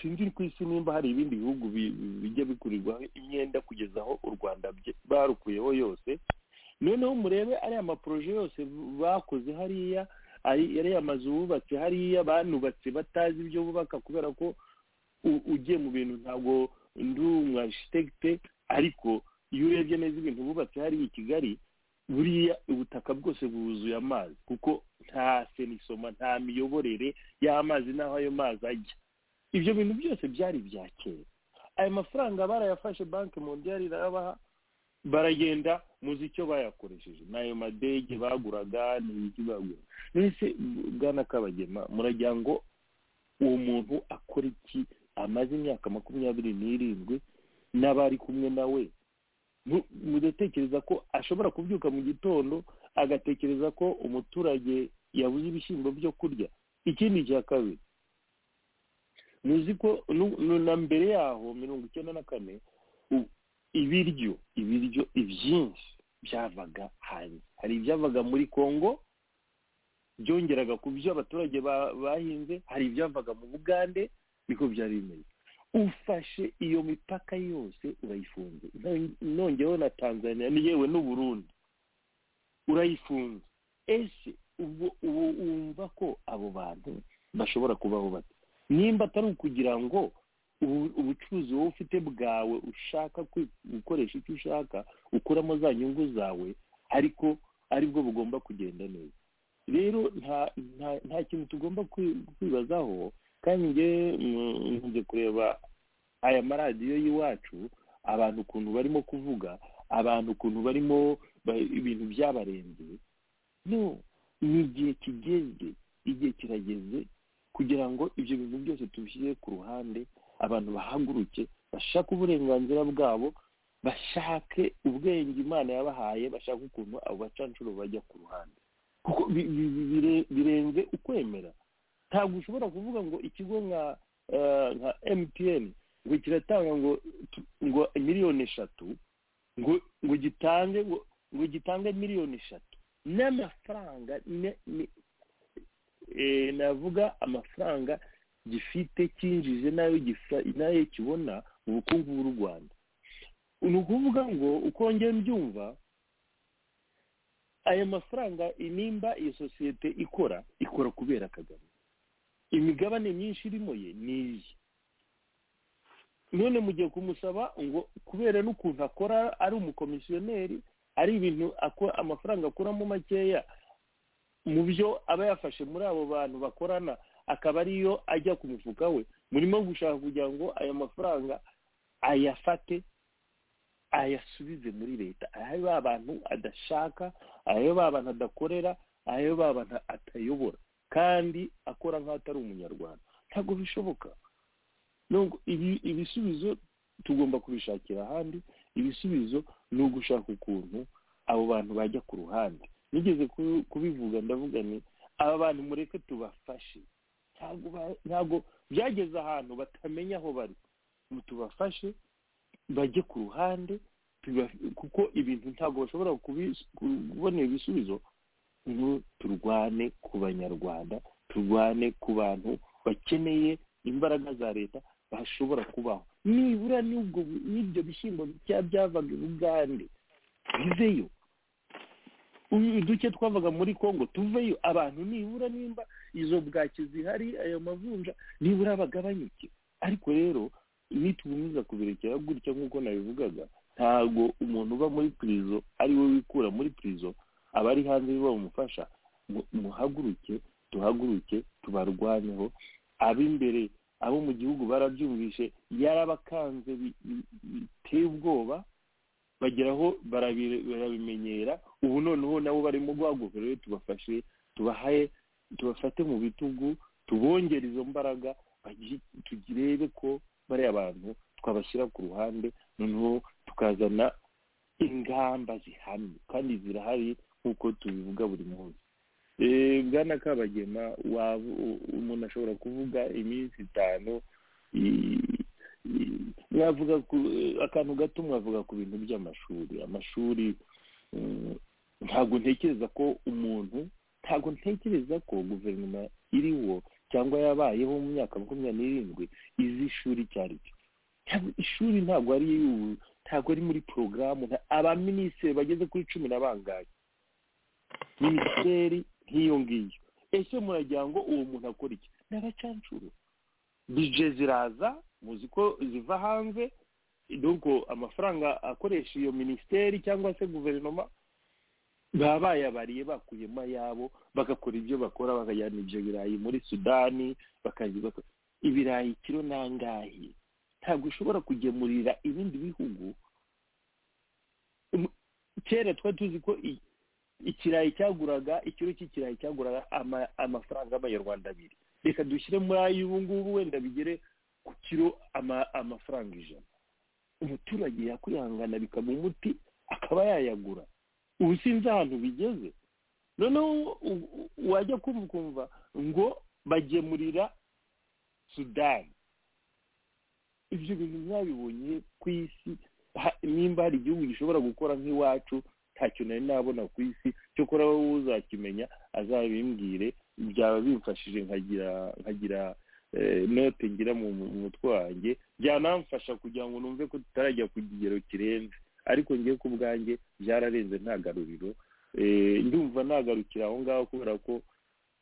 sinzi ku isi nimba hari ibindi bihugu bi- bijya bikurirwaho imyenda kugeza aho u rwanda bye- barukuyeho yose noneho murebe ariya maporoje yose bakoze hariya ari- ariya mazu bubatse hariya banubatse batazi ibyo bubaka kubera ko u- ugiye mu bintu ntabwo ndi umu arishitagite ariko iyo urebye neza ibintu bubatse hariya i kigali buriya ubutaka bwose bwuzuye amazi kuko nta senisoma nta miyoborere y'amazi n'aho ayo mazi ajya ibyo bintu byose byari ibya kera ayo mafaranga barayafashe banki mondiyari irayabaha baragenda muzi icyo bayakoresheje n'ayo madege baguraga n'ibiki bagura mbese bwana kabagema muragira ngo uwo muntu akora iki amaze imyaka makumyabiri n'irindwi n'abari kumwe nawe mu- mudatekereza ko ashobora kubyuka mu gitondo agatekereza ko umuturage yabuze ibishyimbo byo kurya ikindi cya kabiri muzi ko nu- nu- na mbere yaho mirongo icyenda na kane u- ibiryo ibiryo ibyinshi byavaga hanze hari ibyavaga muri kongo byongeraga ku byo abaturage ba- bahinze hari ibyavaga mu bugande niko byari bimeze ufashe iyo mipaka yose urayifunze Non- nongeyeho na tanzania ni yewe n'uburundi urayifunze ese ubwo ubu wumva ko abo bantu bashobora kubaho bate nimba atari ukugira ngo ubu- ubucuruzi wowe ufite bwawe ushaka kwi- gukoresha icyo ushaka ukuramo za nyungu zawe ariko aribwo bugomba kugenda neza rero nta nta- nta kintu tugomba kwi- kwibazaho kandi ngewe mm, nkunze kureba aya maradiyo y'iwacu abantu ukuntu barimo kuvuga abantu ukuntu barimo ba- ibintu byabarenze no ni igihe kigeze igihe kirageze kugira ngo ibyo bintu byose tubishyire ku ruhande abantu bahaguruke bashake uburenganzira bwabo bashake ubwenge imana yabahaye bashake ukuntu abo bacanshuro bajya ku ruhande kuko bi- bi- bi- bire- birenze ukwemera ntabwo ushobora kuvuga ngo ikigo nka eh, nka emutiyeni ngo kiratanga ngo tu- ngo miliyoni eshatu ngo ngo gitange ngo ngo gitange miliyoni eshatu n'amafaranga ne- ne- eh, navuga amafaranga gifite cyinjije n'ayo gisa n'ayo kibona mu bukungu bw'u rwanda ni ukuvuga ngo uko njye mbyumva ayo mafaranga nimba iyo sosiyete ikora ikora kubera kagame imigabane myinshi irimo ye ni iye none mugiye kumusaba ngo kubera n'ukuntu akora ari umukomisiyoneri ari ibintu ako- amafaranga akuramo makeya mu byo aba yafashe muri abo bantu bakorana akaba ariyo ajya ku mufuka we murimo gushaka kugira ngo ayo mafaranga ayafate ayasubize muri leta ayo ba bantu adashaka ayo ba bantu adakorera ayo ba bantu atayobora kandi akora nk'aho atari umunyarwanda ntabwo bishoboka nubwo ibi- ibisubizo tugomba kubishakira ahandi ibisubizo ni ugushaka ukuntu abo bantu bajya ku ruhande nigeze ku- kubivuga ndavuga ni aba bantu mureke tubafashe ntabwo ba- ntabwo byageze ahantu batamenya aho bari ngo tubafashe bajye ku ruhande tuba- kuko ibintu ntabwo bashobora kubi- kubona ibisubizo ngo turwane ku banyarwanda turwane ku bantu bakeneye imbaraga za leta bashobora kubaho nibura n'ubwo n'ibyo bishyimbo bya byavaga i bugande biveyo uyu duke twavaga muri congo tuveyo abantu nibura nimba izo bwaki zihari ayo mavunja nibura bagabanyuke ariko rero nitugumiza kubirekera gutya nk'uko nabivugaga ntabwo umuntu uba muri pirizo ari we wikura muri pirizo abari hanze nibo bamufasha mu- muhaguruke duhaguruke tubarwanyeho ab'imbere abo mu gihugu barabyumvishe yarabakanze bi- bi- biteye ubwoba bageraho barabi- barabimenyera ubu noneho nabo barimo guhaguruka rero tubafashe tubahaye tubafate mu bitugu tubongere izo mbaraga tugirebe ko bariya bantu twabashyira ku ruhande noneho tukazana ingamba zihamye kandi zirahari nk'uko tubivuga buri munsi bwana kabagema umuntu ashobora kuvuga iminsi itanu mwavuga akantu gato mwavuga ku bintu by'amashuri amashuri ntabwo ntekereza ko umuntu ntabwo ntekereza ko guverinoma iriho cyangwa yabayeho mu myaka makumyabiri n'irindwi izi ishuri icyo ari cyo ishuri ntabwo ari ntabwo ari muri porogaramu abaminisitiri bageze kuri cumi na bangahe minisiteri nk'iyo ngiyo ese muragira ngo uwo muntu akora iki ni abacancuro bije ziraza muzi ko ziva hanze nuko amafaranga akoresha iyo minisiteri cyangwa se guverinoma baba bayabariye bakuyemo ayabo bagakora ibyo bakora bakajyana ibyo birayi muri sudani ibirayi kiro nangahe ntabwo ushobora kugemurira ibindi bihugu kera twari tuzi ko ikirayi cyaguraga ikiro cy'ikirayi cyaguraga amafaranga y'amanyarwanda abiri reka dushyire muri ay'ubu ngubu wenda bigere ku kiro amafaranga ijana umuturage yakwihangana bikaba umuti akaba yayagura ubu sinzi ahantu bigeze noneho wajya kumva ngo bagemurira sudani ibyo bintu mwabibonye ku isi nimba hari igihugu gishobora gukora nk'iwacu ntacyo nari nabona ku isi cyokora wowe uzakimenya azabimbwire byaba bimfashije nkagira nkagira note ngira mu mutwe wanjye byanamfasha kugira ngo numve ko tutarajya ku kigero kirenze ariko ngewe ku bwanjye byararenze nta garuriro ndumva nagarukira aho ngaho kubera ko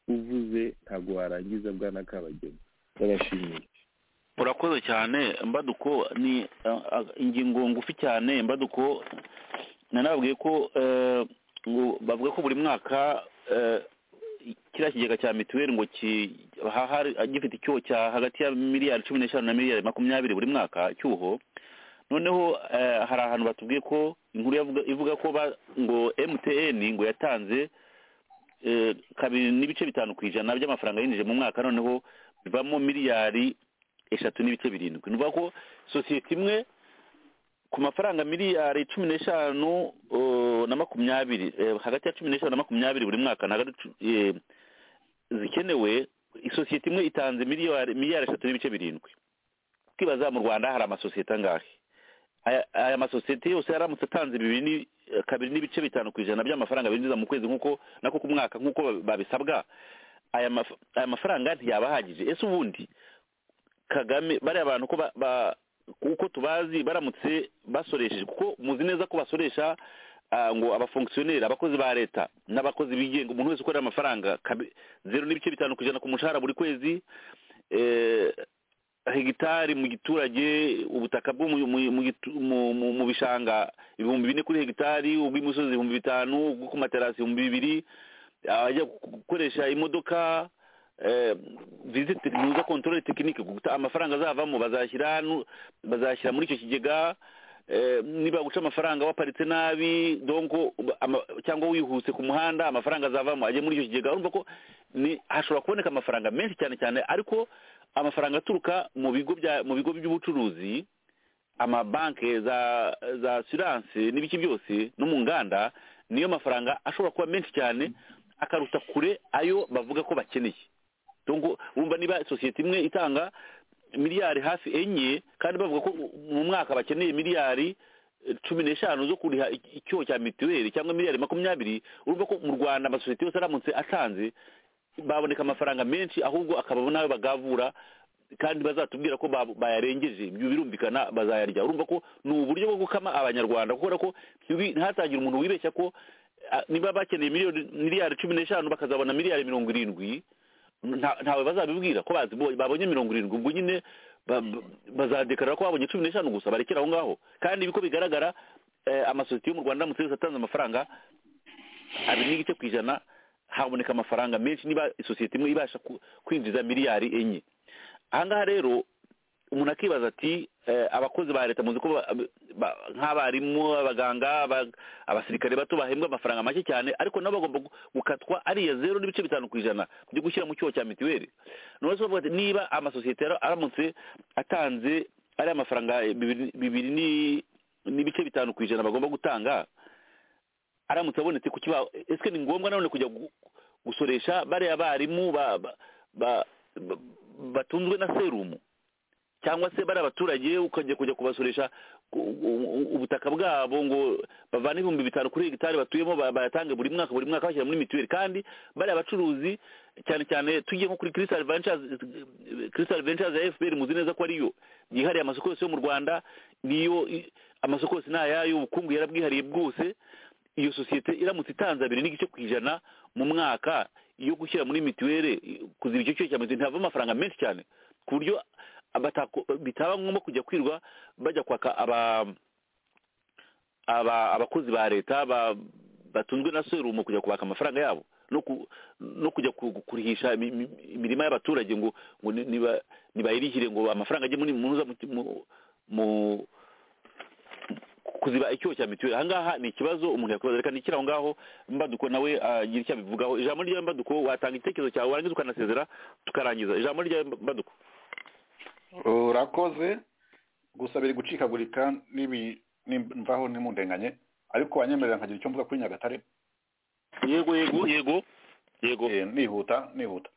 uvuze ntabwo warangiza bwana kabageni ndabashimiye urakoze cyane mbaduko ni ingingo ngufi cyane mbaduko nanababwiye ko bavuga ko buri mwaka kiriya kigega cya mituweli ngo gifite icyuho cya hagati ya miliyari cumi n'eshanu na miliyari makumyabiri buri mwaka cyuho noneho hari ahantu batubwiye ko inkuru ivuga ko ngo mtn ngo yatanze kabiri n'ibice bitanu ku ijana by'amafaranga yinjije mu mwaka noneho bivamo miliyari eshatu n'ibice birindwi ni ukuvuga ko sosiyete imwe ku mafaranga miliyari cumi n'eshanu na makumyabiri hagati ya cumi n'eshanu na makumyabiri buri mwaka ntabwo zikenewe isosiyete imwe itanze miliyari eshatu n'ibice birindwi twibaza mu rwanda hari amasosiyete angahe aya masosiyete yose yaramutse atanze kabiri n'ibice bitanu ku ijana by'amafaranga binjiza mu kwezi nk'uko nako ku mwaka nk'uko babisabwa aya mafaranga ntiyaba ahagije ese ubundi kagame bariya bantu uko tubazi baramutse basoresheje kuko muzi neza ko basoresha ngo abafonkisiyoneri abakozi ba leta n'abakozi bigenga umuntu wese ukorera amafaranga zeru n'ibice bitanu ku ijana ku mushahara buri kwezi hegitari mu giturage ubutaka bwo mu bishanga ibihumbi bine kuri hegitari ubw'imisozi ibihumbi bitanu ubwo ku materasi ibihumbi bibiri abajya gukoresha imodoka viziti ntuza kontorore tekinike amafaranga azavamo bazashyira muri icyo kigega niba guca amafaranga waparitse nabi donko cyangwa wihuse ku muhanda amafaranga azavamo ajya muri icyo kigega urumva ko hashobora kuboneka amafaranga menshi cyane cyane ariko amafaranga aturuka mu bigo mu bigo by'ubucuruzi amabanki za za siranse n'ibiki byose no mu nganda niyo mafaranga ashobora kuba menshi cyane akaruta kure ayo bavuga ko bakeneye wumva niba sosiyete imwe itanga miliyari hafi enye kandi bavuga ko mu mwaka bakeneye miliyari cumi n'eshanu zo kuriha icyuho cya mituweli cyangwa miliyari makumyabiri urumva ko mu rwanda amasosiyete yose aramutse atanze baboneka amafaranga menshi ahubwo akababo nawe bagavura kandi bazatubwira ko bayarengeje ibyo birumvikana bazayarya urumva ko ni uburyo bwo gukama abanyarwanda kubera ko ntatangire umuntu wibeshya ko niba bakeneye miliyari cumi n'eshanu bakazabona miliyari mirongo irindwi ntawe bazabibwira ko babonye mirongo irindwi ubwo nyine bazadekarara ko babonye cumi n'eshanu gusa barekera aho ngaho kandi uko bigaragara amasosiyete yo mu rwanda aramutse yose atanze amafaranga abiri n'igice ku ijana haboneka amafaranga menshi niba isosiyete imwe ibasha kwinjiza miliyari enye aha ngaha rero umuntu akibaza ati abakozi ba leta muzi ko nk'abarimu abaganga abasirikare bato bahembwa amafaranga make cyane ariko nabo bagomba gukatwa ariya zeru n'ibice bitanu ku ijana byo gushyira mu cyuho cya mituweli none se bavuga ati niba amasosiyete aramutse atanze ari amafaranga bibiri n'ibice bitanu ku ijana bagomba gutanga aramutse abonetse ku kibaho ese ni ngombwa nanone kujya gusoresha bariya barimu batunzwe na serumu cyangwa se bari abaturage ukajya kujya kubasoresha ubutaka bwabo ngo bavane ibihumbi bitanu kuri hegitari batuyemo bayatange buri mwaka buri mwaka bashyira muri mituweli kandi bari abacuruzi cyane cyane tujye nko kuri kirisitari vencazi ya fpr muzi neza ko ariyo yihariye amasoko yose yo mu rwanda niyo amasoko yose ni ayayo ubukungu yarabwihariye bwose iyo sosiyete iramutse itanze abiri n'igice ku ijana mu mwaka yo gushyira muri mituweli kuziba icyo cyose cya mituweli ntihava amafaranga menshi cyane ku buryo bitaba ngombwa kujya kwirwa bajya kwaka abakozi ba leta batunzwe na serumu kujya kubaka amafaranga yabo no kujya kurihisha imirima y'abaturage ngo nibayirihire ngo amafaranga ajye mu kuziba icyobo cya mituweli ahangaha ni ikibazo umuntu yakwibaza reka nikiri aho ngaho mbaduko nawe agira icyo abivugaho ijambo rya mbaduko watanga igitekerezo cyawe warangiza ukanasezera tukarangiza ijambo rya mbaduko urakoze gusa biri gucikagurika n'imvaho n'imundenganye ariko wanyemerera nkagira icyo mvuga kuri nyagatare yego yego yego yego nihuta nihuta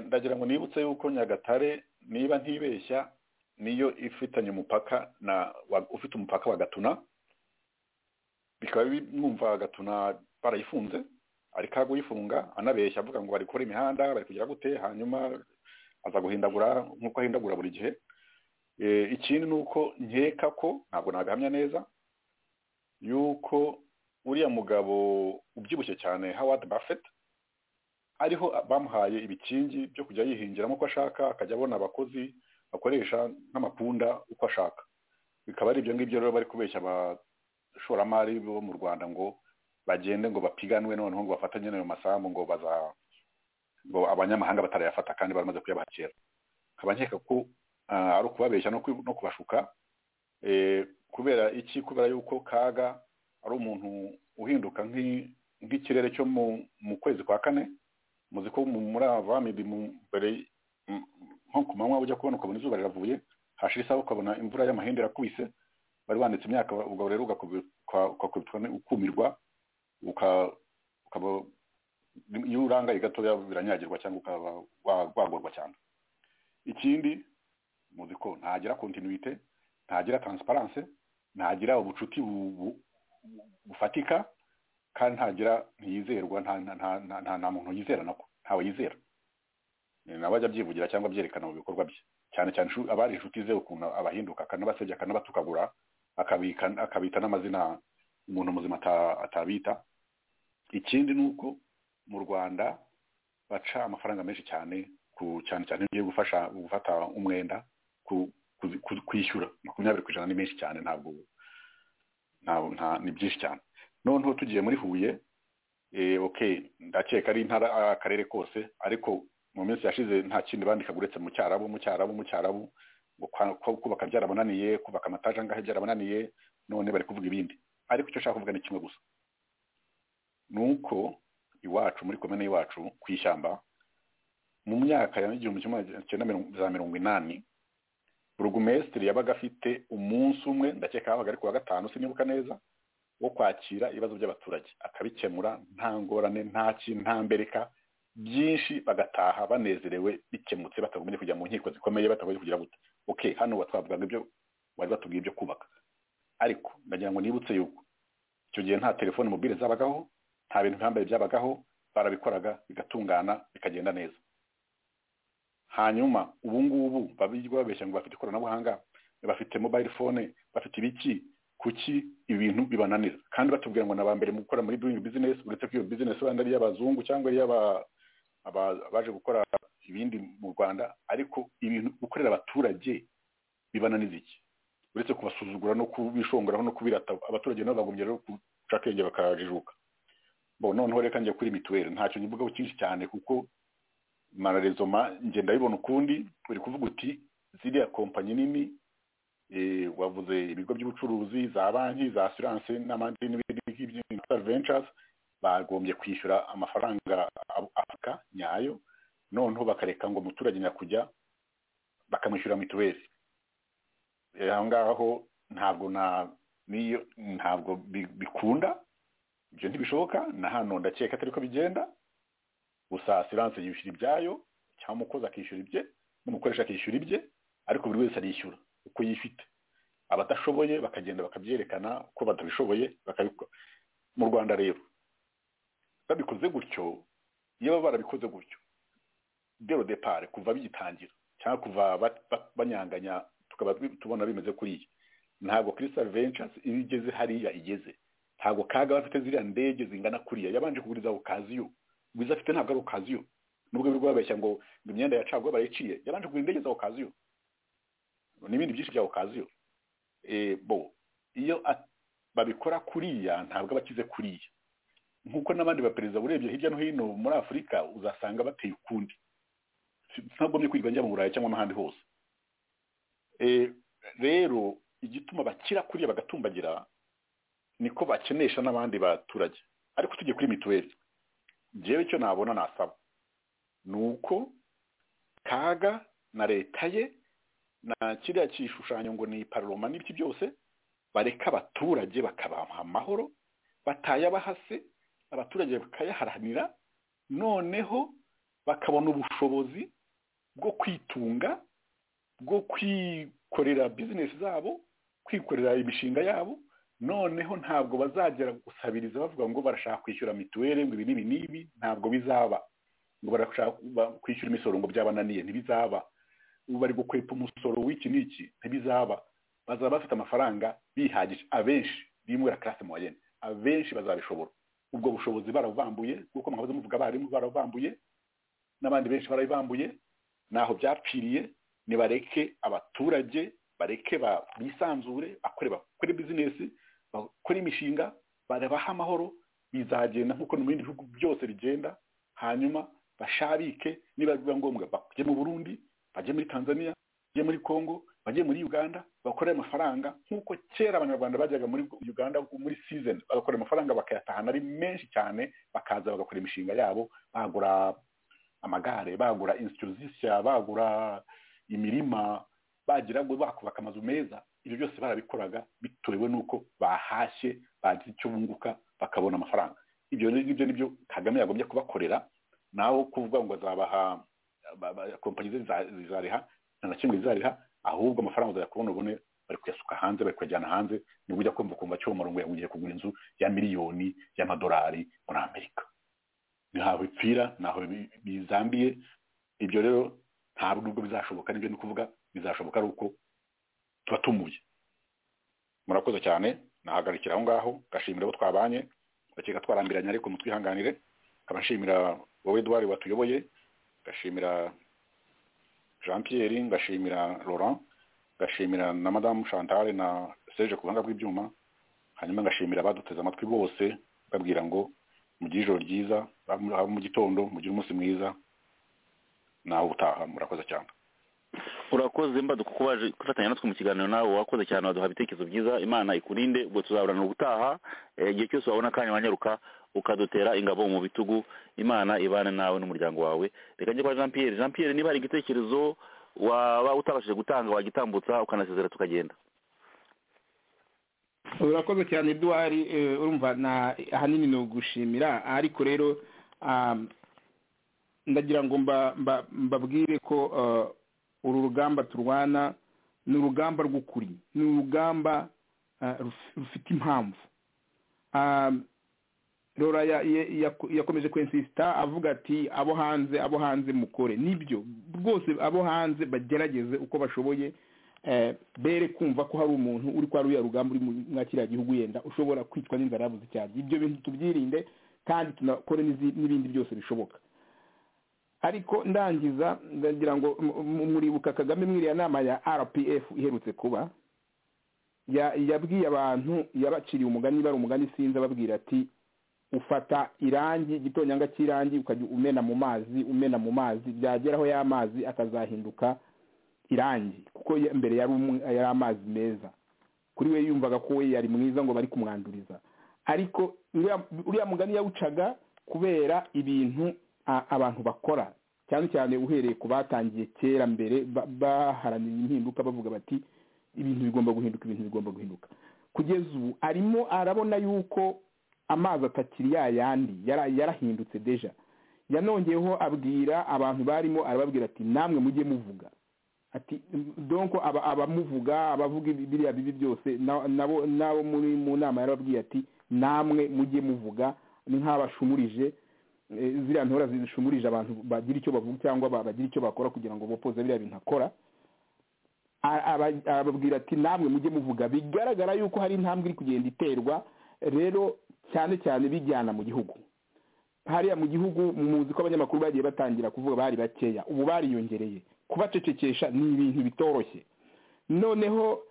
ndagira ngo nibutse yuko nyagatare niba ntibeshya niyo ifitanye umupaka na ufite umupaka wa gatuna bikaba mwumva gatuna barayifunze ariko kuyifunga anabeshya avuga ngo bari gukora imihanda bari kugira gute hanyuma aza guhindagura nk'uko ahindagura buri gihe ikindi ni uko nkeka ko ntabwo nagahamya neza yuko uriya mugabo ubyibushye cyane howard buffett ariho bamuhaye ibikingi byo kujya yihingiramo uko ashaka akajya abona abakozi bakoresha nk'amapunda uko ashaka bikaba ari ibyo ngibyo rero bari kubeshya abashoramari bo mu rwanda ngo bagende ngo bapiganwe noneho ngo bafatanye n'ayo masambu ngo baza ngo abanyamahanga batarayafata kandi baramaze kuyabakira nkaba nkeka ko ari ukubabeshya no kubashuka kubera iki kubera yuko kaga ari umuntu uhinduka nk'ikirere cyo mu kwezi kwa kane muzi ko muri avamidi mbere nko ku manywa ujya kubona ukabona izuba riravuye hashira isaha ukabona imvura y'amahembe irakubise bari wanditse imyaka ubwo rero ukumirwa ukaba iyo urangaye gatoya biranyagirwa cyangwa ukaba wagorwa cyane ikindi muzi ko ntagira kontinuite ntagira taransiparanse ntagira ubucuti bufatika kandi ntagira ntiyizerwa nta muntu yizera nako ntawe yizera nawe ajya abyivugira cyangwa abyerekana mu bikorwa bye cyane cyane abari inshuti ze ukuntu abahinduka akanabasebya akanabatukagura akabita n'amazina umuntu muzima atabita ikindi ni uko mu rwanda baca amafaranga menshi cyane ku cyane cyane iyo gufasha gufata umwenda kwishyura makumyabiri ku ijana ni menshi cyane ntabwo ni byinshi cyane noneho tugiye muri huye oke ndakeka ari intara akarere kose ariko mu minsi yashize nta kindi bandikaga uretse mu cyarabu mu cyarabu mu cyarabu kubaka byarabananiye kubaka amataje angahe byarabananiye none bari kuvuga ibindi ariko icyo ushaka kuvuga ni kimwe gusa ni uko iwacu muri komine iwacu ku ishyamba mu myaka ya igihumbi kimwe za mirongo inani burugumesitiri yabaga afite umunsi umwe ndakeka habaga ari ku wa gatanu sinibuka neza wo kwakira ibibazo by'abaturage akabikemura nta ngorane nta nta mbereka byinshi bagataha banezerewe bikemutse batagombye kujya mu nkiko zikomeye batagombye kugira gute oke hano twavugaga ibyo bari batubwiye ibyo kubaka ariko ndagira ngo nibutse yuko icyo gihe nta telefone mobile zabagaho nta bintu bihambaye byabagaho barabikoraga bigatungana bikagenda neza hanyuma ubu ngubu babeshya ngo bafite ikoranabuhanga bafite mobile phone bafite ibiki kuki ibintu bibananira kandi batubwira ngo naba mbere mu gukora muri doing business uretse ko iyo business wenda ari iy'abazungu cyangwa ari iy'abaje gukora ibindi mu rwanda ariko ibintu gukorera abaturage bibananiza iki uretse kubasuzugura no kubishongeraho no kubirata abaturage nabo bagombye rero guca akenge bakajijuka bo noneho reka njya kuri mituweli ntacyo nyivugaho cyinshi cyane kuko mararezoma ngenda abibona ukundi uri kuvuga uti ziriya kompanyi nini wavuze ibigo by'ubucuruzi za banki za asiranse n'abandi n'ibindi ngibyo ventures bagombye kwishyura amafaranga afurika nyayo noneho bakareka ngo umuturage nyakujya bakamwishyura mituweli aho ngaho ntabwo na n'iyo ntabwo bikunda ibyo ntibishoboka na hano ndakeka atari ko bigenda gusa asiranse yishyura ibyayo cyangwa umukozi akishyura ibye n'umukoresha akishyura ibye ariko buri wese arishyura uko yifite abatashoboye bakagenda bakabyerekana uko batabishoboye bakabikora mu rwanda rero babikoze gutyo iyo baba barabikoze gutyo dero depare kuva bigitangira cyangwa kuva banyanganya tukaba tubona bimeze kuriya ntabwo kirisita ventures iyo igeze hariya igeze ntabwo kaga bafite ziriya ndege zingana kuriya yabanje kuguriza okaziyo bwiza afite ntabwo ari okaziyo nubwo biri kubabeshya ngo imyenda ya caguwa barayiciye yabanje kugura indege za okaziyo n'ibindi byinshi bya okaziyo bo iyo babikora kuriya ntabwo aba akize kuriya nk'uko n'abandi baperezida urebye hirya no hino muri afurika uzasanga bateye ukundi ntagomye kwirirwa njya mu burayi cyangwa n'ahandi hose rero igituma bakira kuriya bagatumbagira niko bakenesha n'abandi baturage ariko tugiye kuri mituweli ngewe icyo nabona nasaba ni uko kaga na leta ye na kiriya gishushanyo ngo ni paroma n'ibiki byose bareka abaturage bakabaha amahoro batayabahase abaturage bakayaharanira noneho bakabona ubushobozi bwo kwitunga bwo kwikorera bizinesi zabo kwikorera imishinga yabo noneho ntabwo bazagera gusabiriza bavuga ngo barashaka kwishyura mituweli ngo ibi n'ibi n'ibi ntabwo bizaba ngo barashaka kwishyura imisoro ngo byabananiye ntibizaba ubu bari gukwepa umusoro w'iki n'iki ntibizaba bazaba bafite amafaranga bihagije abenshi bimwira karasi moyenne abenshi bazabishobora ubwo bushobozi barabubambuye kuko mwahoze muvuga abarimu barabubambuye n'abandi benshi barabibambuye naho byapfiriye nibareke abaturage bareke bisanzure bakore bizinesi bakora imishinga barabaha amahoro bizagenda nk'uko no mu bindi bihugu byose bigenda hanyuma bashabike niba biba ngombwa bajye mu burundi bajye muri tanzania bajye muri congo bajye muri uganda bakore amafaranga nk'uko kera abanyarwanda bajyaga muri uganda muri season bagakora amafaranga bakayatahana ari menshi cyane bakaza bagakora imishinga yabo bagura amagare bagura insitiruzisiya bagura imirima bagira ngo bakubaka amazu meza ibyo byose barabikoraga bitewe n'uko bahashye bagize icyo bunguka bakabona amafaranga ibyo ngibyo nibyo kagame yagombye kubakorera naho kuvuga ngo azabaha kompanyi ze zizariha nta na kimwe zizariha ahubwo amafaranga uzayakubona ubone bari kuyasuka hanze bari kuyajyana hanze nibwo ujya kumva kumva cyo murongo yaguye kugura inzu ya miliyoni y'amadolari muri amerika ntaho bipfira ntaho bizambiye ibyo rero ntabwo nubwo bizashoboka nibyo ni ukuvuga bizashoboka ari uko tuba tumuye murakoze cyane nahagarikira aho ngaho ngashimira abo twabanye bakeka twarambiranye ariko mutwihanganire nkaba nshimira wowe eduwari watuyoboye ngashimira jean pierre ngashimira laurent ngashimira na madamu chantal na serge ku buhanga bw'ibyuma hanyuma ngashimira abaduteze amatwi bose babwira ngo mugire ijoro ryiza mu gitondo mugire umunsi mwiza nawe utaha murakoze cyane urakoze mbaduka kuko waje gufatanya natwe mu kiganiro nawe wakoze cyane waduha ibitekerezo byiza imana ikurinde ubwo tuzaburana ubutaha igihe cyose wabona akanya wanyaruka ukadutera ingabo mu bitugu imana ibane nawe n'umuryango wawe reka njye kwa jean pierre jean pierre niba hari igitekerezo waba utabashije gutanga wagitambutsa ukanasezera tukagenda urakoze cyane eduwari urumva ahanini ni ugushimira ariko rero ndagira ngo mbabwire ko uru rugamba turwana ni urugamba rw'ukuri ni urugamba rufite impamvu rora yakomeje kwensisita avuga ati abo hanze abo hanze mukore nibyo rwose abo hanze bagerageze uko bashoboye bere kumva ko hari umuntu uri kwa ruya rugamba uri mwa kiriya gihugu yenda ushobora kwicwa n'inzara yabuze cyane ibyo bintu tubyirinde kandi tunakore n'ibindi byose bishoboka ariko ndangiza ndagira ngo muribuka kagame mwiriya nama ya rpf iherutse kuba yabwiye abantu yabaciriye umugani bari umugani sinzi ababwira ati ufata irangi igitonyanga cy'irangi ukajya umena mu mazi umena mu mazi byageraho y'amazi akazahinduka irangi kuko ya- mbere yari umu- yari amazi meza kuri we yumvaga ko we yari mwiza ngo bari kumwanduriza ariko uriya- uriya mugani yawucaga kubera ibintu a- abantu bakora cyane cyane uhereye ku batangiye kera mbere ba- baharanira impinduka bavuga bati ibintu bigomba guhinduka ibintu bigomba guhinduka kugeza ubu arimo arabona yuko amazi atakiri ya yandi yara- yarahindutse deja yanongeyeho abwira abantu barimo arababwira ati namwe mujye muvuga ati donko aba- abamuvuga abavuga ibi- biriya bibi byose na- nabo nabo muri mu nama yarababwiye ati namwe mujye muvuga ni nk'abashumurije eh, ziriya ntora zishumurije abantu bagira icyo bavuga cyangwa ba- bagira icyo bakora kugira ngo bopoze biriya bintu akora A- aba- arababwira ati namwe mujye muvuga bigaragara yuko hari intambwe iri kugenda iterwa rero cyane cyane bijyana mu gihugu hariya mu gihugu muzi ko abanyamakuru bagiye batangira kuvuga bari bakeya ubu bariyongereye kubacecekesha ni ibintu bitoroshye noneho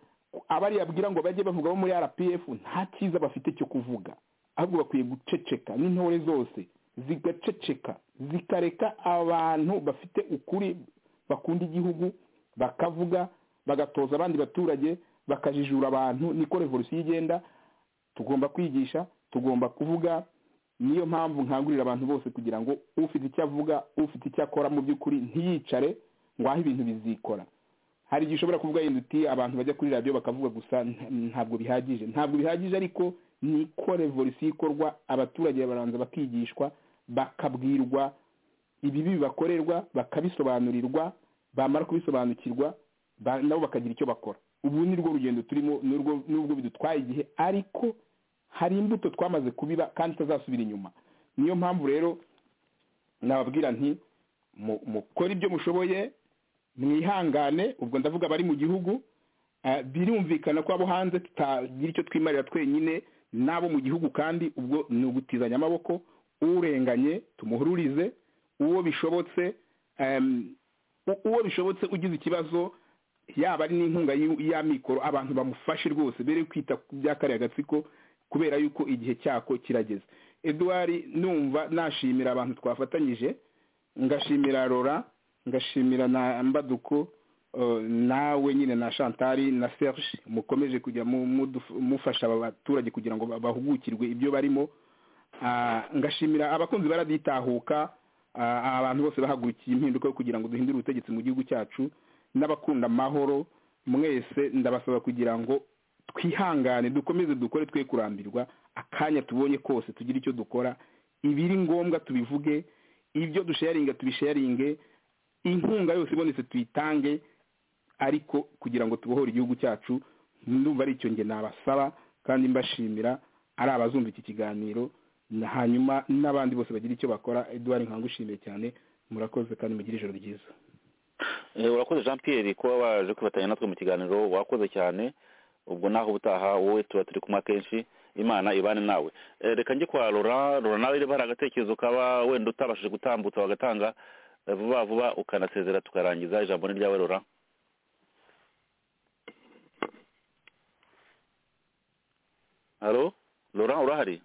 abariyabwira ngo bajye bavuga bo muri rpf nta cyiza bafite cyo kuvuga ahubwo bakwiye guceceka n'intore zose zigaceceka zikareka abantu bafite ukuri bakunda igihugu bakavuga bagatoza abandi baturage bakajijura abantu niko revolusiyo igenda tugomba kwigisha tugomba kuvuga niyo mpamvu nkangurira abantu bose kugira ngo ufite icyo avuga ufite icyo akora mu by'ukuri ntiyicare ngo aho ibintu bizikora hari igihe ushobora kuvuga yenda uti abantu bajya kuri radiyo bakavuga gusa nta- ntabwo bihagije ntabwo bihagije ariko niko revolisiyo ikorwa abaturage baranza bakigishwa bakabwirwa ibibi bibakorerwa bakabisobanurirwa bamara kubisobanukirwa ba- nabo bakagira icyo bakora ubu ni rwo rugendo turimo nurwo nubwo bidutwaye igihe ariko hari imbuto twamaze kubiba kandi itazasubira inyuma niyo mpamvu rero nababwira nti mu- mukore ibyo mushoboye mwihangane ubwo ndavuga abari mu gihugu eh, birumvikana ko abo hanze tutagira icyo twimarira twenyine n'abo mu gihugu kandi ubwo ni ugutizanya amaboko urenganye tumuhururize uwo bishobotse em, u- uwo bishobotse ugize ikibazo yaba ari n'inkunga y'u- y'amikoro abantu bamufashe rwose bere kwita ku bya kariya gatsiko kubera yuko igihe cyako kirageze eduwari numva nashimira abantu twafatanyije ngashimira rora ngashimira na mbaduko eh, nawe nyine na shantari na serge mukomeje kujya mu- muduf- mufasha aba baturage kugira ngo ba- bahugukirwe ibyo barimo Ah, ngashimira abakunzi baraditahuka ah, abantu bose bahagurukiye impinduka yo kugira ngo duhindure ubutegetsi mu gihugu cyacu n'abakunda amahoro mwese ndabasaba kugira ngo twihangane dukomeze dukore twe kurambirwa akanya tubonye kose tugire icyo dukora ibiri ngombwa tubivuge ibyo dusharinga tubisharinge inkunga yose ibonetse tuyitange ariko kugira ngo tubohore igihugu cyacu ndumva ari icyo nge nabasaba kandi mbashimira ari abazumva iki kiganiro na- hanyuma n'abandi bose bagira icyo bakora eduard nkangushimiye cyane murakoze kandi mugire ijoro ryiza Eh, urakoze jean pierre kuba waje kwifatanya natwe mu kiganiro wakoze cyane ubwo naho ubutaha wowe tuba turi kumwe akenshi imana ibane nawe Eh, reka njye kwa rora rora nawe niba hari agatekerezo kaba wenda utabashije gutambutsa wagatanga eh, vuba vuba ukanasezera tukarangiza ijambo ni ryawe rora halo rora urahari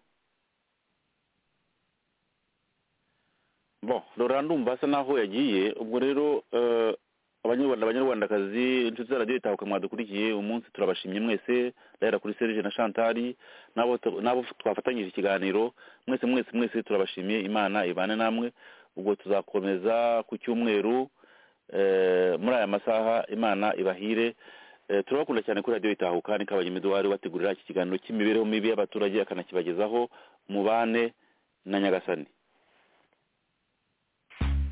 bon rora ndumva asa naho yagiye ubwo rero eh, abanyarwanda abanyarwandakazi inshuti za radiyo itahuka mwadukurikiye umunsi turabashimye mwese ndahera kuri serge na chantari n'abo tu- n'abo twafatanyije ikiganiro mwese mwese mwese turabashimiye imana ibane namwe ubwo tuzakomeza ku cyumweru eh, muri aya masaha imana ibahire Eh, turabakunda cyane kuri radiyo itahuka ni kabanyemi eduwari wategurira iki kiganiro cy'imibereho mibi y'abaturage akanakibagezaho mubane na nyagasani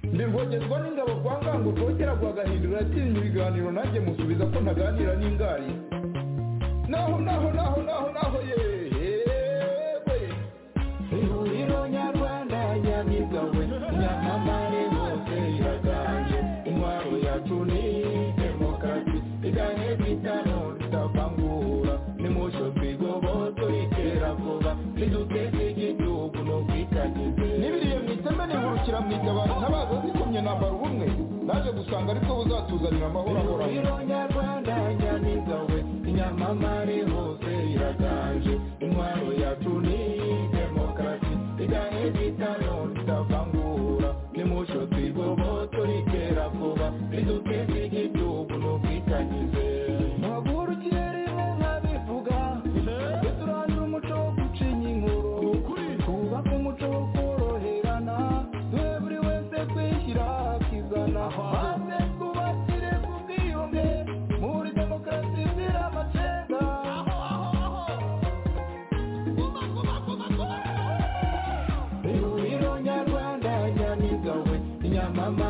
ndirwogezwa n'ingabo kwa ngango rwogera rwagahindura yatinya ibiganiro nanjye musubiza ko ntaganira n'ingari naho naho naho naho naho yewe ihuriro nyarwanda nyamibwa we nyamamare hose iraganje intwaro yacu ni demokarasi igahe bitano ritavangura nimucyo twigobo turikera vuba niduteze igihugu no kwikagize nibiriye mu iteme nihurukira mu itabaro ntabaza zikomye nambara ubumwe naje gusanga aribwo buzatuzanira amahoro ahoraho ihuriro nyarwanda nyamibwa we nyamamare hose iraganje intwaro yacu ni demokarasi igahe bitano ritavangura nimucyo twigobo turikera vuba niduteze igihugu no mama